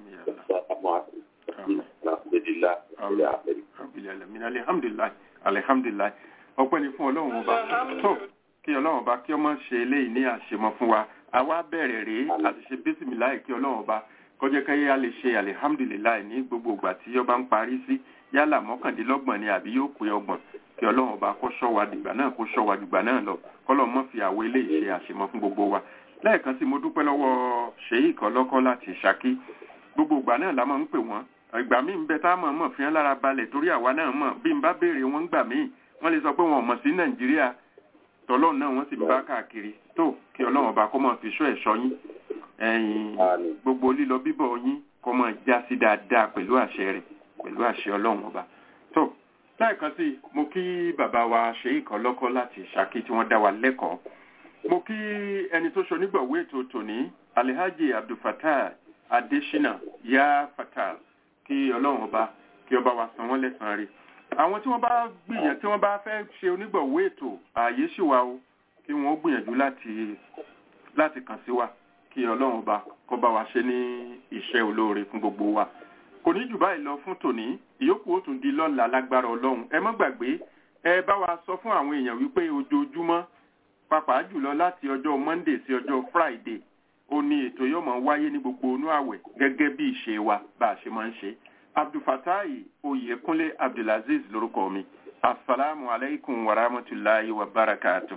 alhamdulilah alhamdulilayi alihamdulilayi ọpẹ́ ni fún Ọlọ́run ọba tó kí Ọlọ́run. ọlọ́run ọba kí ọmọ ṣe eléyìí ní àṣemọ fún wa àwa bẹ̀rẹ̀ rèé àti ṣe bísímìláì kí ọlọ́run ọba kọjá káyé a lè ṣe alihamdulilayi ní gbogbo ìgbà tí ọba ń parí sí yálà mọ́kàndínlọ́gbọ̀n ni àbí yóò pé ọgbọ̀n kí ọlọ́run ọba kó ṣọ́ wa dìgbà náà kó ṣọ́ wa dìgbà náà lọ kọ́lọ́ mọ́ fi àwọ̀ eléyìí ṣe àṣemọ fún gbogbo wa lẹ́ẹ̀kan sí mo dúpẹ́ lọ́wọ́ sheik ọlọ́kọ́ láti ṣákí gbogbo ìgbà náà la máa ń pè wọ́n ìgbà míì ń bẹ tá a mọ̀ mọ̀ fi hàn lára balẹ̀ torí àwa náà mọ̀ bí n bá béèrè wọn gbà míì wọ́n lè sọ pé wọn ò mọ̀ sí nàìjíríà tọ́lọ́run náà wọ́n sì ń bá káàkiri tó kí ọlọ́run ọba kó máa fi ṣọ́ ẹ̀ṣọ́ yín ẹ̀yìn gbogbo lílọ bíbọ̀ yín kó máa já sí dáadáa pẹ̀lú àṣẹ rẹ̀ pẹ̀lú àṣẹ ọlọ́run ọba tó lẹ́ẹ̀kan sí mo kí bàbá wa sheik ọlọ́kọ́ láti ṣákí tí wọ́n dá wa lẹ́kọ̀ọ́ mo kí ẹni tó ṣonígbọ̀wé ètò tòní alihaji abdulfatah adesina ya fatal kí ọlọ́run ọba kí ọba wa san wọ́n lẹ́sàn-án rí àwọn tí wọ́n bá gbìyànjú tí wọ́n bá fẹ́ ṣe onígbọ̀wé ètò ààyè sì wà o kí wọ́n gbìyànjú láti láti kàn sí wa kí ọlọ́run ọba kó bá wa ṣe ní iṣẹ́ olóore fún gbogbo wa kò ní jù báyìí lọ fún tòní ìyókù ó tún di lọ́la lágbára ọlọ́run ẹ má gbàgbé ẹ bá wa sọ fún àwọn èèyàn wípé ojoojúmọ́ pàápàá jùlọ láti ọjọ́ monday sí ọjọ́ friday ó ní ètò yóò máa wáyé ní gbogbo inú àwẹ̀ gẹ́gẹ́ bí ìṣe wa bá a ṣe máa ń ṣe abdulfatahi oyèkúnlé abdulaziz lórúkọ mi asalaamu alaykum wa rahmatulahi wa barakatuh.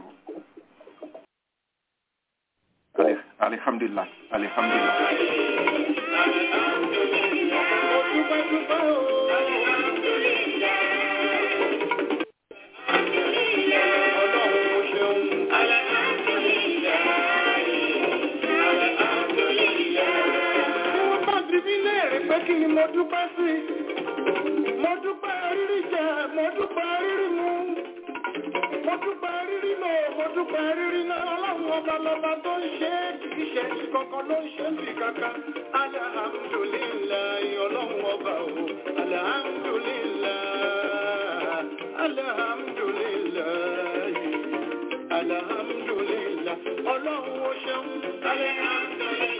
alihamdulilah alihamdulilah. kí ni mo dúpẹ́ sí mo dúpẹ́ rírí jẹ mo dúpẹ́ rírí mu mo dúpẹ́ rírí lò mo dúpẹ́ rírí náà ọlọ́run ọba lọ́ba tó ń ṣe é kì í ṣe ti kankan ló ń ṣe bí kankan alihamudulilayi ọlọ́run ọba o alihamudulilayi alihamudulilayi alihamudulilayi ọlọ́run ó ṣeun alihamudulilayi.